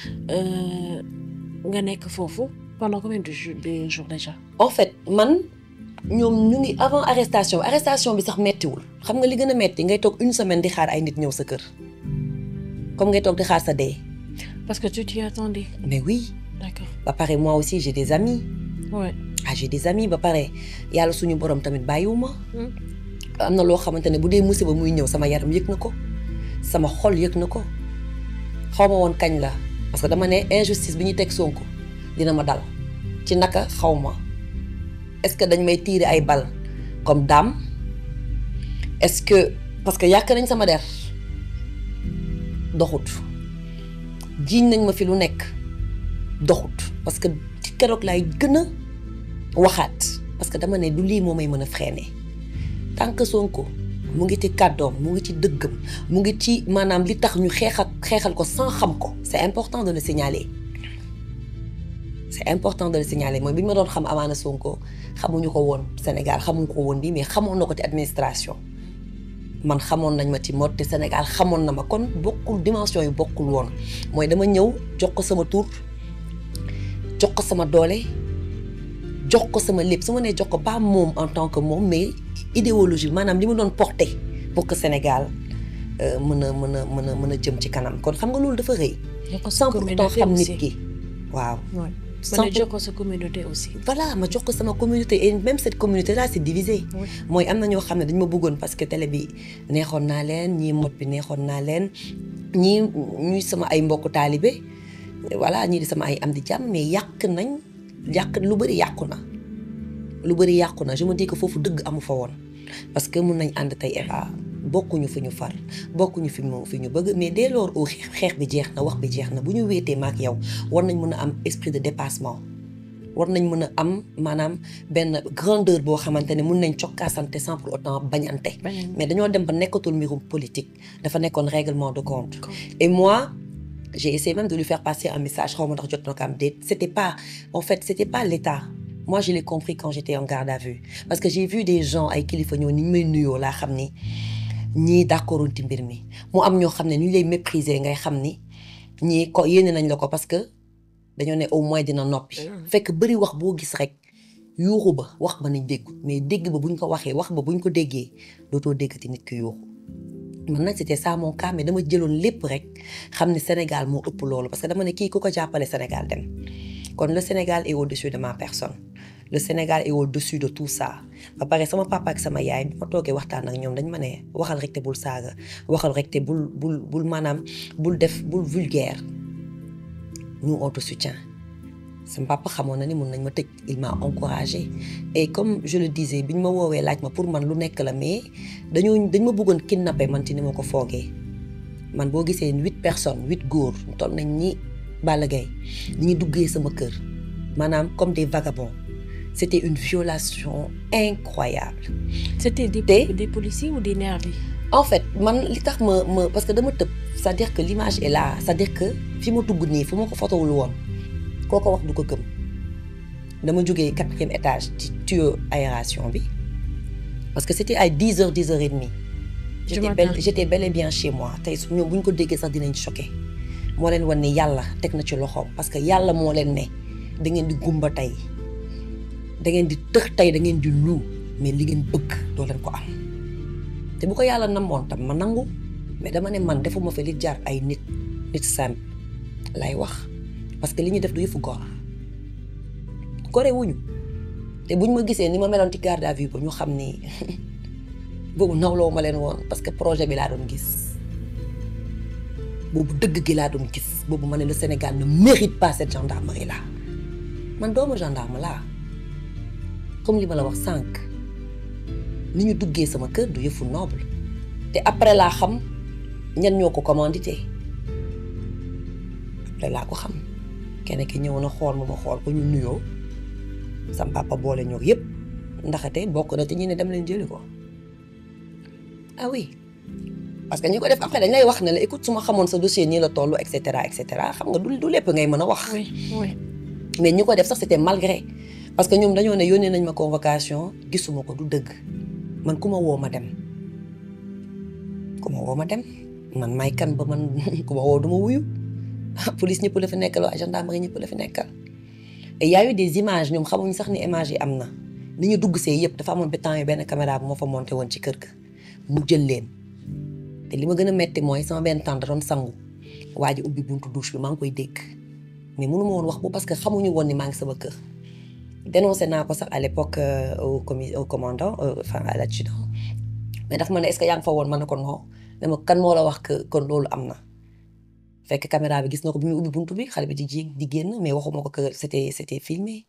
nga nekk foofu pendant combien de jours de jours déjà. en fait man ñoom ñu ngi avant arrestation bi arrestation bi sax mettiwul xam nga li gën a metti ngay toog une semaine di xaar ay nit ñëw sa kër comme ngay toog di xaar sa dee. parce que tu t'y attendais. mais oui. d'accord ba pare moi aussi j'ai des amis. ouais. ah j'ai des amis ba pare yàlla suñu borom tamit bàyyiwuma am na loo xamante ne bu dee musiba muy ñëw sama yaram yëg na ko sama xol yëg na ko xaw ma woon kañ la parce que dama ne injustice bi ñu teg Sonko dina ma dal ci naka xaw ma est-ce que dañ may tirer ay bal comme dame est-ce que parce que yàq nañ sama der doxut jiiñ nañ ma fi lu nekk doxut parce que ci keroog laay gën a waxaat parce que dama ne du lii moo may mën a freiner tant que Sonko mu ngi ci kàddoom mu ngi ci dëggam mu ngi ci maanaam li tax ñu xeexal xeexal ko sans xam ko c'est important de le signaler c'est important de le signaler mooy bi ñu ma doon xam amaana Sonko xamuñu ko woon Sénégal xamuñu ko woon bii mais xamoon na ko ci administration man xamoon nañ ma ci mode te Sénégal xamoon na ma kon bokkul dimension yu bokkul woon mooy dama ñëw jox ko sama tur jox ko sama doole jox ko sama lépp su ma nee jox ko pas moom en tant que moom mais idéologie maanaam li ma doon porté pour que Sénégal mën a mën a mën a mën a jëm ci kanam kon xam nga loolu dafa rëy. sans pourtant xam nit ki waaw. sans jox ko sa communauté aussi. voilà ma jox ko sama communauté et même cette communauté là c'est divisé. mooy am na ñoo xam ne dañ ma bëggoon parce que télé bi neexoon naa leen ñii mot bi neexoon naa leen ñii ñuy sama ay mbokku taalibe voilà ñii di sama ay am di jàmm mais yàq nañ yàq lu bëri yàqu na. lu bëri yàqu na je me dis que foofu dëgg amu fa woon parce que mun nañ ànd tey Eva bokkuñu fi ñu far bokkuñu fi mu fi ñu bëgg mais dès lors au xeex bi jeex na wax bi jeex na bu ñu wéetee maak yow war nañ mën a am esprit de dépassement war nañ mën a am maanaam benn grandeur boo xamante ne mun nañ cokkaasante sans pour autant bañante mais dañoo dem ba nekkatul mbirum politique dafa nekkoon règlement de compte et moi j'ai essayé même de lui faire passer un message xaw ma ndax jot na ko am déet c'était pas en fait c'était pas l'état moi je l'ai compris quand j'étais en garde à vue parce que j'ai vu des gens ay kilifa ñëw ni ñu may nuyoo laa xam ni ñii d'accorduñ ci mbir mi mu am ñoo xam ne ni ñu lay mépriser ngay xam ni ñii ko yéene nañ la ko parce que dañoo ne au moins dina noppi. fekk bëri wax boo gis rek yuuxu ba wax ba nañ dégg mais dégg ba buñ ko waxee wax ba buñ ko déggee dootoo déggati nit ki yuuxu. man nag c'était ça mon cas mais dama jëloon lépp rek xam ne Sénégal moo ëpp loolu parce que dama ne kii ku ko jàppale Sénégal dem kon le Sénégal est au-dessus de ma personne. le Sénégal est au-dessus de tout ça ba pare sama papa ak sama yaay bi ma toogee waxtaan ak ñoom dañ ma ne waxal rek te bul saaga waxal rek te bul bul bul maanaam bul def bul vulgaire nous on te soutient sama papa xamoon na ni mun nañ ma tëj il m'a encouragé et comme je le disais bi ñu ma woowee laaj ma pour man lu nekk la mais dañoo dañ ma bëggoon kidnapper man ci ni ma ko foogee man boo gisee huit personnes huit góor toll nañ ni Balla Gaye ni ñu duggee sama kër maanaam comme des vagabonds c'était une violation incroyable. C'était des, des policiers ou des nervis En fait, man, li tax ma, ma, parce que dama tëb c'est-à-dire que l'image est là c'est-à-dire que fi ma dugg nii fu ma ko fotowul woon koo ko wax du ko gëm dama jógee quatrième étage ci tuyau aération bi parce que c'était à dix heures dix heures et demie j'étais bel, j'étais bel et bien chez moi tey su ñoom bu ñu ko déggee sax dinañ choqué moo leen wan ne yàlla teg na ci loxoom parce que yàlla moo leen ne da ngeen di gumba tey da ngeen di tëx tey da ngeen di lu mais li ngeen bëgg doo leen ko am te bu ko yàlla namoon tam ma nangu mais dama ne man defuma fi li jar ay nit nit simple lay wax parce que li ñu def du yëfu góor gore wuñu te buñ ma gisee ni ma meloon ci garde à vue ba ñu xam ni boobu nawloo ma leen woon parce que projet bi laa doon gis boobu dëgg gi laa doon gis boobu ma ne le Sénégal ne mérite pas cette gendarmerie là man doomu gendarme laa comme li ma la wax sànq ni ñu duggee sama kër du yëfu noble te après laa xam ñan ñoo ko commandité après laa ko xam kenn ki ñëw na xool ma ma xool ko ñu nuyoo sam papa boole ñoo yëpp ndaxate bokk na te ñu ne dem leen jëli ko ah oui parce que ñi ko def après dañ lay wax ne la écoute su ma xamoon sa dossier nii la toll et cetera et cetera xam nga du du lépp ngay mën a wax. oui oui. mais ñi ko def sax c'était malgré. parce que ñoom dañoo ne yónnee nañ ma convocation gisuma ko du dëgg man ku ma woo ma dem ku ma woo ma dem man may kan ba man ku ma woo du ma wuyu police ñëpp la fi nekkal waa gendarmerie ñëpp la fi nekkal et y a eu des images ñoom xamuñ sax ni images yi am na ni ñu dugg see yëpp dafa amoon ba temps yi benn caméra bu moo fa monté woon ci kër ga mu jël leen te li ma gën a metti mooy sama benn tante da doon sangu waa ji ubbi buntu douche bi maa ngi koy dégg mais mënu ma woon wax bu parce que xamuñu woon ni maa ngi sama kër dénoncé naa ko sax à l'époque euh, au commis au commandant enfin à l'adjudant mais dafa ma ne est-ce que yaa ngi fa woon ma ne ko non dama kan moo la wax que kon loolu am na fekk caméra bi gis na ko bi muy ubbi buntu bi xale bi di ji di génn mais waxuma ko que c'était c'était filmé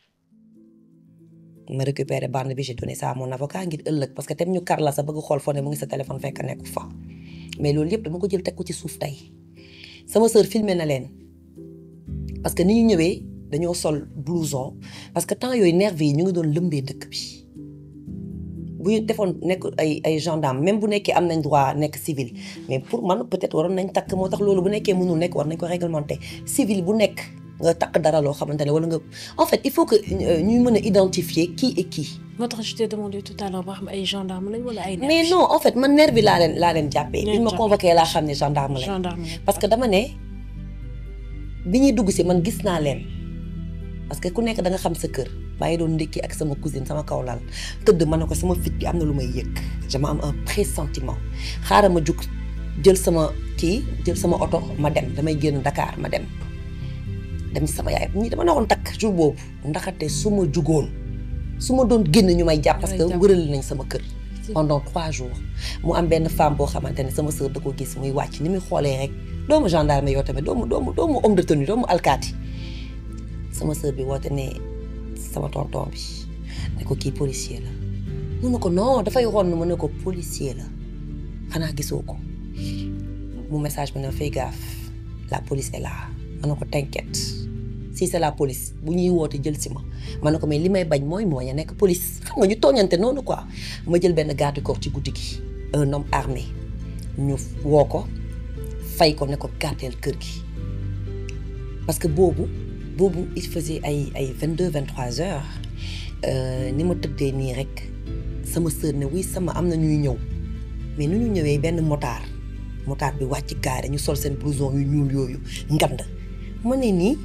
ma récupéré bande bi j'ai donné ça à mon avocat ngir ëllëg parce que tam ñu kar la sa bëgg xool foo ne mu ngi sa téléphone fekk nekku fa mais loolu yëpp dama ko jël teg ko ci suuf tey sama sœur filmé na leen parce que ni ñu ñëwee dañoo sol blouson parce que temps yooyu nervis yi ñu ngi doon lëmbee dëkk bi bu ñu defoon nekk ay ay gendarme même bu nekkee am nañ droit nekk civil mais pour man peut-être waroon nañ takk moo tax loolu bu nekkee mënul nekk war nañ ko réglementer civil bu nekk nga takk dara loo xamante ne wala nga en fait il faut que ñuy mën a identifier qui est qui. moo tax je t'ai demandé tout à l'heure ba xam ay gendarme lañ wala ay. mais non en fait man nervi laa leen laa leen jàppee. bi ñu ma convoqué laa xam ne gendarme lañ. gendarme parce que dama ne bi ñuy dugg si man gis naa leen parce que ku nekk da nga xam sa kër maa ngi doon ndékki ak sama cousine sama kaw lal tëdd ma ne ko sama fit bi am na lu may yëg dama am un pressentiment xaaral ma jug jël sama kii jël sama oto ma dem damay génn Dakar ma dem dem ci sama yaay ñii dama naroon takk jour boobu ndaxate su ma jugoon su ma doon génn ñu may jàpp parce que wërale nañ sama kër pendant trois jours mu am benn femme boo xamante ne sama sœur da ko gis muy wàcc ni muy xoolee rek doomu gendarme yoo tamit doomu doomu doomu homme de tenue doomu alkaati sama sœur bi woote ne sama tonton bi ne ko kii policier la mu ne ko non dafay ron mu ne ko policier la xanaa gisoo ko mu message bi ne fay gaaf la police est là ma ne ko t'inquiète si c'est la police bu ñuy woote jël si ma ma ne ko mais li may bañ mooy moo ya nekk police xam nga ñu tooñante noonu quoi ma jël benn garde corps ci guddi gi un homme armé ñu woo ko fay ko ne ko gardeel kër gi parce que boobu boobu il faisait ay ay vingt deux vingt trois heures ni ma tëddee nii rek sama sœur ne oui sama am na ñuy ñëw mais nu ñu ñëwee benn motard motard bi wàcc gaare ñu sol seen blouson yu ñuul yooyu ngand ma ne nii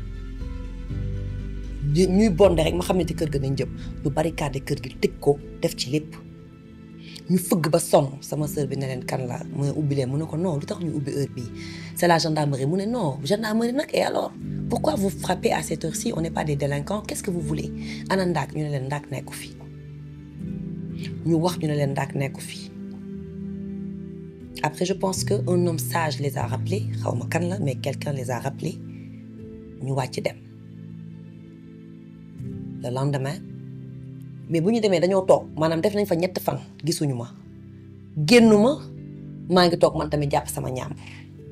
ñuy bonde rek ma xam ne ci kër ga nañ jëm ñu barricade kër gi tëj ko def ci lépp ñu fëgg ba sonn sama sœur bi ne leen kan la mu ne ubbi leen mu ne ko non lu tax ñu ubbi heure bii c'est la gendarmerie mu ne non gendarmerie nag et alors pourquoi vous frappez à cette heure-ci on n'est pas des délinquants qu'est-ce que vous voulez ana ndaak ñu ne leen ndaak nekku fi ñu wax ñu ne leen ndaak nekku fi après je pense que un homme sage les a rappelés xaw ma kan la mais quelqu'un les a rappelés ñu wàcc dem le lendemain mais bu ñu demee dañoo toog maanaam def nañ fa ñett fan gisuñu ma génnuma maa ngi toog man tamit jàpp sama ñaam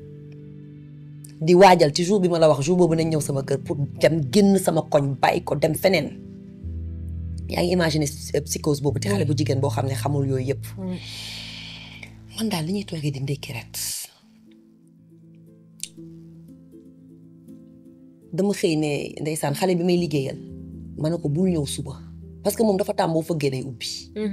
di waajal ci jour bi ma la wax jour boobu nañ ñëw sama kër pour dem génn sama koñ bàyyi ko dem feneen yaa ngi imaginer psychose boobu te xale bu jigéen boo xam ne xamul yooyu yëpp man daal li ñuy toogee di ndékki ret dama xëy ne ndeysaan xale bi may liggéeyal ma ne ko bul ñëw suba parce que moom dafa tàmm boo fëggee day ubbi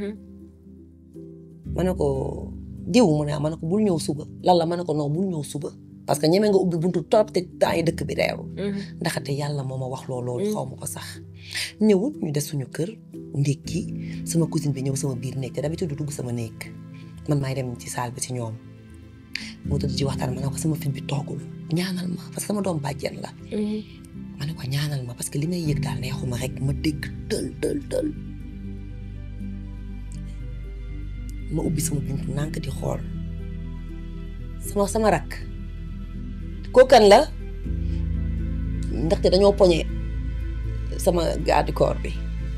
ma ne ko diw mu ne ma ne ko bul ñëw suba lan la ma ne ko non bul ñëw suba parce que ñeme nga ubbi buntu trop te temps yi dëkk bi reeru ndaxate yàlla moo ma wax loolu loolu xaw ma ko sax ñëwul ñu des suñu kër ndékki sama cousine bi ñëw sama biir néeg te d'habitude du dugg sama néeg man maay dem ci salle bi ci ñoom moo tëdd ci waxtaan ma ne ko sama fit bi toogul ñaanal ma parce que sama doom bàjjen la ma ne ko ñaanal ma parce que li may yëg daal neexuma rek ma dégg tël tël tël ma ubbi sama buntu nànk di xool sama sama rakk kookan la ndaxte dañoo poñe sama garde corps bi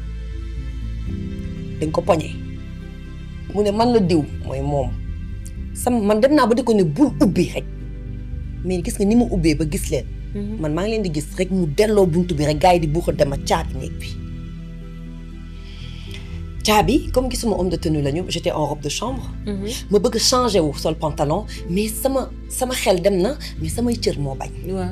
dañ ko poñe mu ne man la diw mooy moom sama man dem naa ba di ko ne bul ubbi rek mais gis nga ni mu ubbee ba gis leen man maa ngi leen di gis rek mu delloo buntu bi rek gars yi di buuxa dema caabi néeg bi caabi comme gisuma homme de tenue lañu j'étais en robe de chambre ma bëgg changer wu sol pantalon mais sama sama xel dem na mais samay cër moo bañ waaw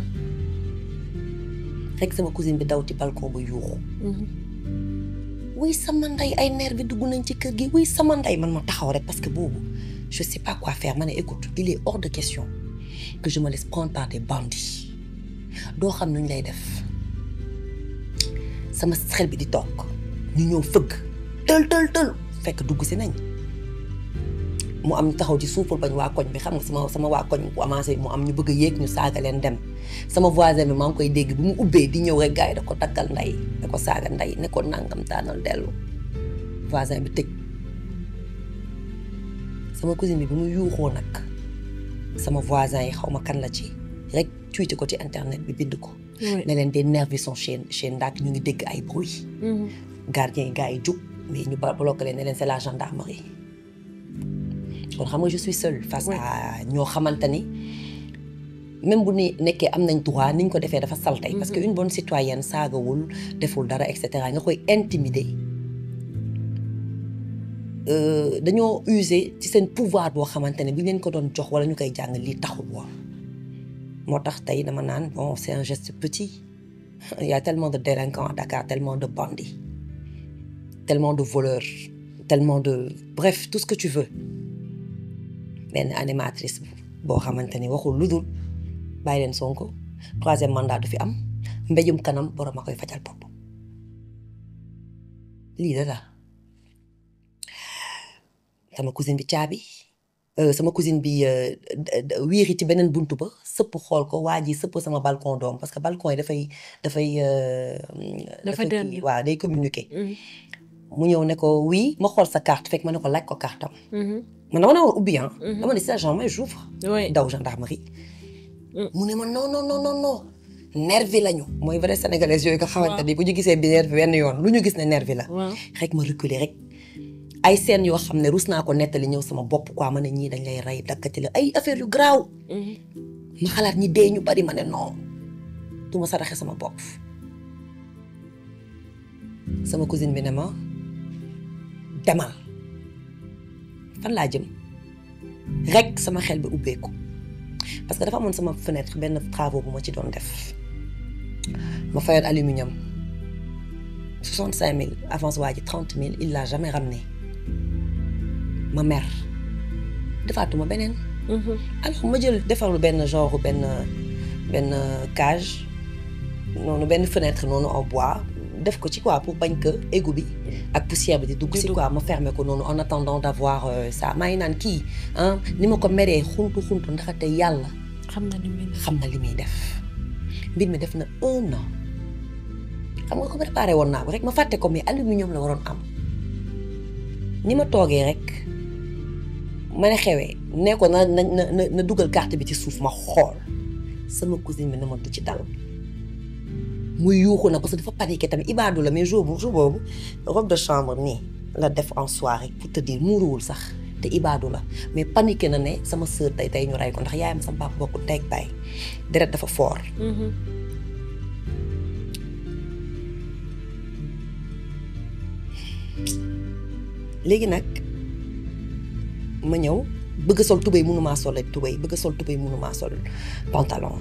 rek sama cousine bi daw ci balcon ba yuuxu wuy sama ndey ay nerf bi dugg nañ ci kër gi wuy sama ndey man ma taxaw rek parce que boobu je sais pas quoi faire ma ne écoute il est hors de question que je me laisse prendre par des bandits doo xam nuñ lay def sama xel bi di toog ñu ñëw fëgg tël tël tël fekk dugg si nañ mu am taxaw ci suuf pour bañ waa koñ bi xam nga sama sama waa koñ bu avancé mu am ñu bëgg a yéeg ñu saaga leen dem sama voisin bi maa ngi koy dégg bu mu ubbee di ñëw rek gars yi da ko takkal ndey da ko saaga ndey ne ko nangam taanal dellu voisin bi tëj sama cousine bi bi mu yuuxoo nag sama voisin yi xaw ma kan la ci rek tuuti ko ci internet bi bind ko ne leen des nervis sont chez chez Ndak ñu ngi dégg ay bruit gardien yi gars yi jug mais ñu bloqué leen ne leen c'est la gendarmerie kon xam nga je suis seule face à ñoo xamante ni même bu ni nekkee am nañ droit niñ ko defee dafa saltay parce que une bonne citoyenne saagawul deful dara et cetera nga koy intimider dañoo user ci seen pouvoir boo xamante ne bi leen ko doon jox wala ñu koy jàng lii taxul woon moo tax tey dama naan bon c'est un geste petit il y a tellement de délinquants à Dakar tellement de bandits tellement de voleurs tellement de bref tout ce que tu veux benn animatrice boo xamante ni waxul lu dul bàyyi leen Sonko troisième mandat du fi am mbéjum kanam borom a koy fajal bopp lii la la sama cousine bi caabi euh, sama cousine bi euh, d- d- wiiri ci beneen buntu ba sëpp xool ko waa ji sëpp sama balcon doom parce que balcon yi dafay dafay euh, Dafa dafay dënd. kii waaw day communiquer Mhm. mu ñëw ne ko oui ma xool sa carte fekk ma ne ko laaj ko carte am Mhm. man dama naa war ubbi ah Mhm. dama ne si agent mais j'ouvre oui daw gendarmerie Mm. mu ne ma non non non non non nervi lañu mooy vrai sénégalais yooyu nga xamante ni bu ñu gisee bi nervi benn yoon lu ñu gis ne nervi la waaw rek ma reculer rek ay scènes yoo xam ne rus naa ko nettali ñëw sama bopp quoi ma ne ñii dañ lay rey dakkati la ay affaire yu garaaw Mhm. ma xalaat ñi dee ñu bari ma ne non du ma saraxe sama bopp sama cousine bi ne ma demal fan laa jëm rek sama xel bi ubbeeku parce que dafa amoon sama fenêtre benn travaux bu ma ci doon def ma fayoon aluminium soixante cinq mille avance waa ji trente mille il l'a jamais ramené ma mer defaatuma beneen Mhm. alors ma jël defarlu benn genre benn benn cage noonu benn fenêtre noonu en bois def ko ci quoi pour bañ que égout bi ak poussière bi di dugg Di si dugg. quoi ma fermer ko noonu en attendant d'avoir euh, ça maa ngi naan kii ah ni ma ko meree xuntu xuntu ndaxate yàlla xam na ni muy def. xam na li muy def mbir mi def na un an xam nga ko préparé woon naa ko rek ma fàtte ko mais aluminium la waroon am ni ma toogee rek ma ne xewee ne ko na na na na dugal carte bi ci suuf ma xool sama cousine bi ne ma du ci dal muy yuuxu na parce que dafa paniqué tamit ibaadu la mais jour bu jour boobu robe de chambre nii la def en soirée pour te dire muuruwul sax te ibaadu la mais paniqué na ne sama sœur tey tey ñu rey ko ndax yaayam sama papa bokku teg baay deret dafa fort Mhm. léegi nag ma ñëw bëgg a sol tubéy mënumaa sol ak tubéy bëgg a sol tubéy mënumaa sol pantalon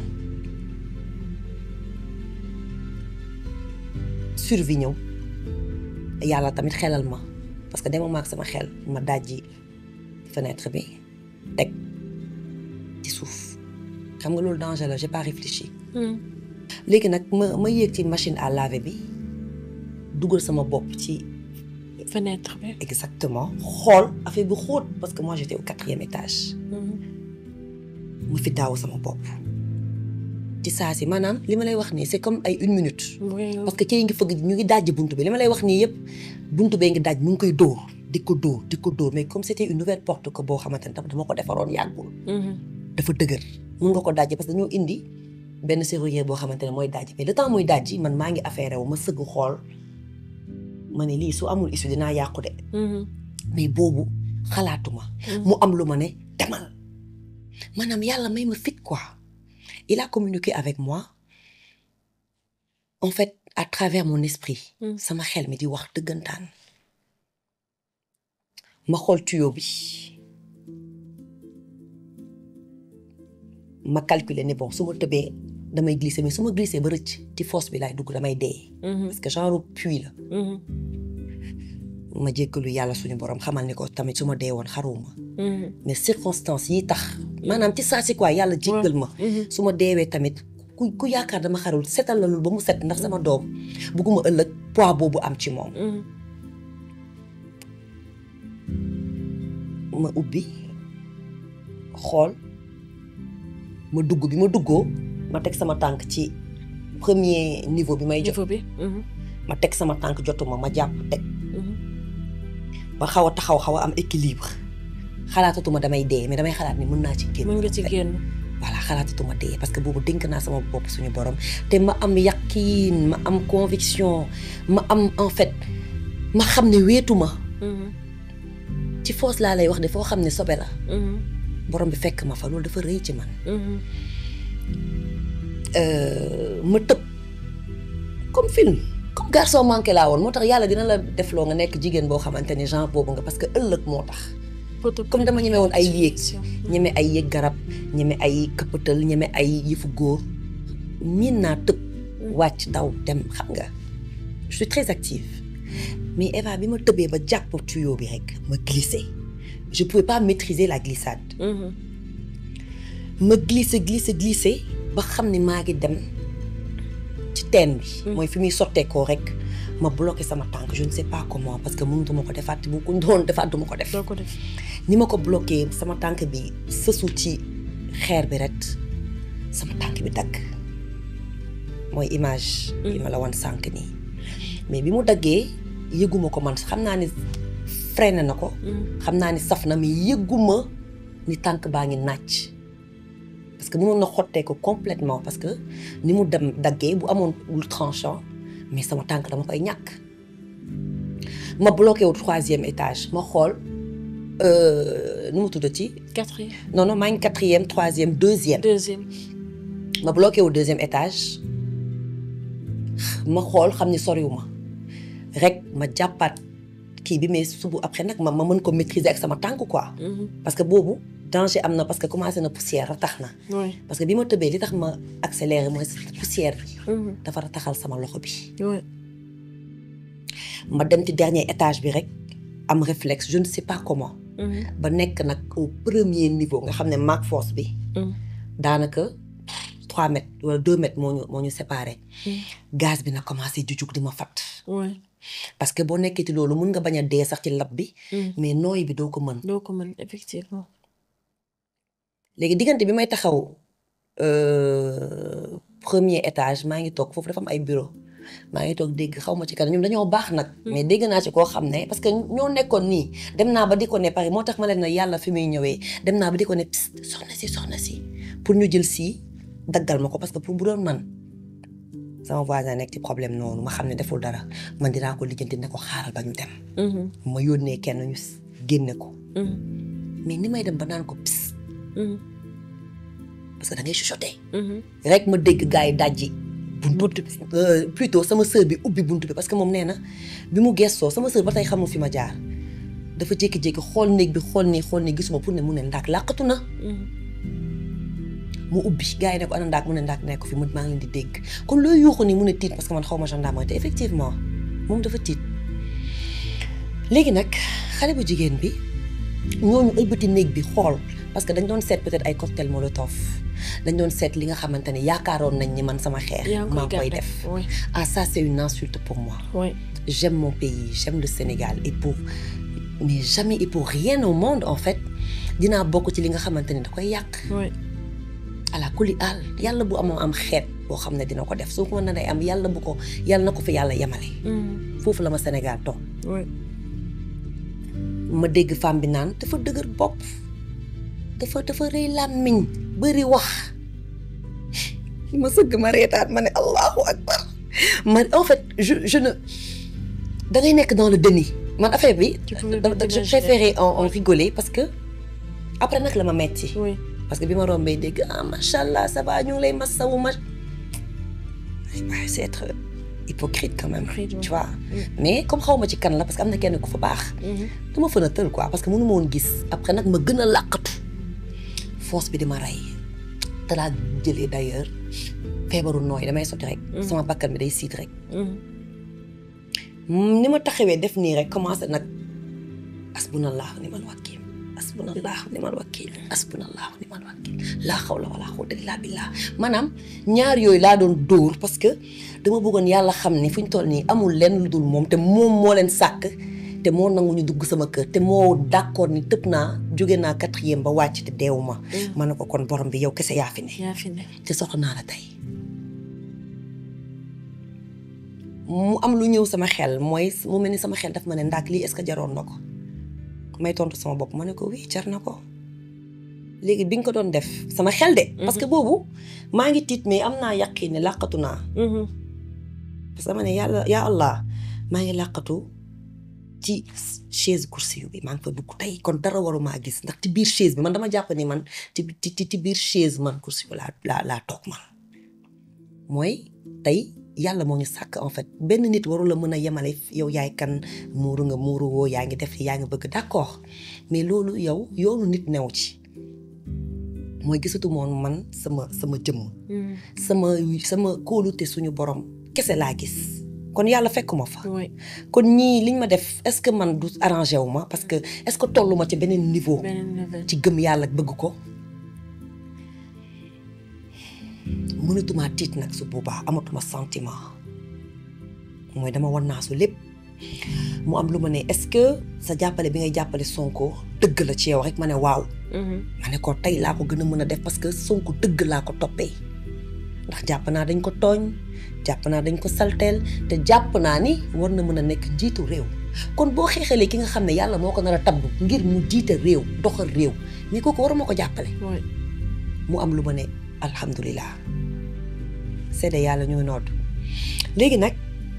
survie ñëw yàlla tamit xelal ma parce que dema maag sama xel ma dajji fenêtre bi teg ci suuf xam nga loolu danger la j'ai pas réfléchi Mhm. léegi nag ma ma yéeg ci machine à laver bi dugal sama bopp ci fenêtre bi. exactement xool affaire bi xóot parce que moi j'étais au quatrième étage Mhm. mu fi daaw sama bopp ci saa si maanaam li ma lay wax nii c'est comme ay une minute Oui. parce que kii ngi fëgg ñu ngi dajji buntu bi li ma lay wax nii yëpp buntu bee ngi daj mu ngi koy dóor di ko dóor di ko dóor mais comme c'était une nouvelle porte que boo xamante ne tam dama ko defaroon yàggul Mhm. dafa dëgër mun nga ko dajji parce que dañoo indi benn serrurier boo xamante ne mooy dajji mais le temps muy dajji man maa ngi affaire wu ma sëgg xool ma ne lii su amul issue dinaa yàqu de Mhm. mais boobu xalaatuma mu am lu ma ne demal maanaam yàlla may ma fit quoi il a communiqué avec moi en fait à travers mon esprit Mm. sama xel mi di wax dëggantaan ma xool tuyau bi ma calculer ne bon su ma tëbee damay glisser mais su ma glisser ba rëcc ci fosse bi laay dugg damay dee Mhm. parce que genre puits la Mhm. ma jéggalu yàlla suñu borom xamal ni ko tamit su ma dee woon xaruwuma Mhm. mais circonstances yi tax maanaam ci saa si quoi yàlla jéggal ma Mhm. su ma deewee tamit ku ku yaakaar dama xarul setal la loolu ba mu set ndax sama doom bugguma ëllëg poids boobu am ci moom Mhm. ma ubbi xool ma dugg bi ma duggoo ma teg sama tànk ci premier niveau bi may jot niveau bi. Mhm. ma teg sama tànk jotuma ma jàpp teg Mhm. ba xaw a taxaw xaw a am équilibre xalaatatuma damay dee mais damay xalaat ni mën naa ci génn mën nga ci génn. voilà xalaatatuma dee parce que boobu dénk naa sama bopp suñu borom te ma am yaqiin ma am conviction ma am en fait ma xam ne wéetuma Mhm. ci foos laa lay wax de foo xam ne sobe la Mhm. borom bi fekk ma fa loolu dafa rëy ci man Mhm. Euh, ma tëb comme film comme garçon manqué laa woon moo tax yàlla dina la defloo nga nekk jigéen boo xamante ni genre boobu nga parce que ëllëg moo tax Poto- comme dama ñeme woon ay yéeg Mhm. ñeme ay yéeg garab ñeme ay këppatal ñeme ay yëfu góor miin naa tëb wàcc daw dem xam nga je suis très active mais Eva bi ma tëbee ba jàpp tuyau bi rek ma glissé je pouvais pas maîtriser la glissade Mhm. ma glissé glissé glissé ba xam ne maa ngi dem ci teen bi. mooy fi muy sotteekoo rek ma bloqué sama tànk je ne sais pas comment parce que mënutuma ko defaat bu ko doon defaat duma ko def. doo ko def ni ma ko bloqué sama tànk bi sësu ci xeer bi rek sama tànk bi dagg mooy image. yi ma la wan sànq nii. mais bi mu daggee yëguma ko man xam naa ni freiné na ko. xam naa ni saf na mais yëguma ni tànk baa ngi nàcc. parce que mënoon na xottee ko complètement parce que ni mu dem daggee bu amoon lu tranchant mais sama tànk dama koy ñàkk. ma bloqué wu troisième étage ma xool nu mu tuddati quatrième non non maa ngi quatrième troisième deuxième. deuxième ma bloqué wu deuxième étage ma xool xam ni soriwuma rek ma jàppaat kii bi mais subu après nag ma ma mën ko maîtriser ak sama tànk quoi. parce que boobu danger am na parce que commencé na poussière ratax na. oui parce que bi ma tëbee li tax ma accéléré mooy poussière bi. dafa rataxal sama loxo bi. oui ma dem ci dernier étage bi rek am réflexe je ne sais pas comment. ba nekk nag au premier niveau nga xam ne maag force bi. daanaka trois mètres wala deux mètres moo ñu moo ñu séparé. gaz bi na commencé di jug di ma fat oui parce que boo nekkee ci loolu mun nga bañ a dee sax ci lab bi. mais nooy bi doo ko mën. doo ko mën effectivement léegi diggante bi may taxaw premier étage maa ngi toog foofu dafa am ay bureau maa ngi toog dégg xaw ma ci kanam ñoom dañoo baax nag. mais dégg naa ci koo xam ne parce que ñoo nekkoon nii dem naa ba di ko ne pare moo tax ma leen ne yàlla fi muy ñëwee dem naa ba di ko ne psst soxna si soxna si pour ñu jël si daggal ma ko parce que pour bu doon man sama voisin nekk ci problème noonu ma xam ne deful dara man dinaa ko lijjanti ne ko xaaral ba ñu dem. ma yónnee kenn ñu génne ko. mais ni may dem ba naan ko psst. parce que da ngay chuchoter. rek ma dégg gars yi dajji. buntu bi plutôt sama sœur bi ubbi buntu bi parce que moom nee na bi mu gestoo sama sœur ba tey xamul fi ma jaar dafa jékki-jékki xool néeg bi xool nii xool nii gisuma pour ne mu ne ndaak làqatu na. mu ubbi gars yi ne ko ana ndaak mu ne ndaak nekk ko fi mu maa ngi leen di dégg kon looy yuuxu nii mu ne tiit parce que man xaw ma gendarmerie te effectivement moom dafa tiit léegi nag xale bu jigéen bi ñooñu ëlbati néeg bi xool parce que dañ doon seet peut-être ay cocktail molotov dañ doon seet li nga xamante ne yaakaaroon nañ ni man sama xeex maa koy def ah ça c'est une insulte pour moi oui j'aime mon pays j'aime le Sénégal et pour mais jamais et pour rien au monde en fait dinaa bokk ci li nga xamante ne da koy yàq oui ala kuli àll yàlla bu amoo am xeet boo xam ne dina ko def su ko mën na day am yàlla bu ko yàlla na ko fi yàlla yemale foofu la ma Sénégal toog oui ma dégg femme bi naan dafa dëgër bopp dafa dafa rëy làmmiñ bëri wax ma sëgg ma reetaat ma ne allahu akbar man en fait je je ne da ngay nekk dans le déni man affaire bi je préférais en en rigoler parce que après nag la ma metti oui parce que bi ma rombee dégg ah macha allah ça va ñu ngi lay masawu ma waaye c'est être hypocrite quand même Hypocrite, tu ouais. vois mais comme xaw ma ci kan la parce que am na kenn ku fa baax dama fën a tël quoi parce que mënu ma woon gis après nag ma gën a làqatu force bi di ma rey te laa jëlee d'ailleurs feebaru nooy damay sotti rek sama bakkan bi day siit rek ni ma taxawee def nii rek commencé nag asbunallahu nimal wakiil asbunallahu nimal wakiil asbunallahu nimal wakiil laa xawla wala quwwata illa billah maanaam ñaar yooyu laa doon dóor parce que dama bëggoon yàlla xam ni fu ñu toll nii amul lenn lu dul moom te moom moo leen sàkk te moo nangu ñu dugg sama kër te moo d'accord ni tëb naa jóge naa quatrième ba wàcc te deewuma ma ne ko kon borom bi yow kese yaa fi ne yaa fi ne te soxla naa la tey mu am lu ñëw sama xel mooy mu mel ni sama xel daf ma ne ndaak lii est-ce que jaroon na ko may tontu sama bopp ma ne ko oui jar na ko léegi bi nga ko doon def sama xel de. parce que boobu maa ngi tiit mais am naa yaqin ne làqatu naa. parce que dama ne yàlla yaa Allah maa ngi làqatu ci chaise kursi bi maa ngi fa dugg tey kon dara warumaa gis ndax ci biir chaise bi man dama jàpp ni man ci ci ci biir chaise man kursi bi laa laa laa toog man mooy tey. yàlla moo ñu sàkk en fait benn nit waru la mën a yemale yow yaay kan muuru nga muuru woo yaa ngi def yaa ngi bëgg d'accord mais loolu yow yoonu nit new ci mooy gisatu moon man sama sama jëmm sama sama kóolute suñu borom kese laa gis kon yàlla fekkuma fa kon ñii liñ ma def est-ce que man du arrangé wu ma parce que est-ce que tollu ma ci beneen niveau ci gëm yàlla bëgg ko mënatuma tiit nag su boobaa amatuma sentiment mooy dama wan naa su lépp mu am lu ma ne est-ce que sa jàppale bi ngay jàppale Sonko dëgg la ci yow rek ma ne waaw ma ne ko tey laa ko gën a mën a def parce que Sonko dëgg laa ko toppee ndax jàpp naa dañ ko tooñ jàpp naa dañ ko salteel te jàpp naa ni war na mën a nekk njiitu réew kon boo xeexalee ki nga xam ne yàlla moo ko nar a tabb ngir mu jiite réew doxal réew mais kooku waruma ko jàppale mu am lu ma ne alhamdulilah seede yàlla ñuy nodd léegi nag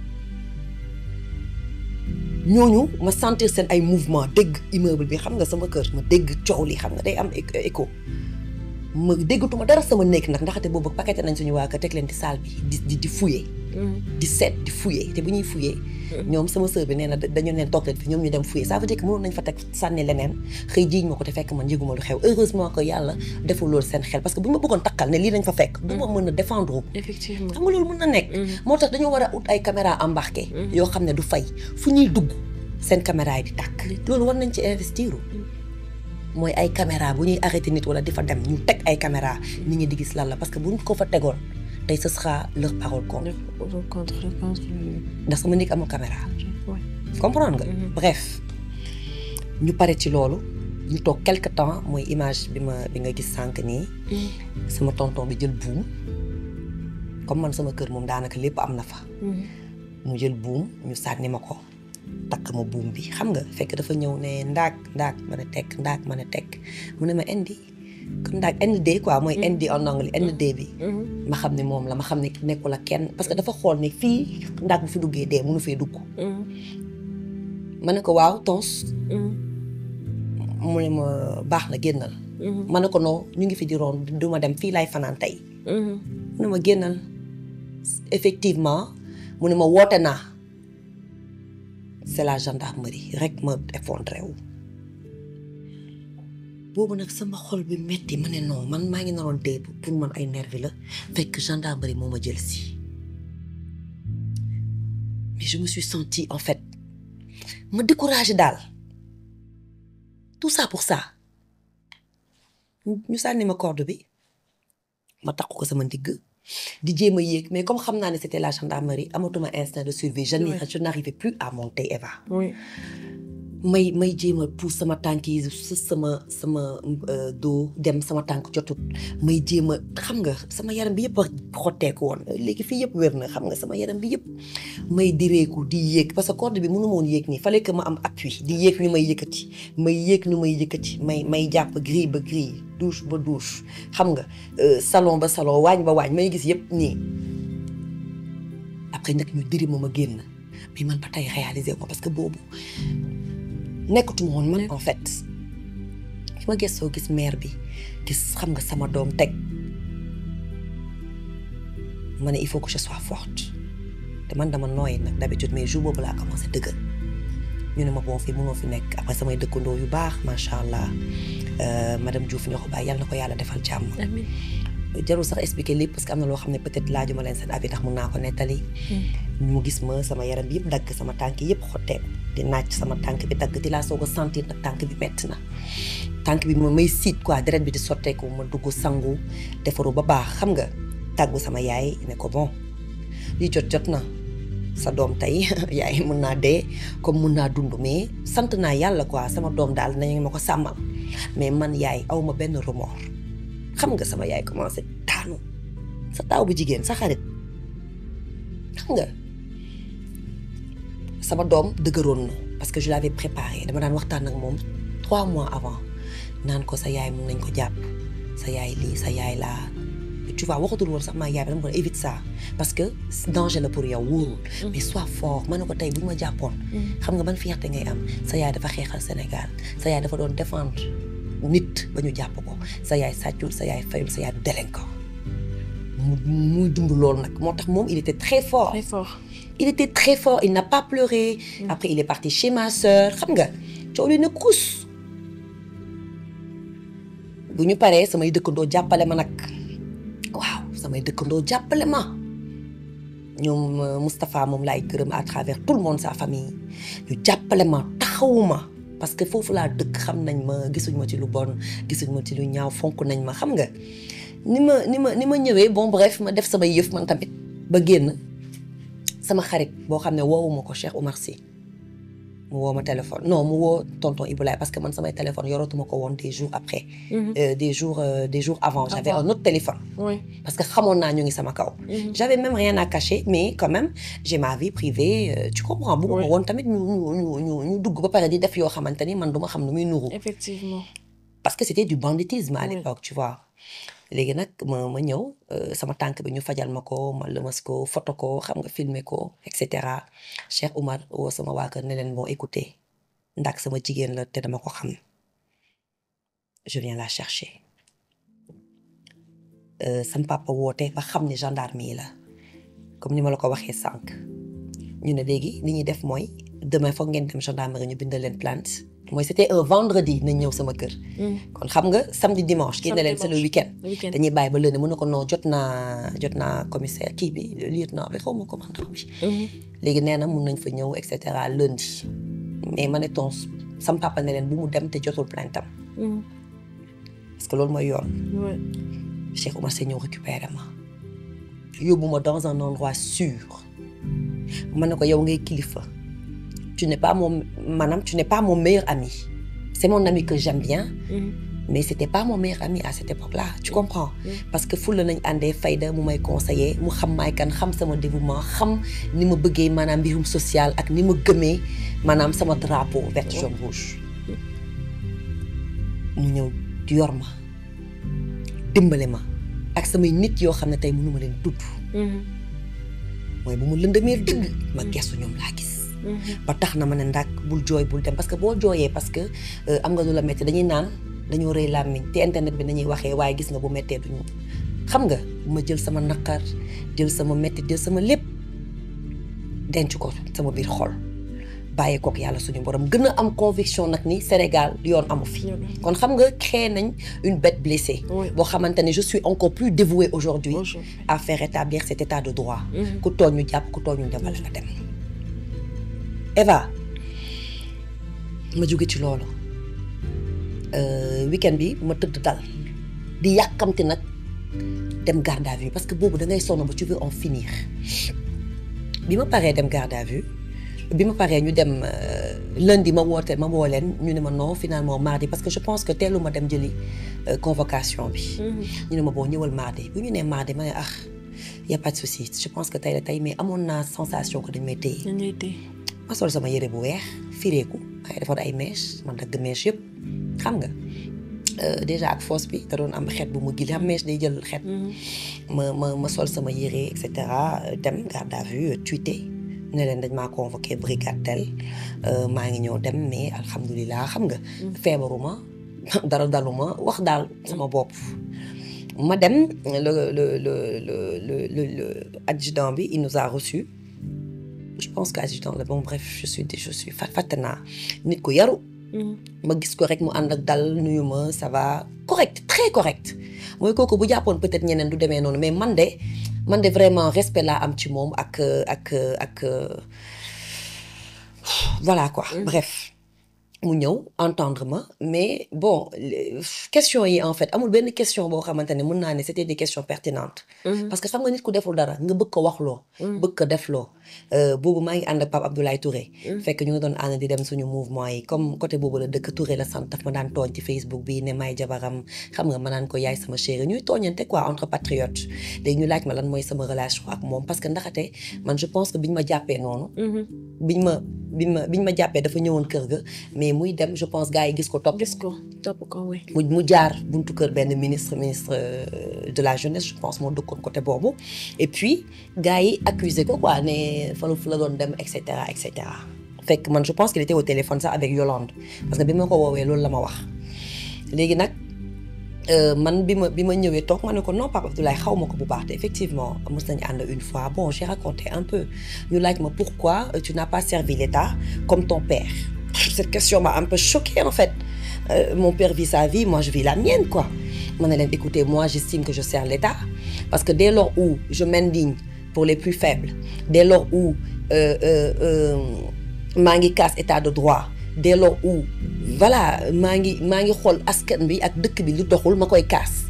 ñooñu ma sentir seen ay mouvement dégg immeuble bi xam nga sama kër ma dégg coow li xam nga day am écho ma déggatuma dara sama néeg nag ndaxte boobu paqueté nañ suñu waa kër teg leen ci salle bi di di di fouiller di seet di fouiller te bu ñuy fouiller ñoom sama sœur bi nee na dañu leen toog leen fi ñoom ñu dem fouiller ça veut dire que mënoon nañ fa teg sànni leneen xëy jiiñ ma ko te fekk man njëguma lu xew heureusement que yàlla deful loolu seen xel parce que bu ñu ma bëggoon takkal ne lii lañ fa fekk du ma mën a défendre effectivement xam nga loolu mën na nekk moo tax dañoo war a ut ay caméra embarqué yoo xam ne du fay fu ñuy dugg seen caméra yi di tàkk loolu war nañ ci investir mooy ay caméra bu ñuy arrêté nit wala di fa dem ñu teg ay caméra nit ñi di gis lan la parce que buñ ko fa tegoon tey ce sera leur parole contre contre contre ndax sama néeg amul caméra comprendre nga bref ñu pare ci loolu ñu toog quelque temps mooy image bi ma bi nga gis sànq nii sama tonton bi jël buum comme man sama kër moom daanaka lépp am na fa mu jël buum ñu sànni ma ko takk ma buum bi xam nga fekk dafa ñëw ne ndaak ndaak ma ne tekk ndaak ma ne tekk mu ne ma indi comme ndaak ND quoi mooy ND en anglais ND bi ma xam ne moom la ma xam ne nekkul ak kenn parce que dafa xool ne fii ndaak bu fi duggee dee mënu fee dugg ma ne ko waaw tons mu ne ma baax na génnal ma ne ko non ñu ngi fi di roon du ma dem fii laay fanaan tey mu ne ma génnal effectivement mu ne ma woote naa c'est la gendarmerie rek ma effondré wu boobu nag sama xol bi metti ma ne non man maa ngi naroon dee pour man ay nervi la fekk gendarmerie moo ma jël si mais je me suis sentie en fait ma découragé daal tout ça pour ça ñu sànni ma corde bi ma takk ko sama ndigg di jéem a yéeg mais comme xam naa ne c'était la gendarmerie amatuma instinct de survie je n'y- je n'arrivais plus à monter Eva oui may may jéem a pousse sama tànk yi su sama sama euh, dos dem sama tànk jotut may jéem a xam nga sama yaram bi yëpp a xotteeku woon léegi fii yëpp wér na xam nga sama yaram bi yëpp may direeku di yéeg parce que corde bi mënu ma woon yéeg nii fallait que ma am appui di yéeg ñu may yëkkati may yéeg ñu may yëkkati may may jàpp grille ba grille douche ba douche xam nga euh, salon ba salon waañ ba waañ may gis yëpp nii après nag ñu diri ma ma génn mais man ba tey réalisé ko parce que boobu nekkatuma woon man en fait fi ma gëstoo gis mère bi gis xam nga sama doom teg ma ne il faut que je sois forte te man dama nooy nag d'habitude mais jour boobu laa commencé dëgër ñu ne ma bon fii mënoo fi nekk après samay dëkkandoo yu baax macha allah euh, madame Diouf ñoo ko bàyyi yàlla na ko yàlla defal jàmm. amiin jarul sax expliquer lépp parce que am na loo xam ne peut-être laajuma leen seen avis ndax mun naa ko nettali. mu gis ma sama yaram bi yëpp dagg sama tànk yëpp xotteeku di naaj sama tànk bi dagg di laa soog a sentir nag tànk bi metti na. tànk bi moom may siit quoi deret bi di sotteeku ma dugg sangu defaru ba baax xam nga tàggu sama yaay ne ko bon li jot jot na sa doom tey yaay mun naa dee comme mun naa dund mais sant naa yàlla quoi sama doom daal nañu ma ko sàmmal mais man yaay aw ma benn remords xam nga sama yaay commencé taanu sa taaw bu jigéen sa xarit xam nga sama doom dëgëroon na parce que je l'avais préparé dama daan waxtaan ak moom trois mois avant naan ko sa yaay mun nañ ko jàpp sa yaay lii sa yaay laa tu vois waxatul woon sax maa yaay bi dama ko ne évite ça parce que danger la pour yow wóorul mais sois fort ma ne ko tey bu ñu ma jàppoon xam nga ban fierté ngay am sa yaay dafa xeexal Sénégal sa yaay dafa doon défendre nit ba ñu jàpp ko sa yaay sàccul sa yaay fayul sa yaay du délinquant mu muy dund loolu nag moo tax moom il était très fort très fort il était très fort il n'a pas pleuré après il est parti chez ma sœur xam nga coow li ne kus bu ñu paree samay dëkkandoo jàppale ma nag waaw samay dëkkandoo jàppale ma ñoom euh, Moustapha moom laay gërëm à travers tout le monde sa famille ñu jàppale ma taxawuma parce que foofu laa dëkk xam nañ ma gisuñ ma ci lu bon gisuñ ma ci lu ñaaw fonk nañ ma xam nga ni ma ni ma ni ma ñëwee bon bref ma def samay yëf man tamit ba génn sama xarit boo xam ne woowuma ko Cheikh Oumar Sy mu woo ma téléphone non mu woo tonton Iboulaye parce que man samay téléphone yoratuma ko woon des jours après euh, des jours euh, des jours avant j'avais Avant. un autre téléphone oui. parce que xamoon naa ñu ngi sama kaw j'avais même rien à cacher mais quand même j'ai ma vie privée euh, tu comprends bëgguma Oui. woon tamit ñu ñu ñu ñu ñu dugg ba pare di def yoo xamante ni man duma xam nu muy nuru effectivement. parce que c'était du banditisme à Oui. l'époque tu vois léegi nag ma ma ñëw euh, sama tànk bi ñu fajal ma ko ma lëmas ko photo ko xam nga filmer ko et cetera Cheikh Oumar woo sama waa kër ne leen bon écoutez ndax sama jigéen la te dama ko xam je viens la chercher euh, sama papa woote ba xam ne gendarme yi la comme ni ma la ko waxee sànq ñu ne léegi li ñuy def mooy demain foog ngeen dem gendarmerie ñu bindal leen plainte mooy c'était un vendredi nañ ñëw sama kër kon xam nga samedi dimanche kii ne leen c'est le dimanche. week-end le week-end. dañuy bàyyi ba lundi mun na ko non jot naa jot naa commissaire kii bi lieutenant bi xaw ma commandant bi léegi nee na mun nañ fa ñëw et cetera lundi mais ma ne ton sam papa ne leen bu mu dem te jotul plainte am parce que loolu mooy yoon oui. Cheikh Oumar Sy ñëw récupérer ma yóbbu ma dans un endroit sûr ma ne ko yow ngay kilifa tu n'es pas mon maanaam tu n'es pas mon meilleur ami c'est mon ami que j'aime bien mais c'était pas mon meilleur ami à cette époque-là tu comprends Mm. parce que fulla nañ àndee fayda mu may conseiller mu xam maay kan xam sama dévouement xam ni ma bëggee maanaam mbirum social ak ni ma gëmee maanaam sama drapeau vert jaune rouge mu ñëw yor ma dimbale ma ak samay nit yoo xam ne tey mënuma leen tudd mooy bu mu lëndamee dëgg ma gestu ñoom laa gis ba tax na ma ne ndax bul jooy bul dem parce que boo jooyee parce que euh, am nga lu la métti dañuy naan dañoo rëy làmmiñ te internet bi nañuy waxee waaye gis nga bu méttee duñu xam nga ma jël sama naqar jël sama métti jël sama lépp denc ko sama biir xol bàyyi kook yàlla suñu borom gën a am conviction nag ni Sénégal yoon amu fi kon xam nga créé nañ une bête blessée Oui. boo xamante ne je suis encore plus dévouée aujourd'hui Bonjour. à faire rétablir cet état de droit ku tooñ ñu jàpp ku tooñ ñu demal nga dem Eva ma jóge ci loolu euh, weekend bi ma tëdd dal di yàkkamti nag dem garde à vue parce que boobu da ngay sonn ba tu veux en finir bi ma paree dem garde à vue bi ma paree ñu dem euh, lundi ma woote ma woo leen ñu ne ma non finalement mardi parce que je pense que teelu ma dem jëli euh, convocation bi ñu ne ma boo ñëwal mardi bu ñu nee mardi ma ne ah y a pas de souci je pense que tey la tey mais amoon naa sensation que dañ may téye dañ lay téye. ma sol sama yére bu weex fireeku ay defoon ay mèche man dagg mèche yëpp xam nga euh, déjà ak fosse bi da doon am xeet bu mu gil xam mèche day jël xeet ma ma ma sol sama yére et cetera dem garde à vue tweeté ne leen dañ maa convoqué brigade tel euh, maa ngi ñëw dem mais alhamdulilah xam nga feebaruma dara daluma wax daal sama bopp ma dem le le le le le le le adjudant bi il nous a reçus je pense que adjudant la bon bref je suis je suis fat fàtte naa nit ku yaru ma gis ko rek mu ànd ak dal nuyu ma ça va correct très correct mooy kooku bu jàppoon peut-être ñeneen du demee noonu mais man de man de vraiment respect laa am ci moom ak ak ak voilà quoi bref mu ñëw entendre ma mais bon les- question yi en fait amul benn question boo xamante ne mën naa ne c'était des questions pertinentes parce que xam nga nit ku deful dara nga bëgg ko waxloo bëgg ko defloo Euh, boobu maa ngi ànd ak Pape Abdoulaye Touré fekk ñu ngi doon ànd di dem suñu mouvement yi comme côté boobu la dëkk Touré la sant daf ma daan tooñ ci Facebook bi ne may jabaram xam nga ma naan ko yaay sama chérie ñuy tooñante quoi entre patriotes léegi ñu laaj ma lan mooy sama relation ak moom parce que ndaxate man je pense que biñ ma jàppee noonu biñ ma biñ ma biñ ma jàppee dafa ñëwoon kër ga mais muy dem je pense gars yi gis ko topp gis ko topp ko oui. mu mu jaar buntu kër benn ministre ministre euh, de la jeunesse je pense moo dëkkoon côté boobu et puis gars yi accusé ko quoi ne falu fu la doon dem et cetera et cetera fekk man je pense qu'il était au téléphone sax avec Yolande parce que bi ma ko woowee loolu la ma wax léegi nag euh, man bi ma bi ma ñëwee toog ma ne ko non Pape Abdoulaye xaw ma ko bu baax te effectivement mos nañu ànd une fois bon j'ai raconté un peu ñu laaj ma pourquoi euh, tu n'as pas servi l'État comme ton père cette question m'a un peu choquée en fait Euh, mon père vit sa vie moi je vis la mienne quoi ma ne leen écoutez moi j'estime que je sers l'État parce que dès lors où je m'indigne pour les plus faibles dès lors où euh, euh, euh, maa ngi casse état de droit dès lors où voilà maa ngi maa ngi xool askan bi ak dëkk bi lu doxul ma koy casse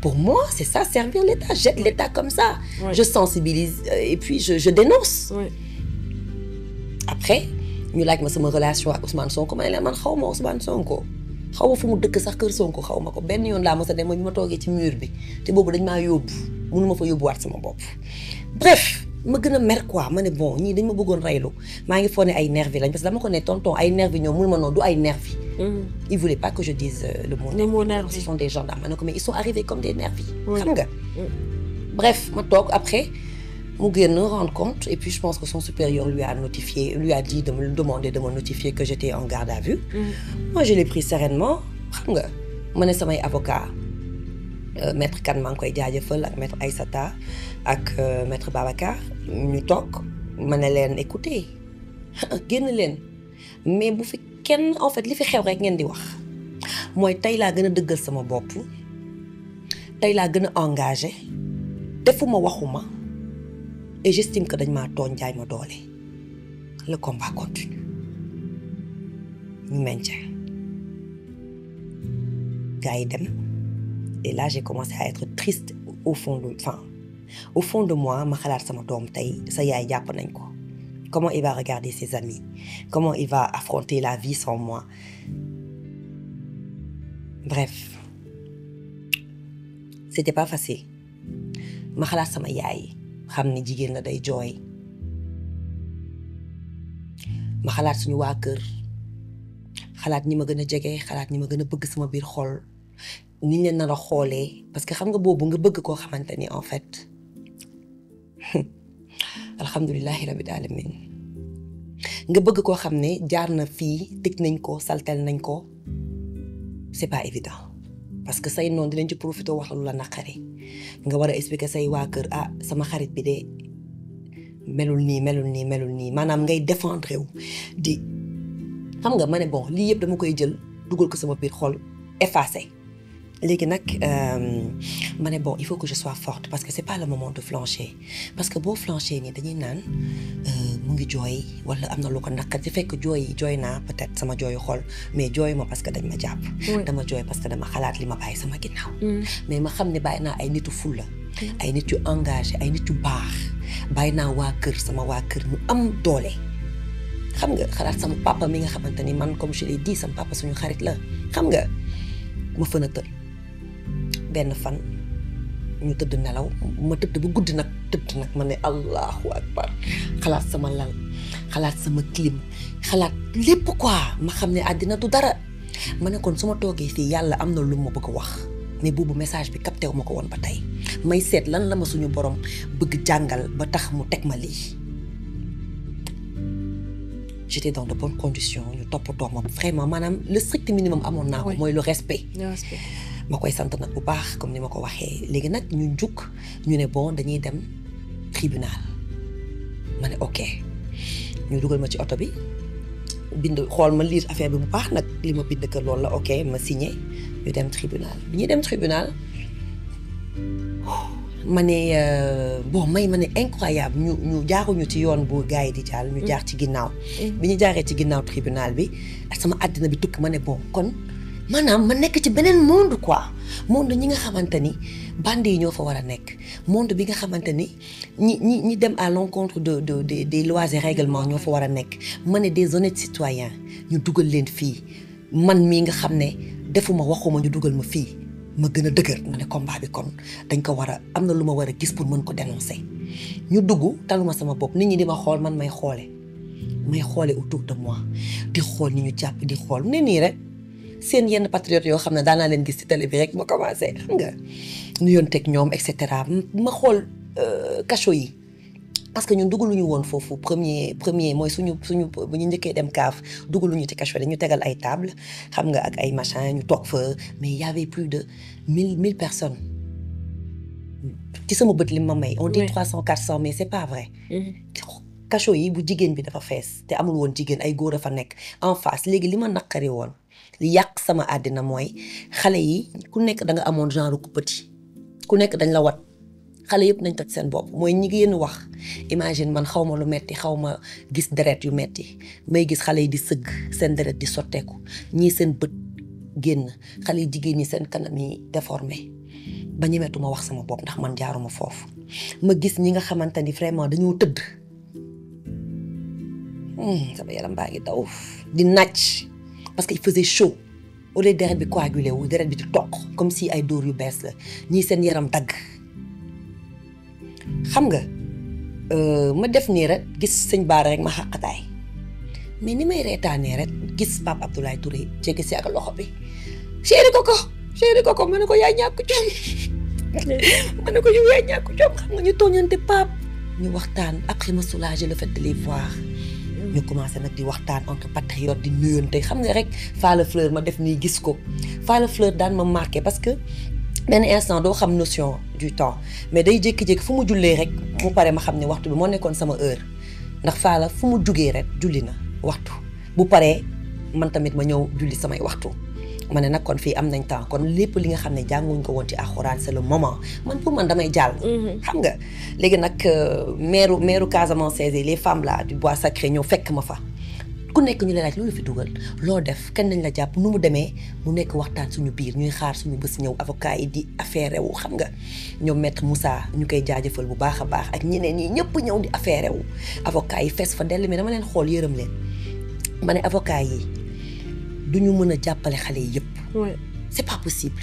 pour moi c'est ça servir l'État j'aide l'État comme ça Ouais. je sensibilise euh, et puis je, je dénonce oui après ñu laaj ma sama relation ak Ousmane Sonko ma ne leen man xaw ma Ousmane Sonko xaw ma fu mu dëkk sax kër Sonko xaw ma ko benn yoon laa mos a dem mooy bi ma toogee ci mur bi te boobu dañ maa yóbbu mënu ma fa yóbbuwaat sama bopp. bref ma gën a mer quoi ma ne bon ñii dañ ma bëggoon reylu maa ngi foog ne ay nervi lañ parce que dama ko ne tonton ay nervi ñoom mënu ma noonu du ay nervi ils voulaient pas que je dise euh, le mot Le mot ce nervi. sont des gendarmes ma ne ko mais ils sont arrivés comme des nervis Oui. xam nga bref ma toog après mu génn rendre compte et puis je pense que son supérieur lui a notifié lui a dit de me demander de me notifier que j'étais en garde à vue moi je l'ai pris sereinement xam nga ma ne samay avocat euh, maître Kane maa ngi koy jaajëfal ak maître Aïssata ak euh, maître Babacar ñu toog ma ne leen écoutez génn leen mais bu fi kenn en fait li fi xew rek ngeen di wax mooy tey laa gën a dëggal sama bopp tey laa gën a engagé defuma waxuma et j'estime que dañ maa tooñ jaay ma doole le combat continue ñu maintien gars yi dem et là j'ai commencé à être triste au fond de enfin au fond de moi ma xalaat sama doom tey sa yaay jàpp nañ ko comment il va regarder ses amis comment il va affronter la vie sans moi bref c'était pas facile ma xalaat sama yaay xam ni jigéen la day jooy ma xalaat suñu waa kër xalaat ñi ma gën a jege xalaat ñi ma gën a bëgg sama biir xol ni ñu leen nar a xoolee parce que xam nga boobu nga bëgg koo xamante ni en fait alhamdulilahi rabbil alamin nga bëgg koo xam ne jaar na fii tëj nañ ko saltel nañ ko c'est pas évident parce que say noonu dinañ ci profité wax la lu la naqari nga war a expliquer say waa kër ah sama xarit bi de melul nii melul nii melul nii maanaam ngay défendre wu di xam nga ma ne bon lii yëpp dama koy jël dugal ko sama biir xol effacé léegi nag ma ne bon il faut que je sois forte parce que c'est pas le moment de flancher parce que boo flancher nii dañuy naan mu ngi jooy wala am na lu ko naqari fekk jooy yi jooy naa peut-être sama jooyu xol mais jooy ma parce que dañ ma jàpp. dama jooy parce que dama xalaat li ma bàyyi sama ginnaaw. mais ma xam ne bàyyi naa ay nitu fulla ay nit yu engagé ay nit yu baax bàyyi naa waa kër sama waa kër ñu am doole. xam nga xalaat sama papa mi nga xamante ni man comme je l'ai dit sama papa suñu xarit la xam nga ma fën a tël benn fan ñu tëdd nelaw ma tëdd ba guddi nag tëdd nag ma ne allahu akbar xalaat sama lal xalaat sama clim xalaat lépp quoi ma xam ne àddina du dara ma ne kon su ma toogee fii yàlla am na lu ma bëgg a wax mais boobu message bi capté wu ma ko woon ba tey may seet lan la ma suñu borom bëgg jàngal ba tax mu teg ma lii j'étais dans de bonnes conditions ñu toppatoo ma vraiment maanaam le strict minimum amoon naa ko mooy le respect ma koy sant nag bu baax comme ni ma ko waxee léegi nag ñu jukk ñu ne bon dañuy dem tribunal ma ne ok ñu dugal ma ci oto bi bind xool ma lire affaire bi bu baax nag li ma bind que loolu la ok ma signé ñu dem tribunal bi ñuy dem tribunal ma ne bon may ma ne incroyable ñu ñu jaaruñu ci yoon bu gars yi di jàll ñu jaar ci ginnaaw bi ñu jaaree ci ginnaaw tribunal bi ak sama àddina bi tukki ma ne bon kon maanaam ma nekk ci beneen monde quoi monde ñi nga xamante ni bande yi ñoo fa war a nekk monde bi nga xamante ni ñi ñi ñi dem à l'encontre de de de des lois et règlements ñoo fa war a nekk ma ne des honnêtes citoyens ñu dugal leen fii man mii nga xam ne defuma waxuma ñu dugal ma fii ma gën a dëgër ma ne combat bi kon dañ ko war a am na lu ma war a gis pour mën ko dénoncer ñu dugg taluma sama bopp nit ñi di ma xool man may xoole may xoole autour de moi di xool ni ñu jàpp di xool ne nii rek seen yenn patriotes yoo xam ne daan naa leen gis ci télé bi rek ma commencé xam nga nu yoon teg ñoom et cetera ma xool cachot yi parce que ñun dugaluñu woon foofu premier premier mooy suñu suñu bu ñu njëkkee dem kaaf dugaluñu ci cachot dañu tegal ay table xam nga ak ay machin ñu toog fa mais y avait plus de mille mille personnes ci sama bët li ma may on dit trois cent quatre cent mais c'est pas vrai cachot yi bu jigéen bi dafa fees te amul woon jigéen ay góor a fa nekk en face léegi li ma naqari woon li yàq sama àddina mooy xale yi ku nekk da nga amoon genre ku petit ku nekk dañ la wat xale yëpp nañ toj seen bopp mooy ñi génn wax imagine man xaw ma lu metti xaw ma gis deret yu metti may gis xale yi di sëgg seen deret di sotteeku ñii seen bët génn xale yi jigéen ñi seen kanam yi déformé ba ñemetuma wax sama bopp ndax man jaaruma foofu ma gis ñi nga xamante ni vraiment dañoo tëdd sama yaram baa ngi daw di nàcc parce que il faisait chaud au lieu deret bi coagulé wu deret bi di toq comme si ay dóor yu bees la ñii seen yaram dagg xam nga ma def nii rek gis sëñ Baara rek ma xàqataay mais ni may reetaanee rek gis Pape Abdoulaye Touré jege si ak loxo bi chéri Coco chéri Coco ma ne ko yaay ñàkk jom ma ne ko yow yaay ñàkk jom xam nga ñu tooñante Pape ñu waxtaan après ma soulager le fait de les voir ñu commencé nag di waxtaan entre patriotes di nuyonte xam nga rek Falla Fleur ma def nii gis ko Falla Fleur daan ma marqué parce que benn instant doo xam notion du temps mais day jékki-jékki fu mu jullee rek mu pare ma xam ne waxtu bi moo nekkoon sama heure ndax Falla fu mu jugee rek julli na waxtu bu paree man tamit ma ñëw julli samay waxtu ma ne nag kon fii am nañ temps kon lépp li nga xam ne jànguñ ko woon ci alxuraan c'est le moment man pour man damay jàll. xam nga léegi nag maire maire Casamance les femmes là du bois sacré ñëw fekk ma fa. ku nekk ñu la laaj loolu fi dugal loo def kenn nañ la jàpp nu mu demee mu nekk waxtaan suñu biir ñuy xaar suñu bés ñëw avocat yi di affaire wu xam nga ñoom maître Moussa ñu koy jaajëfal bu baax a baax ak ñeneen ñi ñëpp ñëw di affaire wu avocat yi fees fa dell mais dama leen xool yërëm leen ma ne avocat yi du ñu mën a jàppale xale yi yëpp. c'est pas possible.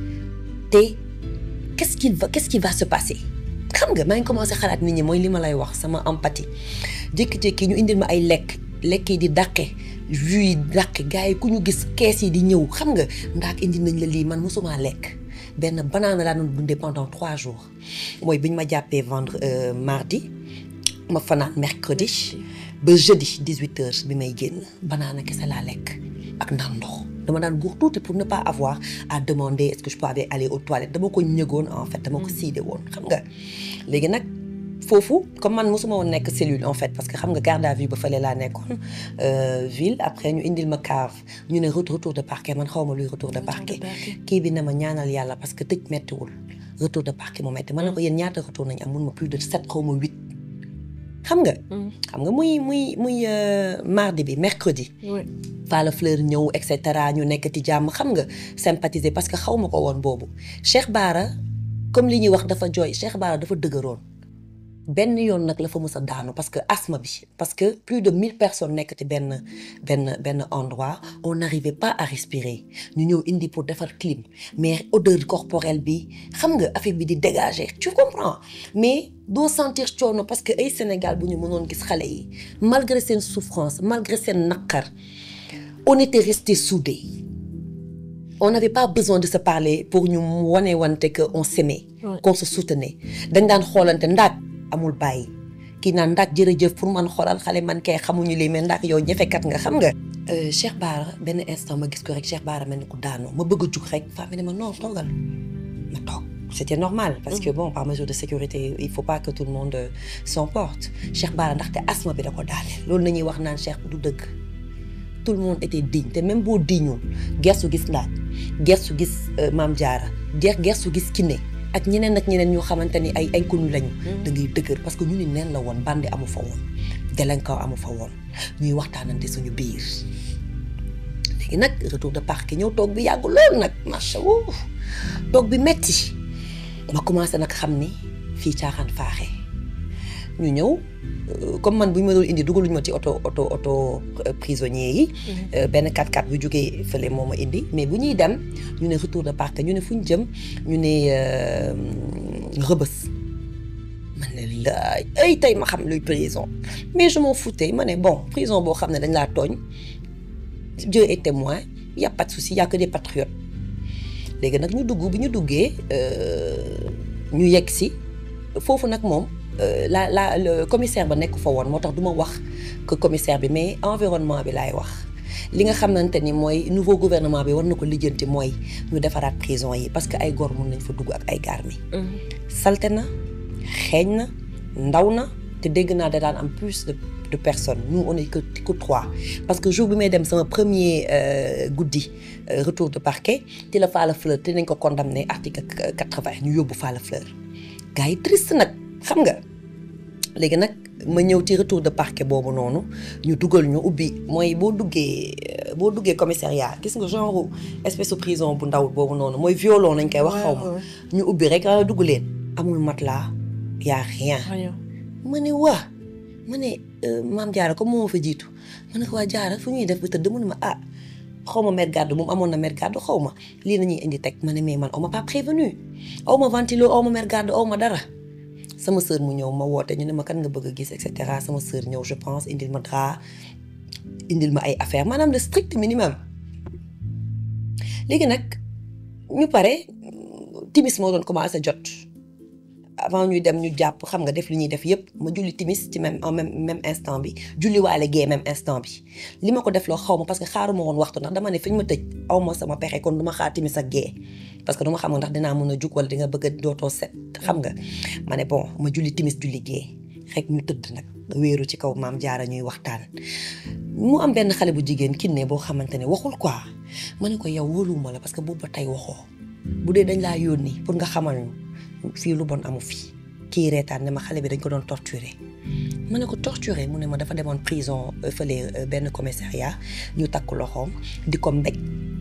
te qu'est-ce qu'il va qu'est-ce qui va se passer. xam nga maa ngi commencé xalaat nit ñi mooy li ma lay wax sama empathie jékki-jékki ñu indil ma ay lekk. lekk yi di dàqe jus yi dàqe gars yi ku ñu gis kees yi di ñëw xam nga ndaak indi nañ la lii man mosuma lekk benn banaana laa doon dundee pendant trois jours mooy bi ñu ma jàppee vendre mardi ma fanaan mercredi ba jeudi 18 heures bi may génn banaana kese laa lekk ak naan ndox dama daan guux tuuti pour ne pas avoir à demander est-ce que je peux aller aux toilettes dama ko ñëgoon en fait dama ko siide woon xam nga léegi nag foofu comme man mosuma woon nekk cellule en fait parce que xam nga garde à vue ba fële laa nekkoon ville après ñu indil ma cave ñu ne retour de parquet man xaw ma luy retour de parquet kii bi ne ma ñaanal yàlla parce que tëj mettiwul retour de parquet mu metti man ne ko yéen ñaata retour nañ am mun ma plus de sept xaw ma huit xam nga xam nga muy muy muy mardi bi mercredi Falla Fleur ñëw et cetera ñu nekk ci jàmm xam nga sympathiser parce que xaw ma ko woon boobu Cheikh Bara comme li ñuy wax dafa jooy Cheikh Bara dafa dëgëroon benn yoon nag la fa mës a daanu parce que asthme bi parce que plus de mille personnes nekk ci benn benn benn endroit on n'arrivait pas à respirer ñu ñëw indi pour defar clim mais odeur corporelle bi xam nga affaire bi di dégager tu comprends mais doo sentir coono parce que ay Sénégal bu ñu mënoon gis xale yi malgré seen souffrance malgré seen naqar on était restés soudés on n'avait pas besoin de se parler pour ñu wane wante que on s'aimait qu'on se soutenait dañ daan xoolante ndaak amul bàyyi kii naan ndax jërëjëf pour man xoolal xale man kay xamuñu lii mais ndax yow ñefekat nga xam nga. Cheikh Bara benn instant ma gis ko rek Cheikh Bara mel ni ku daanoo ma bëgg a jug rek femme ne ma non toogal ma toog c'était normal. parce que bon par mesure de sécurité il faut pas que tout le monde s'emporte Cheikh Bara ndaxte asthme bi da ko daaneel loolu nañuy wax naan Cheikh du dëgg tout le monde était digne te même boo diñul gersu gis ndaaj gersu gis Maam Jaara gersu gis Kiné. ak ñeneen ak ñeneen ñoo xamante ni ay inconnu lañu. da ngay dëgër parce que ñu ni neen la woon bandi amu fa woon délinquant amu fa woon ñuy waxtaanante suñu biir léegi nag retour de parquet ñëw toog bi yàgg lool nag macha allah toog bi metti ma commencé nag xam ni fii caaxaan faaxee ñu ñëw comme man bu ñu ma doon indi dugaluñu ma ci oto oto oto prisonnier yi. benn 4x4 bu jógee fële moo ma indi mais bu ñuy dem ñu ne retour de parquet ñu ne fu ñu jëm ñu ne rëbës. man ne laay ay tey ma xam luy prison mais je m'en foutais ma ne bon prison boo xam ne dañ laa tooñ Dieu est témoin y a pas de souci y a que des patriotes léegi nag ñu dugg bi ñu duggee ñu yegg si foofu nag moom. la la le commissaire ba nekk fa woon moo tax du ma wax que commissaire bi mais environnement bi laay wax li nga xamante ni mooy nouveau gouvernement bi war na ko lijjanti mooy ñu defaraat prison yi parce que ay góor mun nañ fa dugg ak ay garmi salte na xeeñ na ndaw na te dégg naa da daan am plus de de personnes nous on est que que trois parce que jour bi may dem sama premier guddi retour de parquet ci la Falla Fleur te nañ ko condamné article quatre-vingt ñu yóbbu Falla Fleur gars yi triste nag xam nga léegi nag ma ñëw ci retour de parquet boobu noonu ñu dugal ñu ubbi mooy boo duggee boo duggee commissariat gis nga genre espèce de prison bu ndaw boobu noonu mooy violon lañ koy wax xaw ma ñu ubbi rek a dugg leen amul matelas y a rien ma ne waa ma ne maam jaara comme moo ma fa jiitu ma ne ko waa jaara fu ñuy def ba tëdd mu ne ma ah xaw ma mère garde moom amoon na mère garde xaw ma lii nañuy indi teg ma ne mais man on m'a pas prévenu aw ma ventilo aw ma mère garde aw ma dara sama sœur mu ñëw ma woote ñu ne ma kan nga bëgg a gis et cetera sama sœur ñëw je pense indil ma drap indil ma ay affaire maanaam le strict minimum léegi nag ñu pare timis moo doon commencé jot avant ñuy dem ñu jàpp xam nga def li ñuy def yépp ma julli timis ci même en même même instant bi julli waale gee même instant bi li ma ko def loo xaw ma parce que xaaruma woon waxtu ndax dama ne fi ñu ma tëj aw ma sama pexe kon du ma xaar timis ak gee parce que du ma xam ndax dinaa mën a jug wala di nga bëgg a dootoo set xam nga ma ne bon ma julli timis julli gee rek ñu tëdd nag wéeru ci kaw maam jaara ñuy waxtaan mu am benn xale bu jigéen kinne boo xamante ne waxul quoi ma ne ko yow wóoluwuma la parce que boobu ba tey waxoo bu dee dañ laa yónni pour nga xamal ñu fii lu bon amu fi kii reetaan ne ma xale bi dañ ko doon torturer ma ne ko torturer mu ne ma dafa demoon prison fële benn commissariat ñu takk loxoom di ko mbéj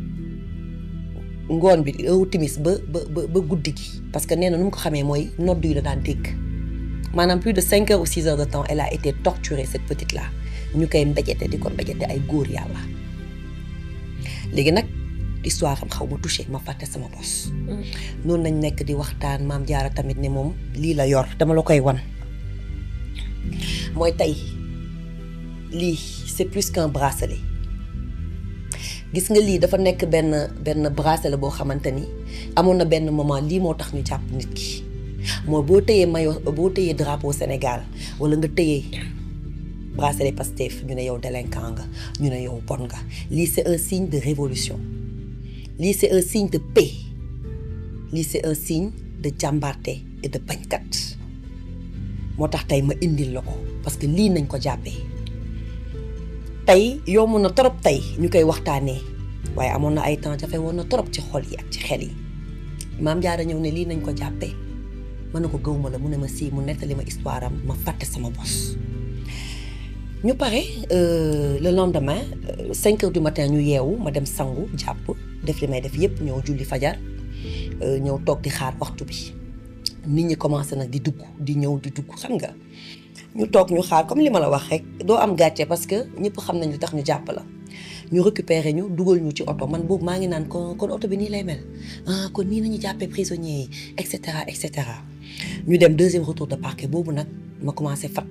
ngoon bi heure timis ba ba ba guddi gi parce que nee na nu mu ko xamee mooy nodd yi la daan dégg maanaam plus de cinq heures ou six heures de temps elle a été torturée cette petite là ñu koy mbéjete di ko mbéjete ay góor yàlla léegi nag histoire am xaw ma touché ma fàtte sama bos noonu nañ nekk di waxtaan maam jaara tamit ne moom lii la yor dama la koy wan mooy tey lii c'est plus qu'un bracelet gis nga lii dafa nekk benn benn bracelet boo xamante ni amoon na benn moment lii moo tax ñu jàpp nit ki mooy boo tëyee maillot boo tëyee drapeau Sénégal wala nga tëyee bracelet Pastef ñu ne yow délinquant nga ñu ne yow bon nga lii c'est un signe de révolution lii c'est un signe de paix lii c'est un signe de jàmbarte et de bañkat moo tax tey ma indil la ko parce que lii nañ ko jàppee tey yomb na trop tey ñu koy waxtaanee waaye amoon na ay temps jafe woon na trop ci xol yi ak ci xel yi maam jaara ñëw ne lii nañ ko jàppee mën na ko gëw ma la mu ne ma sii mu nettali ma histoire am ma fàtte sama bos ñu pare le lendemain cinq heures du matin ñu yeewu ma dem sangu jàpp def li may def yépp ñëw julli fajar ñëw toog di xaar waxtu bi nit ñi commencé nag di dugg di ñëw di dugg xam nga ñu toog ñu xaar comme li ma la wax rek doo am gàcce parce que ñëpp xam nañ lu tax ñu jàpp la ñu récupérer ñu dugal ñu ci oto man boobu maa ngi naan kon kon oto bi nii lay mel ah kon nii nañu jàppee prisonniers yi et cetera et cetera ñu dem deuxième retour de parquet boobu nag ma commencé fat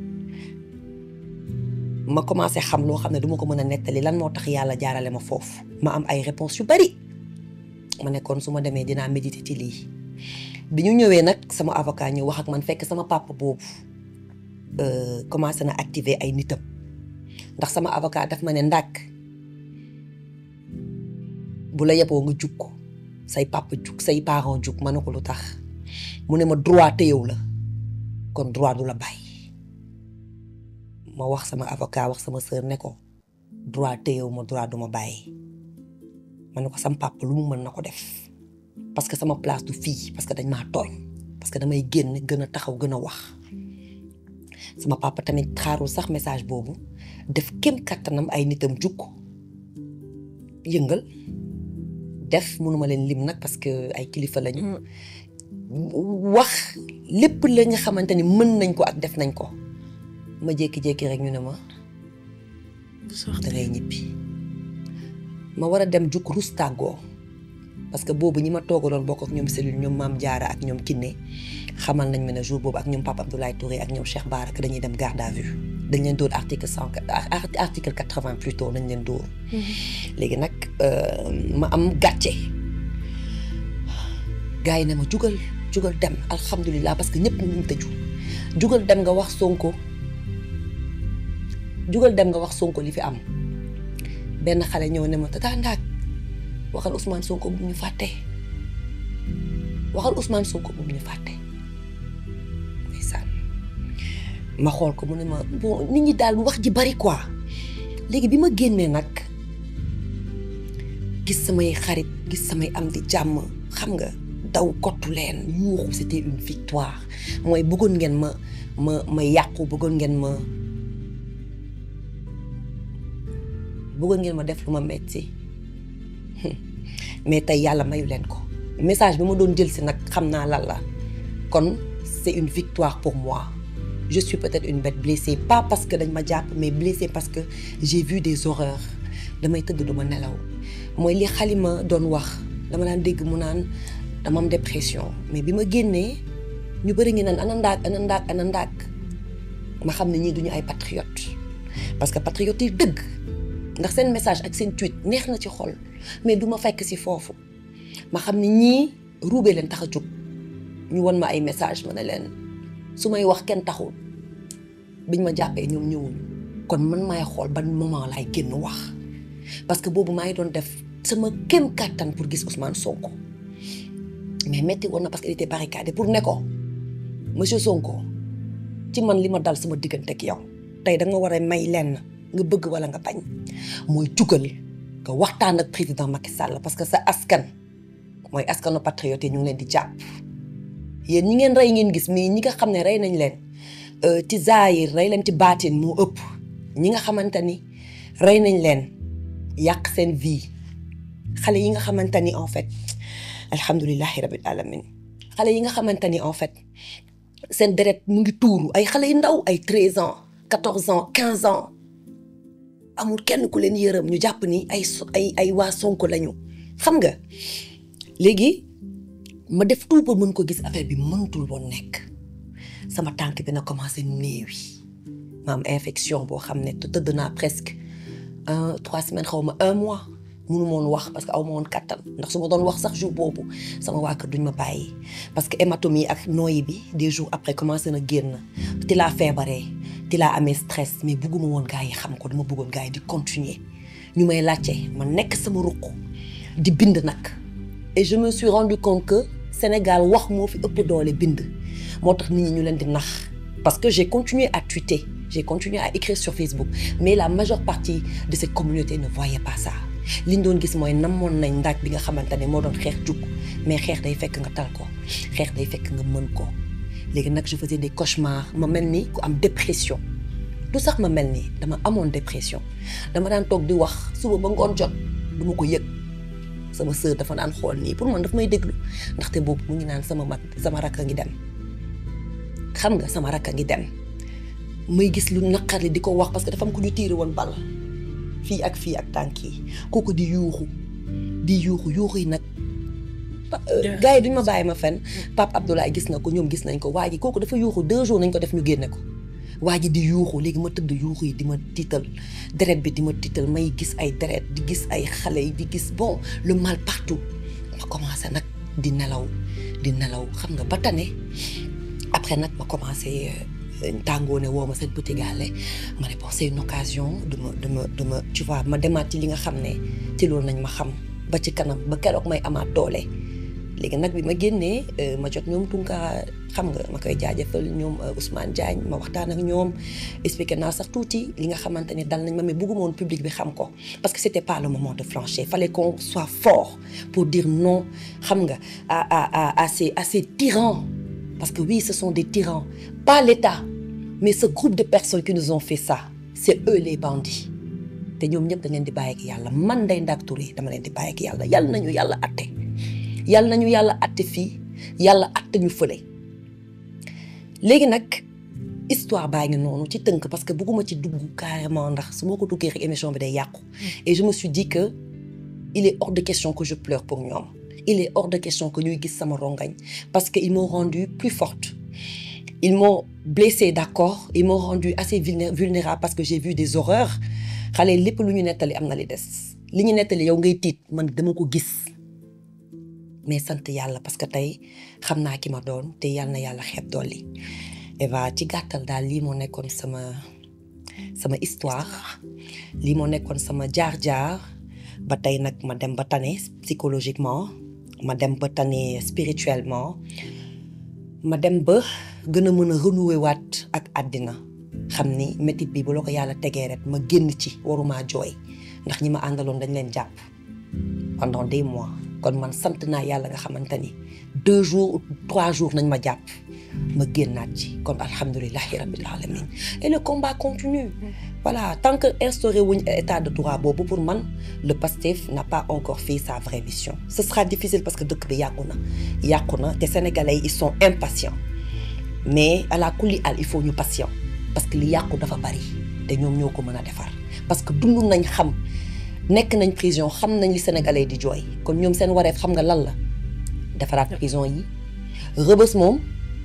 ma commencé xam loo xam ne du ma ko mën a nettali lan moo tax yàlla jaarale ma foofu ma am ay réponses yu bari ma ne kon su ma demee dinaa méditer ci lii bi ñu ñëwee nag sama avocat ñëw wax ak man fekk sama papa boobu commencé na activer ay nitam ndax sama avocat daf ma ne ndàkk bu la yeboo nga jug say papa jug say parents jug ma ne ko lu tax mu ne ma droit téyew la kon droit du la bàyyi ma wax sama avocat wax sama sœur ne ko droit téyew ma droit du ma bàyyi ma ne ko sama papa lu mu mën na ko def parce que sama place du fii parce que dañ maa tooñ parce que damay génn gën a taxaw gën a wax sama papa tamit xaarul sax message boobu def kem kattanam ay nitam jukk yëngal def mënuma leen lim nag parce que ay kilifa lañu wax lépp la nga xamante ni mën nañ ko ak def nañ ko ma jékki-jékki rek ñu ne ma da ngay ñibbi ma war a dem jukk rus tàggoo parce que boobu ñi ma toogaloon bokk ak ñoom cellule ñoom maam Diarra ak ñoom Kiné xamal nañ ma ne jour boobu ak ñoom Papa Abdoulaye Touré ak ñoom Cheikh Bara que dañuy dem garde à vue dañ leen dóor article cent article quatre-vingt plutôt nañ leen dóor. léegi nag ma am gàcce. gars yi ne ma jugal jugal dem alhamdulilah parce que ñëpp ñu tëju jugal dem nga wax Sonko jugal dem nga wax Sonko li fi am benn xale ñëw ne ma tata ndaak waxal Ousmane Sonko bu ñu fàtte waxal Ousmane Sonko bu ñu fàtte ndeysaan ma xool ko mu ne ma bon nit ñi daal wax ji bari quoi léegi bi ma génnee nag gis samay xarit gis samay am di jàmm xam nga daw kottu leen yuuxu c'était une victoire mooy bëggoon ngeen ma ma ma yàqu bëggoon ngeen ma bëggoon ngeen ma def lu ma metti mais tey yàlla mayu leen ko message bi ma doon jël si nag xam naa lan la kon c'est une victoire pour moi je suis peut-être une bête blessée pas parce que dañ ma jàpp mais blessée parce que j'ai vu des horreurs damay tëdd du ma nelaw mooy li xalima doon wax dama daan dégg mu naan dama am dépression mais bi ma génnee ñu bëri ngi naan ana ndaak ana ndaak ana ndaak ma xam ne ñii duñu ay patriotes parce que patriotes yi dëgg ndax seen message ak seen tweet neex na ci xol mais du ma fekk si foofu ma xam ne ñii ruubee leen tax a jóg ñu won ma ay message ma ne leen su may wax kenn taxul biñ ma jàppee ñoom ñëwuñu kon man maay xool ban moment laay génn wax parce que boobu maa ngi doon def sama kem kàttan pour gis Ousmane Sonko mais metti woon na parce qu'il était barricadé pour ne ko monsieur Sonko ci man li ma dal sama diggante ak yow tey da nga war a may lenn nga bëgg wala nga bañ mooy jugal nga waxtaan ak président Macky Sall parce que sa askan mooy askanu patriote yi ñu ngi leen di jàpp yéen ñi ngeen rey ngeen gis mais ñi nga xam ne rey nañ leen ci zaahir rey leen ci baatin moo ëpp ñi nga xamante ni rey nañ leen yàq seen vie xale yi nga xamante ni en fait alhamdulilahi rabil alamin xale yi nga xamante ni en fait seen deret mu ngi tuuru ay xale yu ndaw ay treize ans quatorze ans quinze ans amul kenn ku leen yërëm ñu jàpp ni ay ay ay waa Sonko lañu xam nga léegi ma def tout pour mën ko gis affaire bi mënutul woon nekk sama tànk bi na commencé néewi ma am infection boo xam ne te tëdd naa presque un trois semaines xaw ma un mois munu moon wax parce que aw ma woon kattan ndax su ma doon wax sax jour boobu sama waa kër duñ ma bàyyi parce que hématome yi ak nooyi bi des jours après commencé na génn ti laa feebaree ti laa amee stress mais bugguma woon gars yi xam ko dama bëggoon gars yi di continuer ñu may laajte ma nekk sama ruq di bind nag et je me suis rendu compte que Sénégal wax moo fi ëpp doole bind moo tax nit ñi ñu leen di nax parce que j'ai continué à tweeter j'ai continué à écrire sur Facebook mais la majeure partie de cette communauté ne voyait pas ça li ñu doon gis mooy namoon nañ ndaaj bi nga xamante ne moo doon xeex jug mais xeex day fekk nga tal ko xeex day fekk nga mën ko léegi nag je faisais des cauchemars ma mel ni ku am dépression du sax ma mel ni dama amoon dépression dama daan toog di wax suba ba ngoon jot du ma ko yëg sama sœur dafa daan xool nii pour man daf may déglu ndaxte boobu mu ngi naan sama mag sama rakk a ngi dem xam nga sama rakk a ngi dem may gis lu naqari di ko wax parce que dafa am ku ñu tiire woon bal fii ak fii ak tànk yi kooku di yuuxu di yuuxu yuuxu yi nag gars yi duñ ma bàyyi ma fen Pape Abdoulaye gis na ko ñoom gis nañ ko waa ji kooku dafa yuuxu deux jours nañ ko def ñu génne ko waa ji di yuuxu léegi ma tëdd yuuxu yi di ma tiital deret bi di ma tiital may gis ay deret di gis ay xale yi di gis bon le mal partout ma commencé nag di nelaw di nelaw xam nga ba tane après nag ma commencé tàngoo ne woo ma seen petit gàlle ma ne bon c'est une occasion de ma de ma de ma tu vois ma demaat ci li nga xam ne ci loolu nañ ma xam ba ci kanam ba keroog may amaat doole léegi nag bi ma génnee ma jot ñoom Tunka xam nga ma koy jaajëfal ñoom Ousmane Diagne ma waxtaan ak ñoom expliqué naa sax tuuti li nga xamante ne dal nañ ma mais bëgguma woon public bi xam ko parce que c'était pas le moment de flancher fallait qu'on soit fort pour dire non xam nga à à à à ces à ces tyrans parce que oui ce sont des tyrans pas l'État mais ce groupe de personnes qui nous ont fait ça c'est eux les bandits te ñoom ñëpp dañ leen di bàyyi ak yàlla man Ndeye Ndack Touré dama leen di bàyyi ak yàlla yàlla nañu yàlla atte yàlla nañu yàlla atte fii yàlla atte ñu fële léegi nag histoire baa ngi noonu ci tënk parce que bëgguma ci dugg carrément ndax su ma ko duggee rek émission bi day yàqu et je me suis dit que il est hors de question que je pleure pour ñoom il est hors de question que ñuy gis sama rongañ parce que ils m'ont rendu plus forte ils m'ont blessée d'accord ils m'ont rendu assez vulnérable parce que j'ai vu des horreurs xale lépp lu ñu nettali am na li des li ñu nettali yow ngay tiit man dama ko gis mais sant yàlla parce que tey xam naa ki ma doon te yàlla na yàlla xeeb dolli Eva ci gàttal daal lii moo nekkoon sama sama histoire lii moo nekkoon sama jaar-jaar ba tey nag ma dem ba tane psychologiquement ma dem ba tane spirituellement ma dem ba gën a mën a renouer waat ak àddina xam ni métit bi bu la ko yàlla tegee rek ma génn ci waruma jooy ndax ñi ma àndaloon dañ leen jàpp pendant des mois kon man sant naa yàlla nga xamante ni deux jours trois jours nañ ma jàpp ma génnaat ci kon alhamdulilahi rabbil alamin et le combat continue voilà tant que instauré wuñ état de droit boobu pour man le PASTEF n'a pas encore fait sa vraie mission ce sera difficile parce que dëkk bi yàqu na yàqu na te sénégalais ils sont impatients mais à la kulli al il faut ñu patient parce que li yàqu dafa bari te ñoom ñoo ko mën a defar parce que dund nañ xam nekk nañ prison xam nañ li sénégalais di jooy kon ñoom seen wareef xam nga lan la defaraat prison yi rëbës moom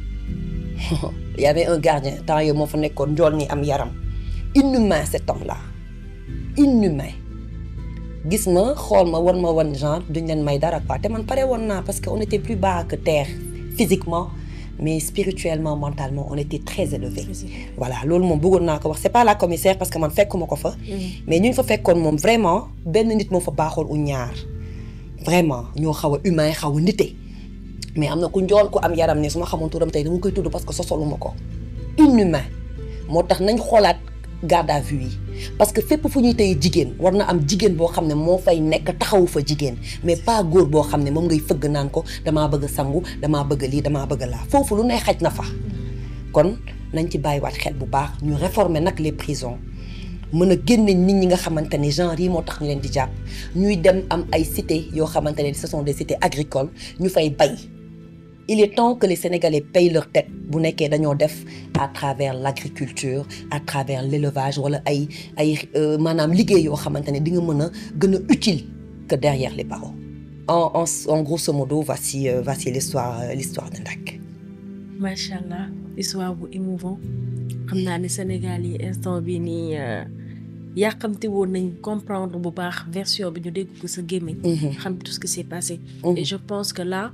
y avait un gardien temps yooyu moo fa nekkoon njool ni am yaram inhumain cet homme là inhumain gis ma xool ma wan ma wan genre duñ leen may dara quoi te man pare woon naa parce que on était plus bas que terre physiquement mais spirituellement mentalement on était très élevé voilà loolu moom bëggoon naa ko wax c'est pas la commissaire parce que man fekkuma ko fa mais ñu fa fekkoon moom vraiment benn nit moo fa baaxoon u ñaar vraiment ñoo xaw a humain xaw a nite mais am na ku njool ku am yaram ne su ma xamoon turam tey dama koy tudd parce que sosoluma ko inhumain moo tax nañ xoolaat garde à vue yi parce que fépp fu ñuy tey jigéen war na am jigéen boo xam ne moo fay nekk taxawu fa jigéen mais pas góor boo xam ne moom ngay fëgg naan ko damaa bëgg a sangu damaa bëgg lii damaa bëgg laa foofu lu ne xaj na fa kon nañ ci bàyyiwaat xel bu baax ñu réformer nag les prisons mën a génne nit ñi nga xamante ne genre yi moo tax ñu leen di jàpp ñuy dem am ay cités yoo xamante ne ce sont des cités agricoles ñu fay bay il est temps que les Sénégalais payent leur tête bu nekkee dañoo def à travers l'agriculture à travers l'élevage wala ay ay maanaam liggéey yoo xamante ne di nga mën a gën a utile que derrière les barreaux en en en grosso modo voici euh, voici l'histoire euh, l'histoire de Ndak. macha allah histoire bu émouvant xam naa ne Sénégal yi instant bi nii yàqamti woon nañ comprendre bu baax version bi ñu dégg ko sa gémmiñ xam tout ce qui s'est passé et je pense que là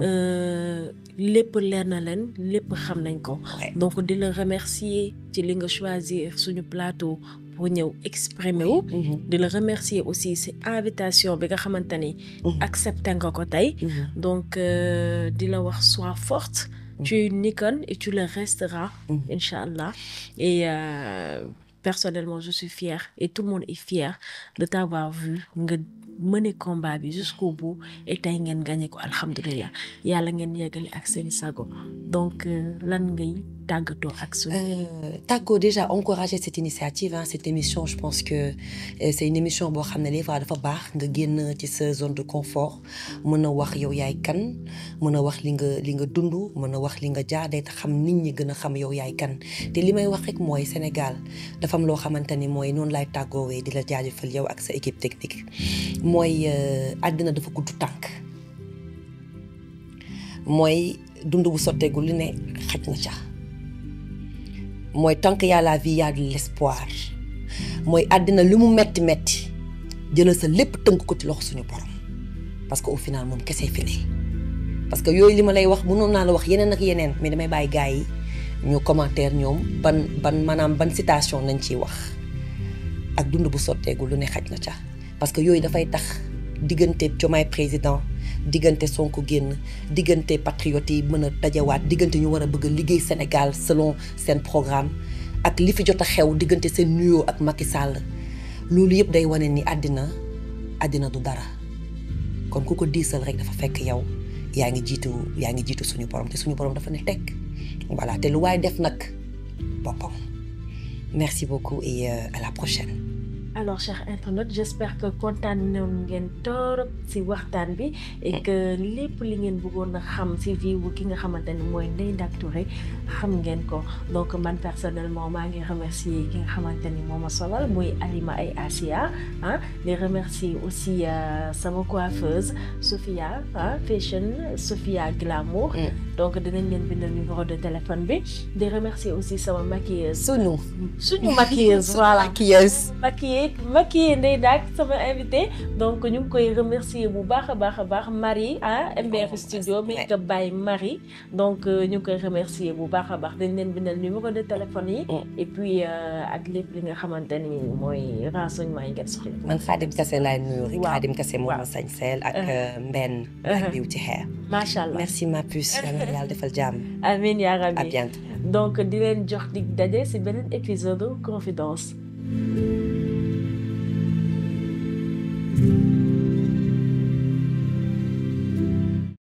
lépp leer na leen lépp xam nañ ko donc di la remercier ci li nga choisir suñu plateau pour ñëw exprimer wu di la remercier aussi ci invitation bi nga xamante ni accepté nga ko tey donc di la wax sois forte tu es une icône et tu le resteras Inch'Allah et euh, personnellement je suis fière et tout le monde est fier de t'avoir vu nga mener combat bi jusqu'au bout et tey ngeen gagné ko alhamdulilah yàlla ngeen yeggale ak seen sago donc lan ngay tàggatoo ak suñu. tàggoo déjà encourager cette initiative hein, cette émission je pense que euh, c'est une émission boo xam ne des fois dafa baax nga génn ci sa zone de confort mën a wax yow yaay kan mën a wax li nga li nga dund mën a wax li nga jaar day xam nit ñi gën a xam yow yaay kan te li may wax rek mooy Sénégal dafa am loo xamante ni mooy noonu lay tàggoowee di la jaajëfal yow ak sa équipe technique mooy àddina dafa gudd tànk mooy dund bu sotteegul li ne xaj na ca mooy tant que y a la vie y a de l'espoir mooy àddina li mu metti metti jëlal sa lépp tënk ko ci loxo suñu borom parce que au final moom kese fi ne parce que yooyu li ma lay wax mënoon naa la wax yeneen ak yeneen mais damay bàyyi gars yi ñu commentaire ñoom ban ban maanaam ban citation nañ ciy wax ak dund bu sotteegul lu ne xaj na ca parce que yooyu dafay tax diggante Diomaye président diggante Sonko génn diggante patriotes yi mën a dajawaat diggante ñu war a bëgg a liggéey Sénégal selon seen programme ak li fi jot a xew diggante seen nuyoo ak Macky Sall loolu yëpp day wane ni àddina àddina du dara kon ku ko diisal rek dafa fekk yow yaa ngi jiitu yaa ngi jiitu suñu borom te suñu borom dafa ne tekk voilà te lu waay def nag boppam merci beaucoup et euh, à la prochaine. alors chers internautes j'espère que kontaan noonu ngeen torop ci waxtaan bi et que lépp li ngeen bëggoon a xam ci vie wu ki nga xamante ni mooy Ndeye Ndack Touré xam ngeen ko donc man personnellement maa ngi remercier ki nga xamante ni moo ma solal muy Alima ay Asia ah di remercier aussi sama coiffeuse Sophia ah fashion Sophia Glamour donc dinañ leen bindal numéro de téléphone bi di remercier aussi sama maquilleuse sunu suñu maquilleuse voilà maquilleuse maquilleuse maquillé Ndeye Ndack sama invité donc ñu ngi koy remercier bu baax a baax a baax Marie ah MBR studio make up by Marie donc ñu ngi koy remercier bu baax a baax dañ leen bindal numéro de téléphone yi et puis ak lépp li nga xamante ni mooy renseignement yi ngeen soxla man Khadim Kassé laay nuyu rek Khadim Kassé moom ma sañseel ak Mbenn ak Beauty Hair macha allah merci ma puce yal na yàlla defal jàmm amiin yaa rabbi à bientôt donc di leen jox dig daje ci beneen épisode confidence